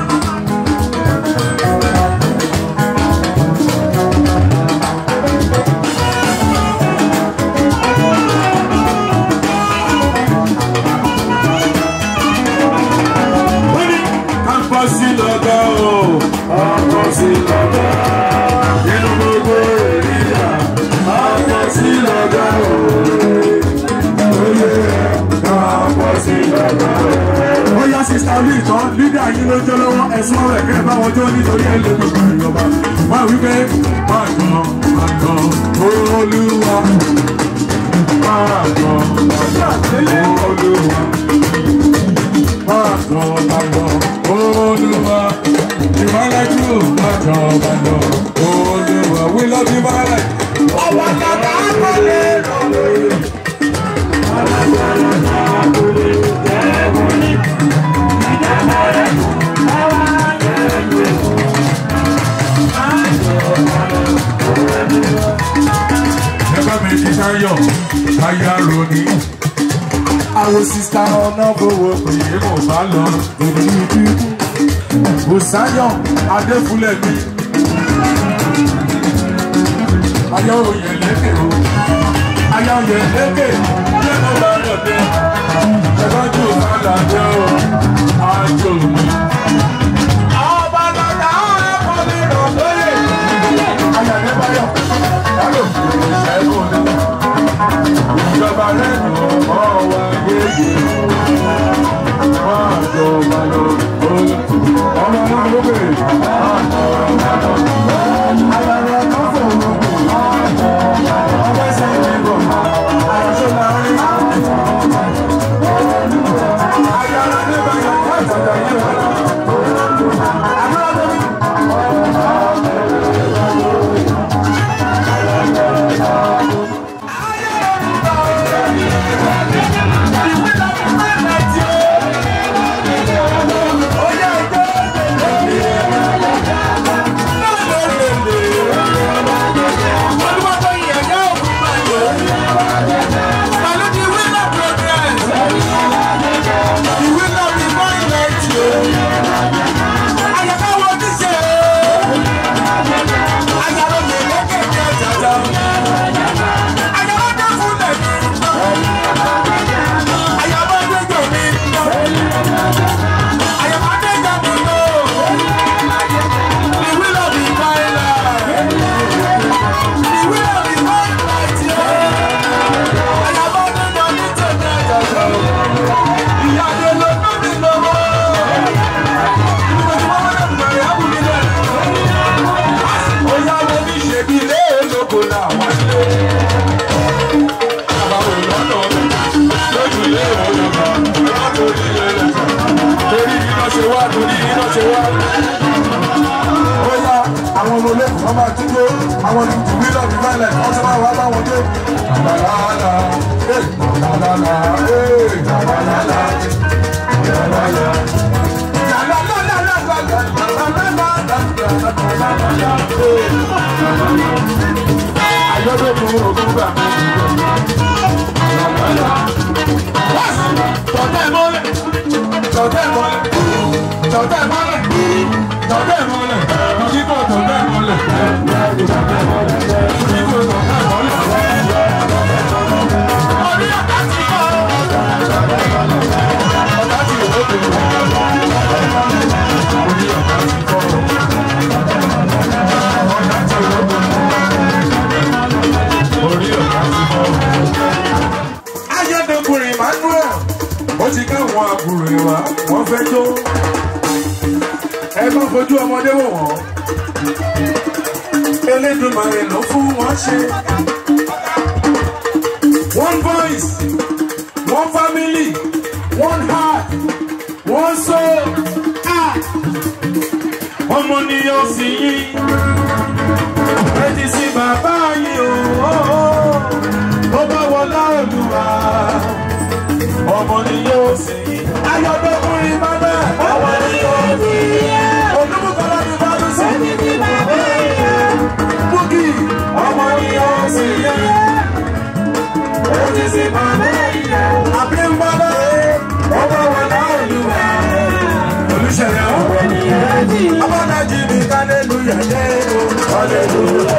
Àpọ̀ sí lọ́gọ́ o, àpọ̀ sí lọ́gọ́. Nínú gbogbo ènìyà, àpọ̀ sí lọ́gọ́ o. Oyè àpọ̀ sí lọ́gọ́ o. Ó yá sísá orí ìtàn, lídà yín ló jó lọ́wọ́, ẹ̀sùn ọ̀rọ̀ ẹ̀kẹ́ bá wọn jó nítorí ẹ̀ lè gbogbo ìjọba. Wọ́n wí pé máa gan, máa gan, olúwa. Máa gan, máa gan, olúwa. Máa gan, máa gan olúwa ìmọ̀lẹ́jú májọ májọ olúwa we love you my life. ọwọ́ kàkà kọ́lé lọ́lẹ́. alágbára kọ́lé tẹ́wọ́ ní ìjọba rẹ̀ àwọn àgbẹ̀ ẹgbẹ́ mi ti sáyọ̀ káyà ronú. àwọn sista ọ̀nà gbowó pé mo bá lọ lórí ibi. Bùsáyọ̀ Adéfúlẹ̀mí. Ayọ̀ òye lékè o. Ayọ̀ òye lékè. Ṣé mo bá lọ dé? Ẹ̀rọ́jú padà dé o. Àjò mi. Ọba lọ́dà ọ̀rẹ́kọ̀ mi rọ̀ lóye. Ayọ̀ Adébáyọ̀. Yálò ìṣẹ́gun ni. Ìjọba rẹ̀ dùn mọ́ wa yéye. Máa jọ máa lọ lóye ọmọ náà ló bèrè. Ayọ̀rọ̀ kan fò lókun. Ọmọ ẹsẹ̀ ìdìbò. Àyọ̀ṣọ́ máa ń rí. Ayọ̀rọ̀ nígbà yọ̀ fún àtàjà yìí wà. Àbúrò mi. Ìwé lọ́wọ́ àwọn tuntun bí lọ́ọ̀bì mẹ́lẹ̀ wọ́n ti máa wá bá wọn dé. làlàlà ee làlàlà ee làlàlà làlàlà. Ayọ́dọ̀kùn ògùn gbà mí. Tọ̀tẹ̀ mọ́lẹ̀, tọ̀tẹ̀ mọ́lẹ̀, tọ̀tẹ̀ mọ́lẹ̀, tọ̀tẹ̀ mọ́lẹ̀, òyìnbó tọ̀tẹ̀ mọ́lẹ̀, òyìnbó tọ̀tẹ̀ mọ́lẹ̀. Orí ọ̀tá ti kọ́. Ọ̀tá ti wò ó bèrè. Orí ọ̀tá ti kọ́. Ọ̀tá ti wò ó bèrè. Orí ọ̀tá ti kọ́. Ayọ̀dẹ̀kùnrin Emmanuel, ó ti káwọn àbúrò ìwà, wọ́n fẹ́ jó. Ẹ bá fojú ọmọdé wò wọ́n. Elédùmarè ló fún wọn ṣe. One voice, one family, one heart, one soul. Ah! Ọmọ ni yóò sì yí. Ẹ ti sin bàbá yìí o. Ó bá wọlá Olúwa. Ọmọ ni yóò sì yí. Ayọ̀dọ́kùnrin bàbá. Ọmọ ni yóò sì yí. Olúmúkọ́lá ni bá lọ sí. Ẹ ti sin bàbá yìí. Búkì. Ọmọ ni yóò sì yí. Ẹ ti sin bàbá yìí. Àbímbọ́lá. Ó bá wọlá Olúwa. Olùṣèyàn. Ọmọ ni yóò sì yí. Abọ́dájì mi kálẹ́lúyà yé o. Hallelujah.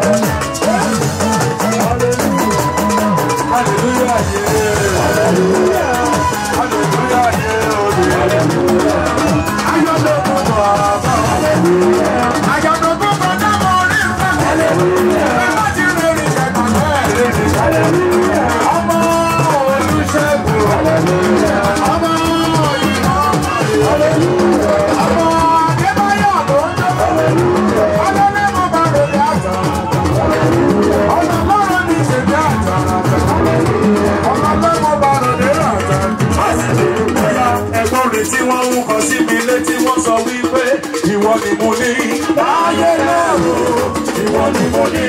Hallelujah, yeah. Hallelujah. Hallelujah, yeah. Hallelujah. Ayọ̀dọ̀kùn bàbá. Hallelujah. Ayọ̀dọ̀kùn bàbá mo rí nǹkan. Hallelujah. Ẹ má ti rere ẹ̀gbọ́n náà rere. Hallelujah. Ọmọ Olúṣẹ́gun. Hallelujah. Ọmọ ìmọ̀. Hallelujah. Ọmọ Adébáyọ̀ ló ń jẹ́. Hallelujah. Ọlọ́lẹ́ mo bá rere àtàn. Hallelujah. Ọ̀nà lọ́rọ̀ ní ìṣèjì àtàn. Ọ̀nà lọ́mọ bá rere àtàn. Bóyá ẹ̀gbọ́n rẹ̀ tí wọ́n ń kọ sí mi létí wọ́n sọ wípé ìwọ ni mo ní. Láyé lẹ́rù ìwọ ni mo ní.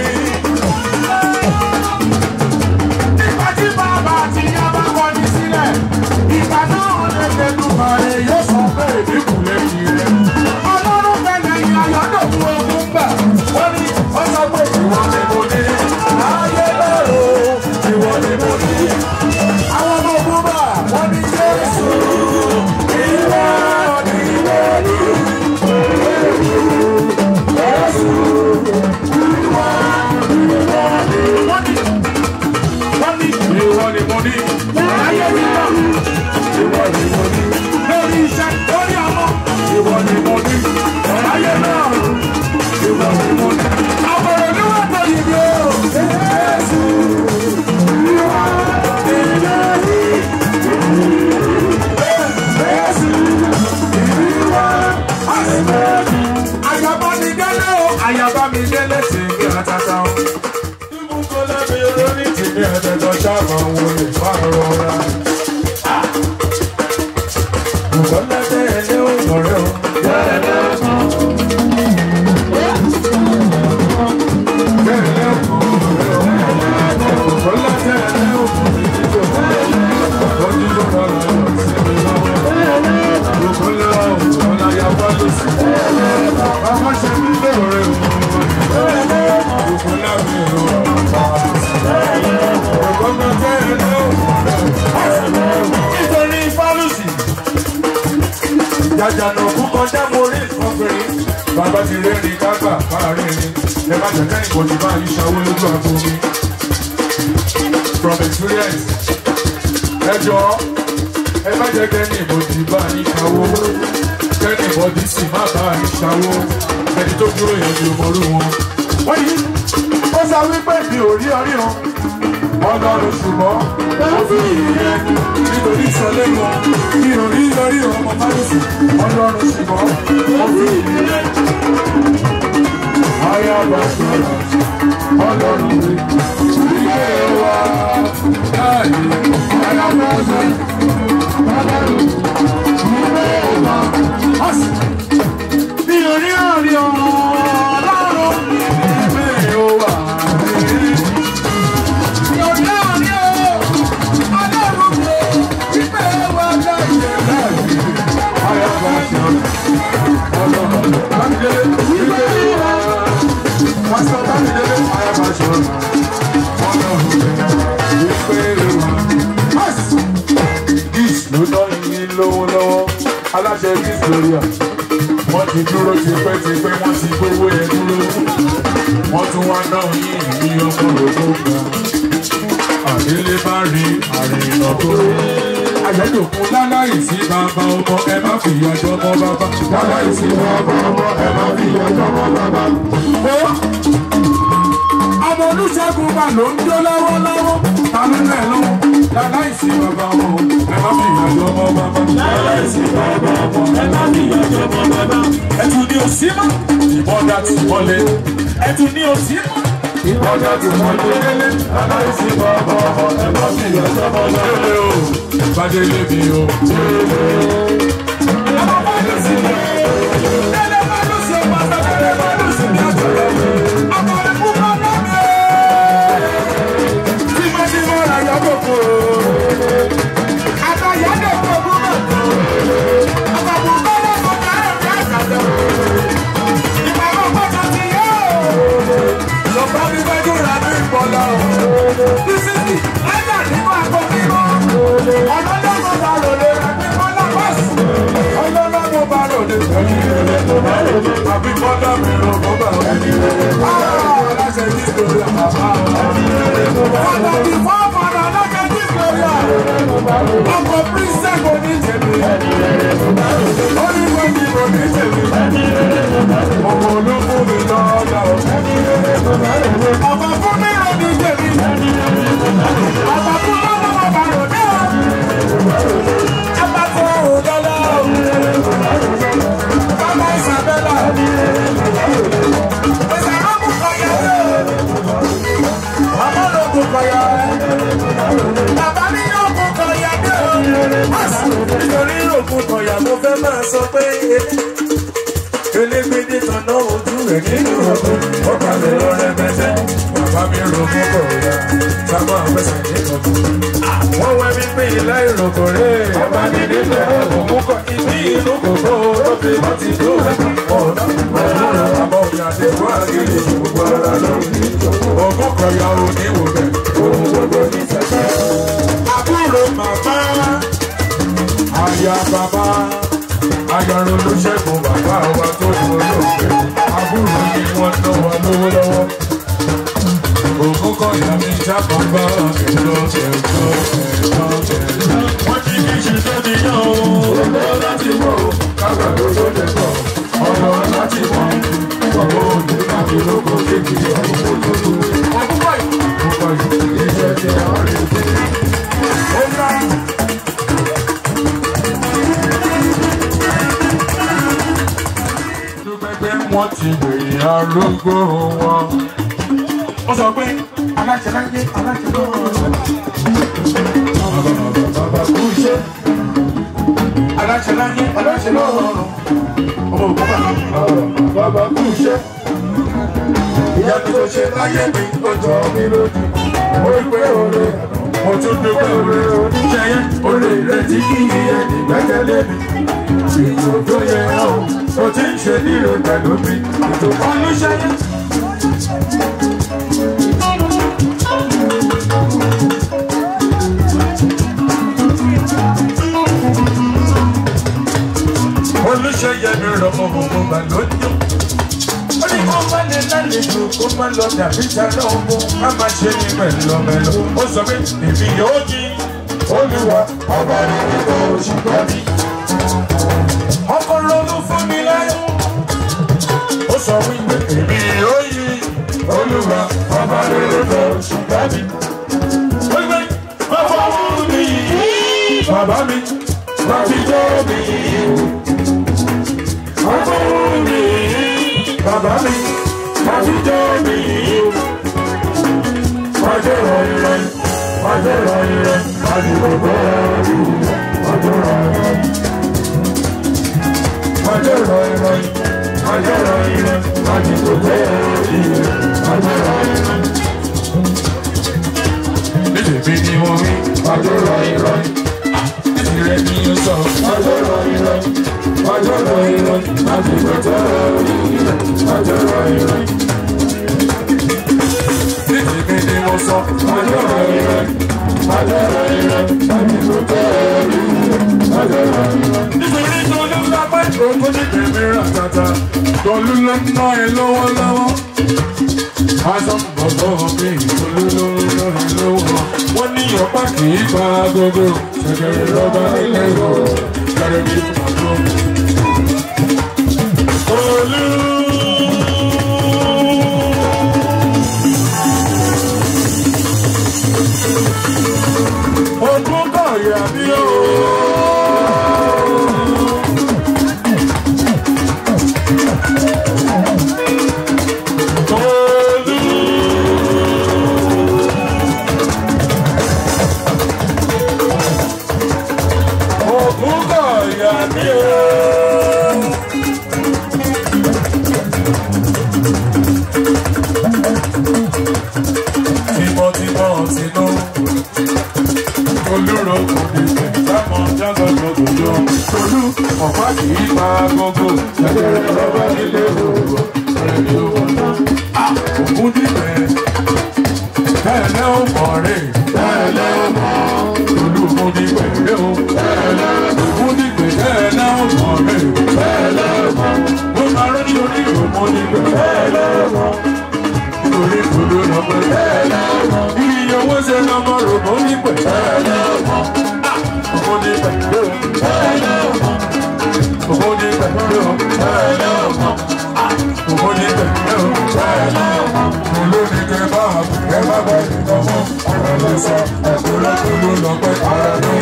Nígbà tí bàbá àti ìyá bá kọni sílẹ̀, ìgbà náà lè fẹ́nu bàrẹ̀ yóò sọ pé èmi kù lẹ́yìn rẹ̀. Ọlọ́run fẹ́lẹ̀ yìí ayọ́dọ̀kun ogun gbà. Wọ́n ní ó sọ pé ìwọ ni mo ní. Láyé lẹ́rù ìwọ ni mo ní. Àwọn ọmọ ogun bá wọ́n ní Jésù. Ìwọ ni mo ní. Jésù. Ìwọ ni mo ní. Wọ́n ní wọ́n ní ìwọ ni mo ní. Ayé mi náà ìwọ ni mo ní. Lórí iṣẹ́ lórí àwọn ìwọ ni mo ní. Ayé náà ìwọ ni mo ní. Àbọ̀rọ̀ ni wọ́n tó yìí o. Jésù ìwọ ni mo ní. Jésù ìwọ Àyàbá mi délé o, àyàbá mi délé tèmi àtàtà o kọ́lá mi olórí tèmi ẹ̀dẹ̀dọ̀ sábà wo lè má rọra. Kọ́lá tẹ ẹni ò lọ́rẹ́ o. Kọ́lá tẹ ẹni ò lọ́rẹ́ o. Kọ́lá kọ́lá ya wá lọ sí. Bàbá ṣe mí lóore o. Kọ́lá mi ò nítorí fálùsì jàjànà kú kọjá mo rí ọkùnrin bàbá ti rẹ́rìn kágbà fáàrin ni ẹ má jẹ́ kẹ́yìn kò ní bá yí ṣàwó lójú àgbo mi from experience ẹ jọ ẹ má jẹ́ kẹ́yìn ìbò ti bá yí ṣàwó kẹ́yìn ìbọ̀dí sì má bá yí ṣàwó ẹni tó dúró yẹn ni òmòrú wọn. wọ́n yí ó sọ wípé mi ò rí ọrí o ọlọ́run ṣùgbọ́n ó fi ìyẹn nítorí ìsọlẹ̀ wọn mi ò rí ọrí ọmọ márùsì ọlọ́run ṣùgbọ́n ó fi ìyẹn. ayaba sọ̀rọ̀ ọlọ́run mi ilé wa láàyè ayaba sọ̀rọ̀ ọlọ́run ilé wa. mi ò rí ọrí ọlọ́run mi ò ló ná yín lówó lọ́wọ́ aláṣẹ victoria wọ́n ti dúró tipẹ́tipẹ́ wọ́n ti gbówó yẹn dúró wọ́n tún wá ná yín ní ọmọ lòdó gbà àdélé bá rí àrìnà tó rí àyẹ̀dòkun láláì sí bàbá ọmọ ẹ má fi ìyàjọ́ mọ́ bàbá láláì sí bàbá ọmọ ẹ má fi ìyàjọ́ mọ́ bàbá. ọmọ olùṣègùn bá ló ń jó lọ́wọ́lọ́wọ́ ta ló lẹ̀ lọ́wọ́ láláì sí bàbá ọmọ ẹ má fi ìyàjọ́ mọ́ bàbá. láláì sí bàbá ọmọ ẹ má fi ìyàjọ́ mọ́ bàbá. ẹtù ni òsì mọ́ ìbọ̀dà ti wọlé ẹtù ni òsì mọ́ ìbọ̀dà ti wọlé láláì sí bàbá ọmọ ẹ má fi ìyàjọ́ mọ́ bàbá. Bàdélé mi o. Àbí bọ́dà mi lọ bọ́bà ẹni rẹ̀. Aláṣẹ Victoria bàbá wa. Fọ́dà bí fọ́ọ̀mọ̀nà aláṣẹ Victoria. Ọkọ̀ Prince kò ní tèmi. Onígbò ní kò ní tèmi. Ọkọ̀ olóko mi lọ́ọ́dà o. Ọkọ̀ fún mi rò ní tèmi. Ọkọ̀ fún lọ́wọ́ bàbá rò ní o. Abàtọ̀ òdọ́lá o. Bàbá Isabella. Ìsàlọ́kù kọ̀yà o. Bàbá lókun kọ̀yà o. Bàbá mi lókun kọ̀yà dé o. Nítorí lókun kọ̀yà mo fẹ́ máa sọ pé elégbèdé tanná ojú rẹ̀ nínú ọkọ̀ ó balẹ̀ lọ rẹpẹtẹ. Bàbá mi rògbò kọ̀ọ̀yà sábà fẹsẹ̀ nínú ọkọ̀. Wọ́n wẹ́ mi pé ilé ìròkò rẹ̀. Ọba mi nílẹ̀ òun kọ ibi ìlú kòkó tó fi bá ti tó ẹ̀ka ọ̀nà. Ọ̀nà àbọ̀ òyà ti fún àgìrì gbogbo ara lórí. Ògùn kọ̀ọ̀yà ò ní wò bẹ̀. Òun gbogbo ní sẹ́sẹ́. Àbúrò màmá, àyà bàbá, ayọ̀rọ̀ olóṣègùn bàbá wa tó dúró lóògbé. Àbúrò ni wọ́n ná wa lówó lọ́wọ́. Ògùn kọ̀ọ̀yà mi jábọ̀ bá ẹ̀jọ́ ẹ̀jọ́ ẹ̀jọ́ ẹ̀jọ́. Wọ́n ti kí ṣe tó ti yàn o. Ògbó láti mọ̀ o, kágbà tó tó lè pọ̀. Ọ̀rọ̀ láti mọ̀, ọ̀rọ̀ òní láti lóko kékeré ọ̀rọ̀ òdodo. Ọ̀pọ̀ yìí, ọ̀pọ̀ yìí, iṣẹ́ ti àwọn rẹ̀ dé. Ó yá. Dúpẹ́pẹ́ wọ́n ti bèrè arúgbó wọn. Ó sọ pé aláṣẹ láyé aláṣẹ lọ́wọ́. Bàbá kú iṣẹ́. Aláṣẹ láyé aláṣẹ lọ́wọ́. Ọmọ òkú bàbá bàbá kú iṣẹ́. Ìyá mi tó ṣe láyé mi ó jọ mí lójú. Mo rí pé oore mo tún dúpẹ́ oore oníṣẹ́ yẹn. Oore ìrètí kí iye ìgbẹ́kẹ̀lé mi. Ìtò tó yẹ ọ́ tó ti ń ṣe nílò pẹ̀lú mi. Ìtò kan ló ṣe yẹn. olùṣeyẹ mi rọmọ gbogbo gbà lójú. ó ní kó má lè lálejò kó má lọ dàbí tàná ogun má má ṣe ní mẹ́lọmẹ́lọ. ó sọ pé èmi yóò jí olúwa ọba rere tó ṣùgbọ́n mi. ọkọ ronú fún mi láyọ̀. ó sọ wípé èmi yóò yí olúwa ọba rere tó ṣùgbọ́n mi. ó gbé bàbá wù mí bàbá mi láti jọ́ mi ọgbọ́n mi bàbá mi láti jọ́ mi ọjọ́ ìrọ̀lẹ́ ọjọ́ ìrọ̀lẹ́ láti gbogbo ẹ̀rù ọjọ́ ìrọ̀lẹ́ ọjọ́ ìrọ̀lẹ́ ọjọ́ ìrọ̀lẹ́ láti gbogbo ẹ̀rù ọjọ́ ìrọ̀lẹ́. Níbi ni mo rí ọjọ́ ìrọ̀lẹ́ ìrẹ́ ni ó sọ ọjọ́ ìrọ̀lẹ́ ọjọ́ ìrọ̀lẹ́ láti gbogbo ẹ̀rù ọjọ́ ìrọ̀lẹ́. sọ àjọrò ire àjọrò ire ẹni tó tẹ̀lé àjọrò ire. nítorí tó ló ń lápá ìdókò ní tèmi rà tata tọ́lú ló ń ná ẹ lọ́wọ́lọ́wọ́. aṣọ bọ̀bọ̀ mi tọ́lú ló ń ná ẹ lọ́wọ́. wọ́n ní ọ̀pá kì í pa agogo ṣẹ̀kẹ̀rẹ̀ lọ́ba nílẹ̀ ìwọ̀ kẹrẹ̀ bí màdó. Olú. Ogún kọ̀ọ̀yà bí ó. Ogún kọ̀ọ̀yà bí ó. Tímọ́tímọ́ tinú. Olúro kò ní bẹ̀ sámọ̀ jágọ̀ gbogbo. Olú ọ̀pá kì í pa gbogbo. Ṣẹ̀kẹ̀rẹ̀ lọ́ba nílé òwò. Ọ̀rẹ́ mi ò wọ́n náà. Ògún dìbẹ̀. Tẹ́lẹ̀ ó mọ̀ rè. Tẹ́lẹ̀ ó mọ̀. Olú ògún dìbẹ̀ rè o. Tẹ́lẹ̀ ògún dìbẹ̀ tẹ́lẹ̀ ó mọ̀ rè. Tẹ́lẹ̀ ó mọ̀. Mo máa rẹ́ ní orí ògún dìbẹ̀. Tẹ́lẹ̀ ó mọ̀ nítorí kúrò lọ́pẹ́ tẹ́lẹ̀ mọ́. Iye owó ṣe lọ́mọ rògbò nípẹ̀ tẹ́lẹ̀ mọ́. Ògbó ní pẹ̀lú tẹ́lẹ̀ mọ́. Ògbó ní pẹ̀lú tẹ́lẹ̀ mọ́. Ògbó ní pẹ̀lú tẹ́lẹ̀ mọ́. Olórí kẹ bá ẹ bá bá ìdánwò. Ọ̀rọ̀ lọ sọ ẹ̀kọ́ lọ́kùnrin lọ́pẹ́ ara ní.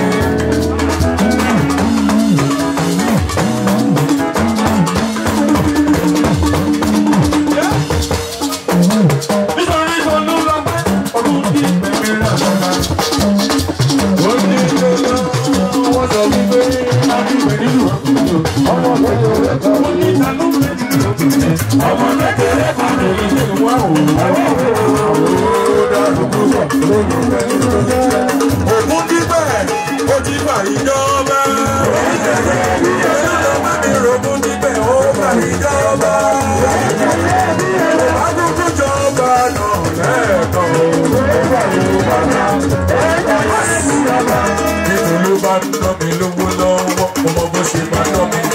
nítorí tó ló lọ pẹ́ ọdún tí ìgbẹ́mí rà lọ́la. ó ní lọ́la wọ́n sọ wípé adúgbẹ́ nínú ọkùnrin ọmọ kékeré kan ó ní ta ló fẹ́ nínú ọkùnrin ọmọ kékeré kan ló ní ṣe wá òun. ó dàrú púpọ̀ lójú fẹ́ nínú ọjọ́. ògùn dípẹ́ ó ti fà ìjọba. ìjọba mi rògùn dípẹ́ ó fà ìjọba. Agogo jọba náà lẹ́ẹ̀kan o. Nítorí ló bá ń ná mi lówó lọ́wọ́, mo mọ bó ṣe máa ná mi.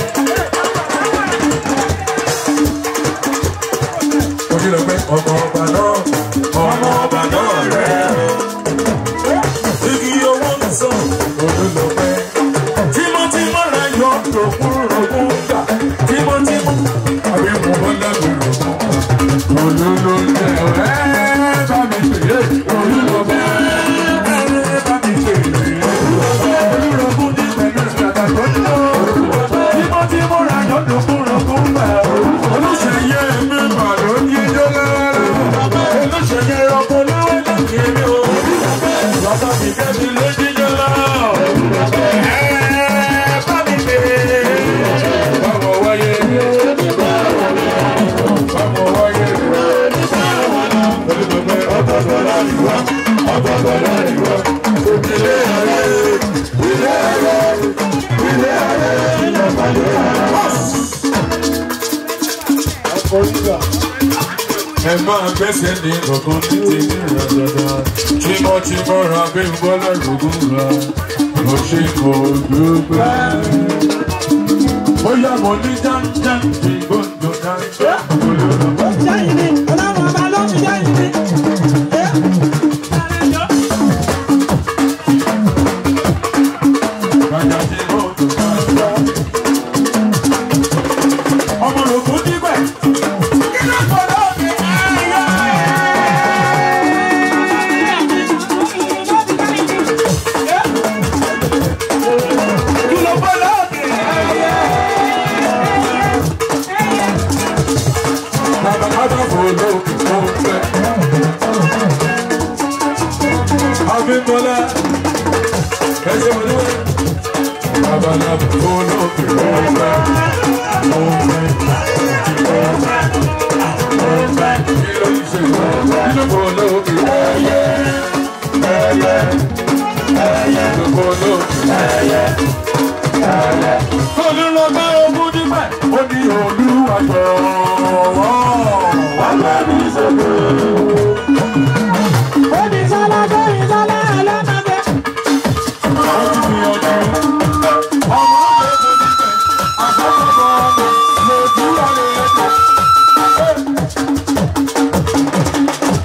Mo ti lọ pé ọmọ ọba náà, ọmọ ọba náà rẹ̀. Igi owó ń sàn, olú lọ pẹ́. Tímọ́tímọ́ rẹ̀ yọ lòkún lòkún gbà. Tímọ́tímọ́, àbí mo bọ́ lẹ́nu lòkún. Olúlo jẹ ọ̀rẹ́ bá mi pè é. Olúlo bẹ́ ẹ bá mi pè é. Olúlo kún ní pẹ̀lú ìgbàgbà tó ń lò. Tímọ́tímọ́ ra yọ̀dọ̀ kún rọ̀kún gbà. Olùṣeyẹ mi mà ló ń yíjọ́ lọ́wọ́. Olùṣeyẹ ọkọ̀ lọ́wọ́ ló ń yé mi o. Bàbá mi kẹ́ mi ló jíjọ́ lọ́wọ́. Ẹ bá mi pè é. Báwo wáyé? Báwo wáyé? ẹ máa gbẹ́sẹ̀ ní ọ̀kan ní tèmi rà dandan tímọ́tímọ́ ra bí n bọ́ lẹ́rùgún ra mo ṣe kò dúpẹ́. bóyá mo ní jáńjá bí gbọ́dọ̀ jáńjá olùrànwọ́. Jẹ́yìn ni, ọlọ́run ọba ló fi jẹ́yìn ni. ọmọ rògbò dígbẹ̀. kí ló kọ́ lóde ayé. kí ló kọ́ lóde ayé. bàbá bàbá fò lókè tó ń fẹ́. Abímbọ́lá ẹsẹ̀ wọlé wọlé. Bàbá bàbá fò lókè tó ń fẹ́. Tó ń fẹ́. Tó ń fẹ́. Tó ń fẹ́. Kí ló ń ṣe? Kí ló fò lókè? Ẹyẹ. Ẹyẹ. Ẹyẹ. Kí ló fò lókè? Ẹyẹ. Ẹyẹ. Olùlọ́gbẹ́ ogún dípẹ́. Ó ní olúwa jọ̀wọ́. Wà á lẹ́nu ìṣègùn. Ó ní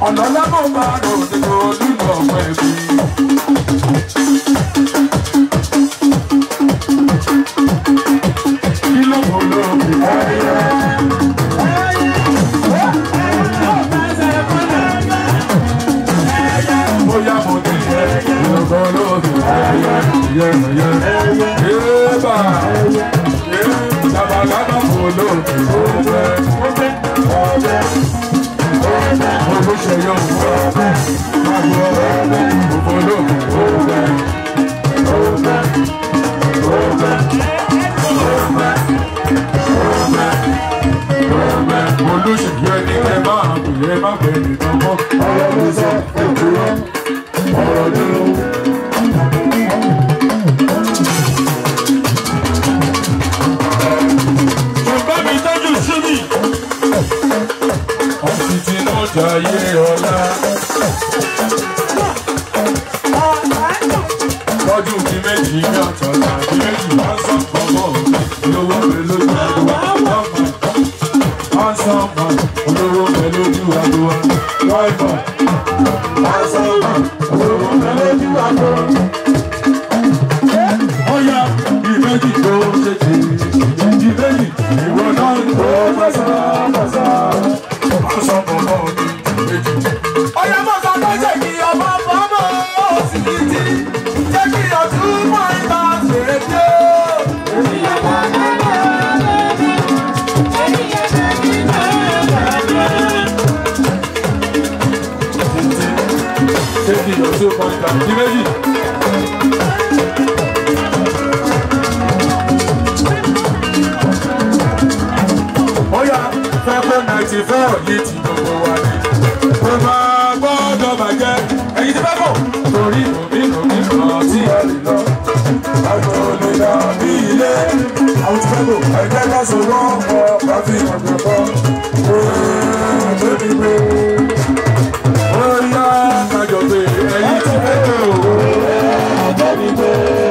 ọ̀nà lábọ̀ máa rò nínú olúmọ̀ ọ̀pọ̀ ẹ̀bí. kí ló mọ̀ lóògì ẹ̀yẹ. bóyá mo ní ẹ̀yẹ lọ́gọ́ lóògì ẹ̀yẹ ẹ̀yẹ ẹ̀yẹ. yéèbà labalábá kò lóògì ọ̀bẹ ọ̀bẹ ọ̀bẹ olùṣeyọ ọ̀bẹ magbọ ọ̀bẹ òfolóògì ọ̀bẹ ọ̀bẹ ọ̀bẹ olùṣèlú ẹni kẹ máa bùyẹ má pè nìkan mọ́ ọ̀rọ̀ ló sọ òkúrọ̀ ọ̀rọ̀ dúró. Bàbá mi tọ́jú síbí. Ọ̀sìn tí náà jayé ọ̀la. Tọ́jú kí méjì ní ọ̀tọ̀ tàbí méjì bá sọ pọ̀pọ̀ lówó pé lójú àdúrà. Ọ̀sánmà olówó pé lójú àdúrà. Wáìfà. Ọ̀sánmà olówó pé lójú àdúrà. Ọ̀ya ìbejì tó ṣe jì. Ìbejì ìwọ náà ń tó fẹsà fẹsà. Ọ̀sán pọ̀pọ̀ mi méjì. Ọ̀yá mọ̀ sọ pé ṣé kí ọmọ fọmọ òsì yìí ti jẹ́ kí ọdún mọ́ ìgbà fèrè dé. Take it, your two point down. Ìbejì. Ọ̀ya fẹ́ pé ninety four yìí ti gbogbo wa ni. Kò máa gbọ́dọ̀ bàjẹ́. Ẹyin ti fẹ́ bọ̀. Torí òbí òbí kan tí ẹ lè lọ. Àjọ lè dà bí ilé. Àwọn ti fẹ́ bọ̀. Ẹ̀jẹ̀ ká so wọ́n kọ káfí ọ̀gbẹ̀ kọ́. Ooo bébí gbé. Ọ̀ya kájọ pé ẹyin ti fẹ́ bọ̀. Bébí gbé.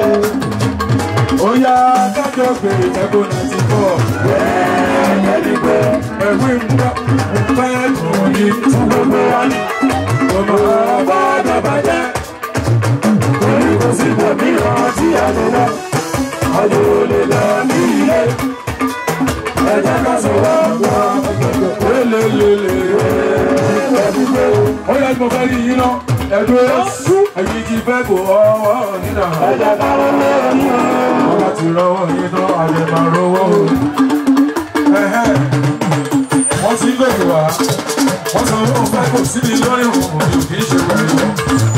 Ọ̀ya kájọ pé ẹ̀kọ́ ninety four. Bébí gbé. Ẹ̀wí ń bá ń fẹ́ kùn ní tí gbogbo wa ní. Ọmọ gbọ́dọ̀ bàjẹ́. Torí kò sí gbòmíràn tí a lè lọ. Àjò lè lọ bí ilé. Ẹ̀jẹ̀ ká sọ̀rọ̀ wá. Lélelele. Ó yẹ kí mo fẹ́ rí yín lọ. Ẹ̀dùn ẹ̀yìn ti fẹ́ kó ọwọ́ nínà. Ẹ̀jẹ̀ ká lọ́wọ́ yín lọ. Wọ́n bá ti rọwọ́ yín tán, àlè máa rówó. Ẹ̀hẹ́ wọ́n ti ń gbèsè wá wọ́n sọ wọ́n fẹ́ kò síbi lórí òun mi ò kì í ṣe wẹ̀rẹ̀ lọ.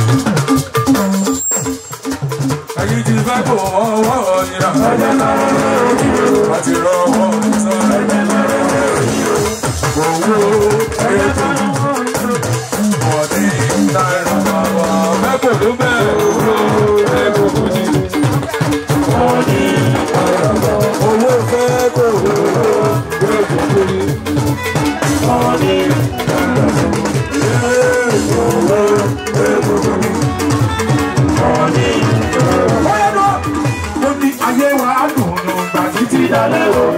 ẹ̀yin ti fẹ́ kò ọwọ́ ìrà àti rọwọ́ sọ owó ètò ọ̀dí náírà bàbá mẹ́kò ló bẹ̀rẹ̀ owó mẹ́kò kò ní. ọ̀dí náírà bàbá owó fẹ́ kò mẹ́kò kò ní. Ó ní ayé wa á dùn ún gbà títí dalẹ́ o.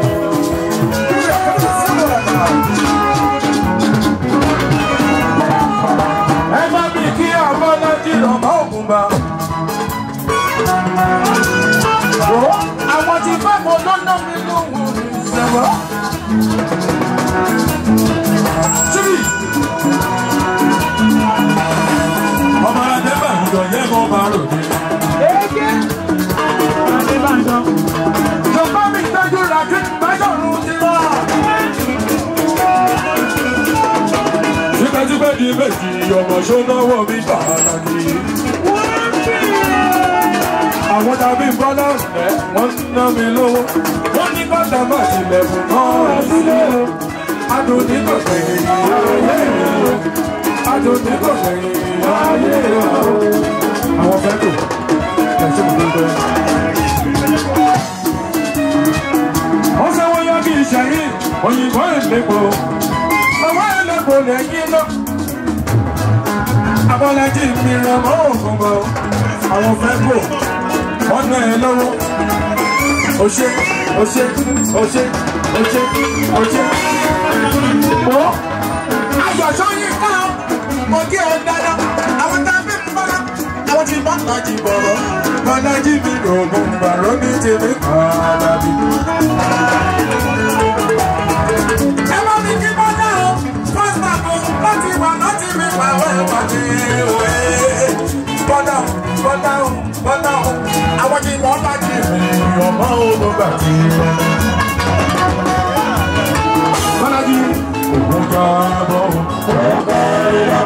Ẹ bá mi kí Abọ́lájí lọ́mọ ògùn bá. Àwọn tí fáwọn lọ́nà mi lóhùn ìṣẹ̀wọ́. Síbí. Ọmọ Adébàdàn yẹ kó máa rò ní. Ege. Adébàdàn. Yorùbá mi tọ́jú Rakim Bájọ̀rún ti lọ. Tipẹ́tipẹ́ di méjì, ọmọ ṣónáwó mi bàálà ni. Àwọn tàbí bọ́lá ọ̀nẹ́, wọ́n ń ná mi lówó. Wọ́n ní kọ́tà máa tilẹ̀kùn náà sílé o. Adùn ní kọ̀kẹ́ ìyáyé o. Adùn ní kọ̀kẹ́ ìyáyé o. Àwọn fẹ́ kò, ẹ̀sìn kò tó bẹ́ẹ̀. Wọ́n sọ wọ́n yọ kí ìṣẹ̀yìn, òyìnbó ìlépo. Ọwọ́ ìlépo lẹ́yìn lọ. Abọ́lájí mi ràn mọ́ òkun bọ̀. Àwọn fẹ́ kò, wọ́n ná ẹ lọ́wọ́. O ṣe, o ṣe, o ṣe, o ṣe, o ṣe. Mọ́ ayọ̀ sọ́yìn ká mo kí ọ dáadáa àwọn tá a fi ń bọ́lá àwọn tí bá ń jí bọ̀rọ̀ bọ́lá jí mi rògùn bàrọ̀ ní tèmi kan dàbí. ẹ bá mi kí bọ́lá o first bank o láti wà láti mi pàwọ́ ẹ̀ pàdé òwe. bọ́lá o bọ́lá o bọ́lá o àwọn tí wọ́n bá jí mi ọmọ olùgbà tí wọ́n. bọ́lá jí ògùn jábọ̀ ọ̀gá ìyá.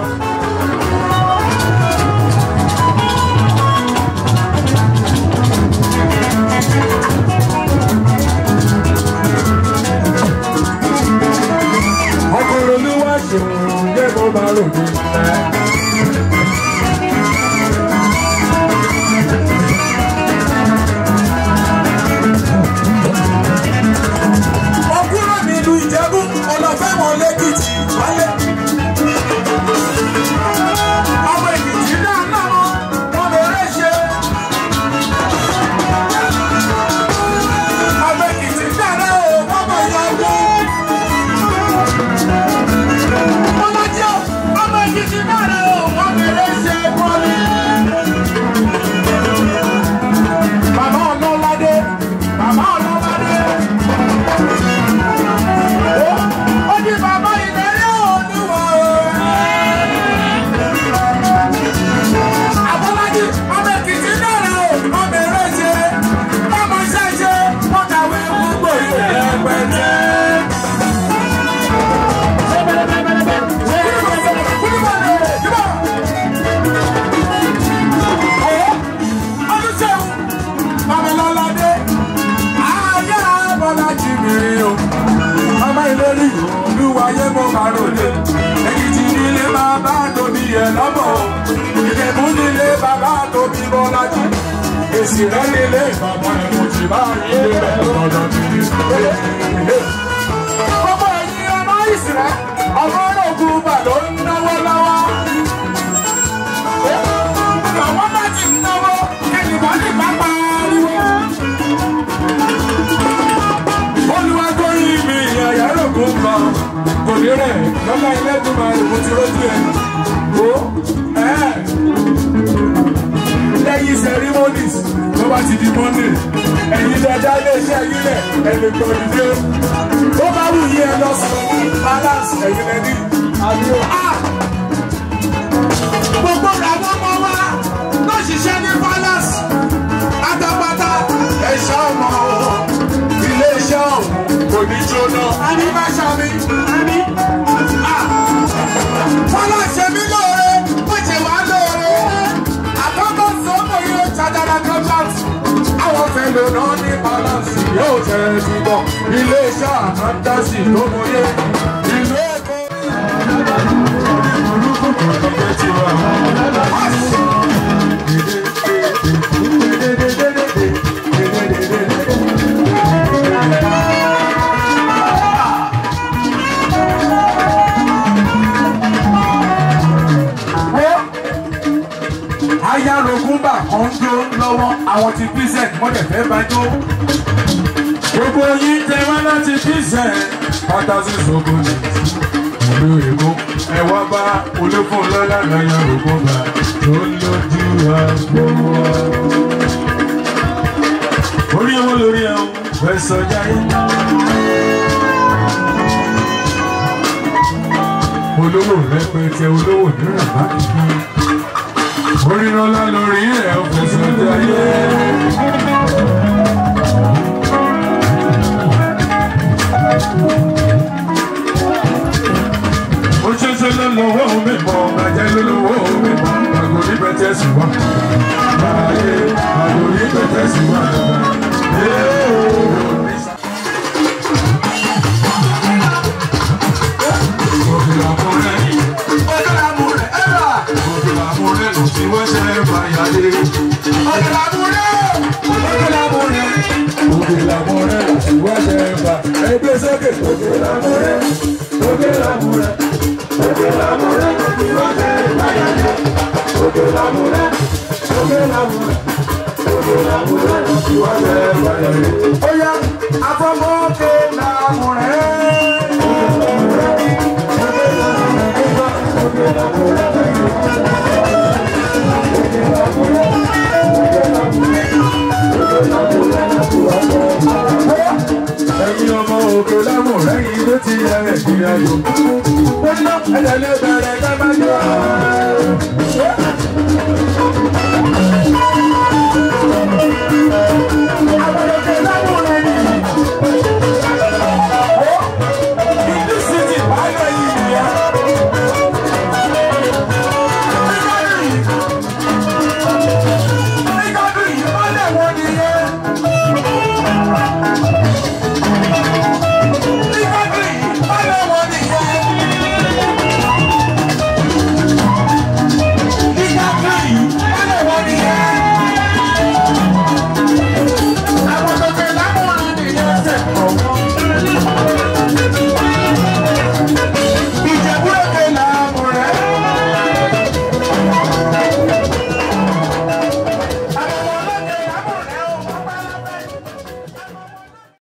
ọkùnrin olúwa ṣòun yẹ kó bá rògbò ẹ. ọkùnrin nílùú ìjẹ́bú ọlọ́fẹ́ wọn lẹ́kìtì wálé. ọmọ èkìtì náà náà wọn lè rẹ́ ṣe. ọmọ èkìtì náà náà wọ́n mọ̀ yọ owó. ọmọdé ọmọ èkìtì náà náà wọ́n lè rẹ́ ṣe wọ́n ní. bàbá ọlọ́ládé bàbá ọlọ́ládé. ó ní bàbá ìlérí òdùwọ̀ o. àbọ̀lájì ọmọ èkìtì náà rẹ̀ o ọmọ èrè ṣe ọmọ iṣẹ́ ṣe wọ́n kàwé gbogbo ìwé ẹgbẹ̀jẹ̀. Babalọ́ládé, ayé Bọ́lájì mi o. Ọmọ ìlérí olúwayé mo máa ròde. Èkìtì nílé bàbá tóbi yẹ lọ́bọ̀ o. Ìjẹ̀bú nílé bàbá tóbi Bọ́lájì. Èsì rẹ̀ nílé bàbá ẹ̀ mo ti bá ilé rẹ̀ lọ́dọ̀ mi. Gbogbo ẹ̀yin ọmọ ìsìrẹ́, ọmọ ológun bà ló ń náwó lọ́wọ́. Àwọn bá ti ń náwó, ẹnìkan ní pápá ariwo olùwàgbọ́yìn mi àyà rògbò ń bọ̀ kò ní rẹ̀ lọ́lá ilé tó máa rògbò ti rójú ẹ̀ o ẹ̀ lẹ́yìn ceremonies tó bá ti di monday ẹ̀yin dáadáa iléeṣẹ́ yín lẹ̀ ẹ̀ lè gbọ́ ìdílé ó bá wù yí ẹ lọ sọ balance ẹ̀yin lẹ́ni àbí o. gbogbo àwọn ọmọ wa ló ṣiṣẹ́ ní balance pátápátá ẹ̀ṣọ́ ọmọ ilé iṣẹ́ ọ̀hún kò ní jóná. Àmì máa ṣàmì. Àmì. Fọlá ṣe mí lóore, ó ṣe wá lóore. Àkọ́kọ́ sọ́mọ yóò ṣàdára contract. Àwọn fẹ́lẹ̀ náà ní balance yóò tẹ̀ ẹ́ ti bọ̀. Ilé iṣẹ́ àkántàsì ló mọ yé. Ìlú Èkó. Olúkú kò ní jẹ́ tiwa. ayárogúnbà kan ń jó lọ́wọ́ àwọn ti pz mọ́tẹ̀ fẹ́ bá jó. gbogbo yín tẹ wá láti pz pátásí sọ́kò ní ìlú èkó ẹ wá bá olófún lọ́lá ayárogúnbà tó lójú àgbo wa. orí owó lórí ẹ̀hún fẹ́ sọjá yín. olówó rẹpẹtẹ olówó nírà bá kìí orírọ́lá lórí ẹ̀ ó fẹsẹ̀ jayé. ó ṣẹ̀ṣẹ̀ ló lọ́wọ́ mi mọ̀ bàjẹ́ ló lọ́wọ́ mi mọ̀ àgòrí bẹ́tẹ̀ sí wa. Báyé àgòrí bẹ́tẹ̀ sí wa. Òkèlà mọ̀rẹ́, òkèlà mọ̀rẹ́, ẹ̀rà. Òkèlà mọ̀rẹ́ ló ti wọ́n ṣe é fàyàlé. Òkèlà mọ̀rẹ́, òkèlà mọ̀rẹ́. Òkèlà mọ̀rẹ́ ló ti wọ́n ṣe é fà. Ẹgbẹ́ sókè. Òkèlà mọ̀rẹ́, òkèlà mọ̀rẹ́. Òkèlà mọ̀rẹ́ ló ti wọ́n ṣe é fàyàlé. Òkèlà mọ̀rẹ́, òkèlà mọ̀rẹ́. Òkèlà mọ̀rẹ́ ló ti wọ́n ṣe é fàyàlé. Ó yá, afọ́mọ́ òkèlà mọ̀rẹ́. Òkèlà mọ̀rẹ́. ẹ̀yin ọmọ òkè lámù lẹ́yìn tó ti yẹ ẹ̀gbìn ayò. ẹ̀jẹ̀ lè bẹ̀rẹ̀ ká má jọ.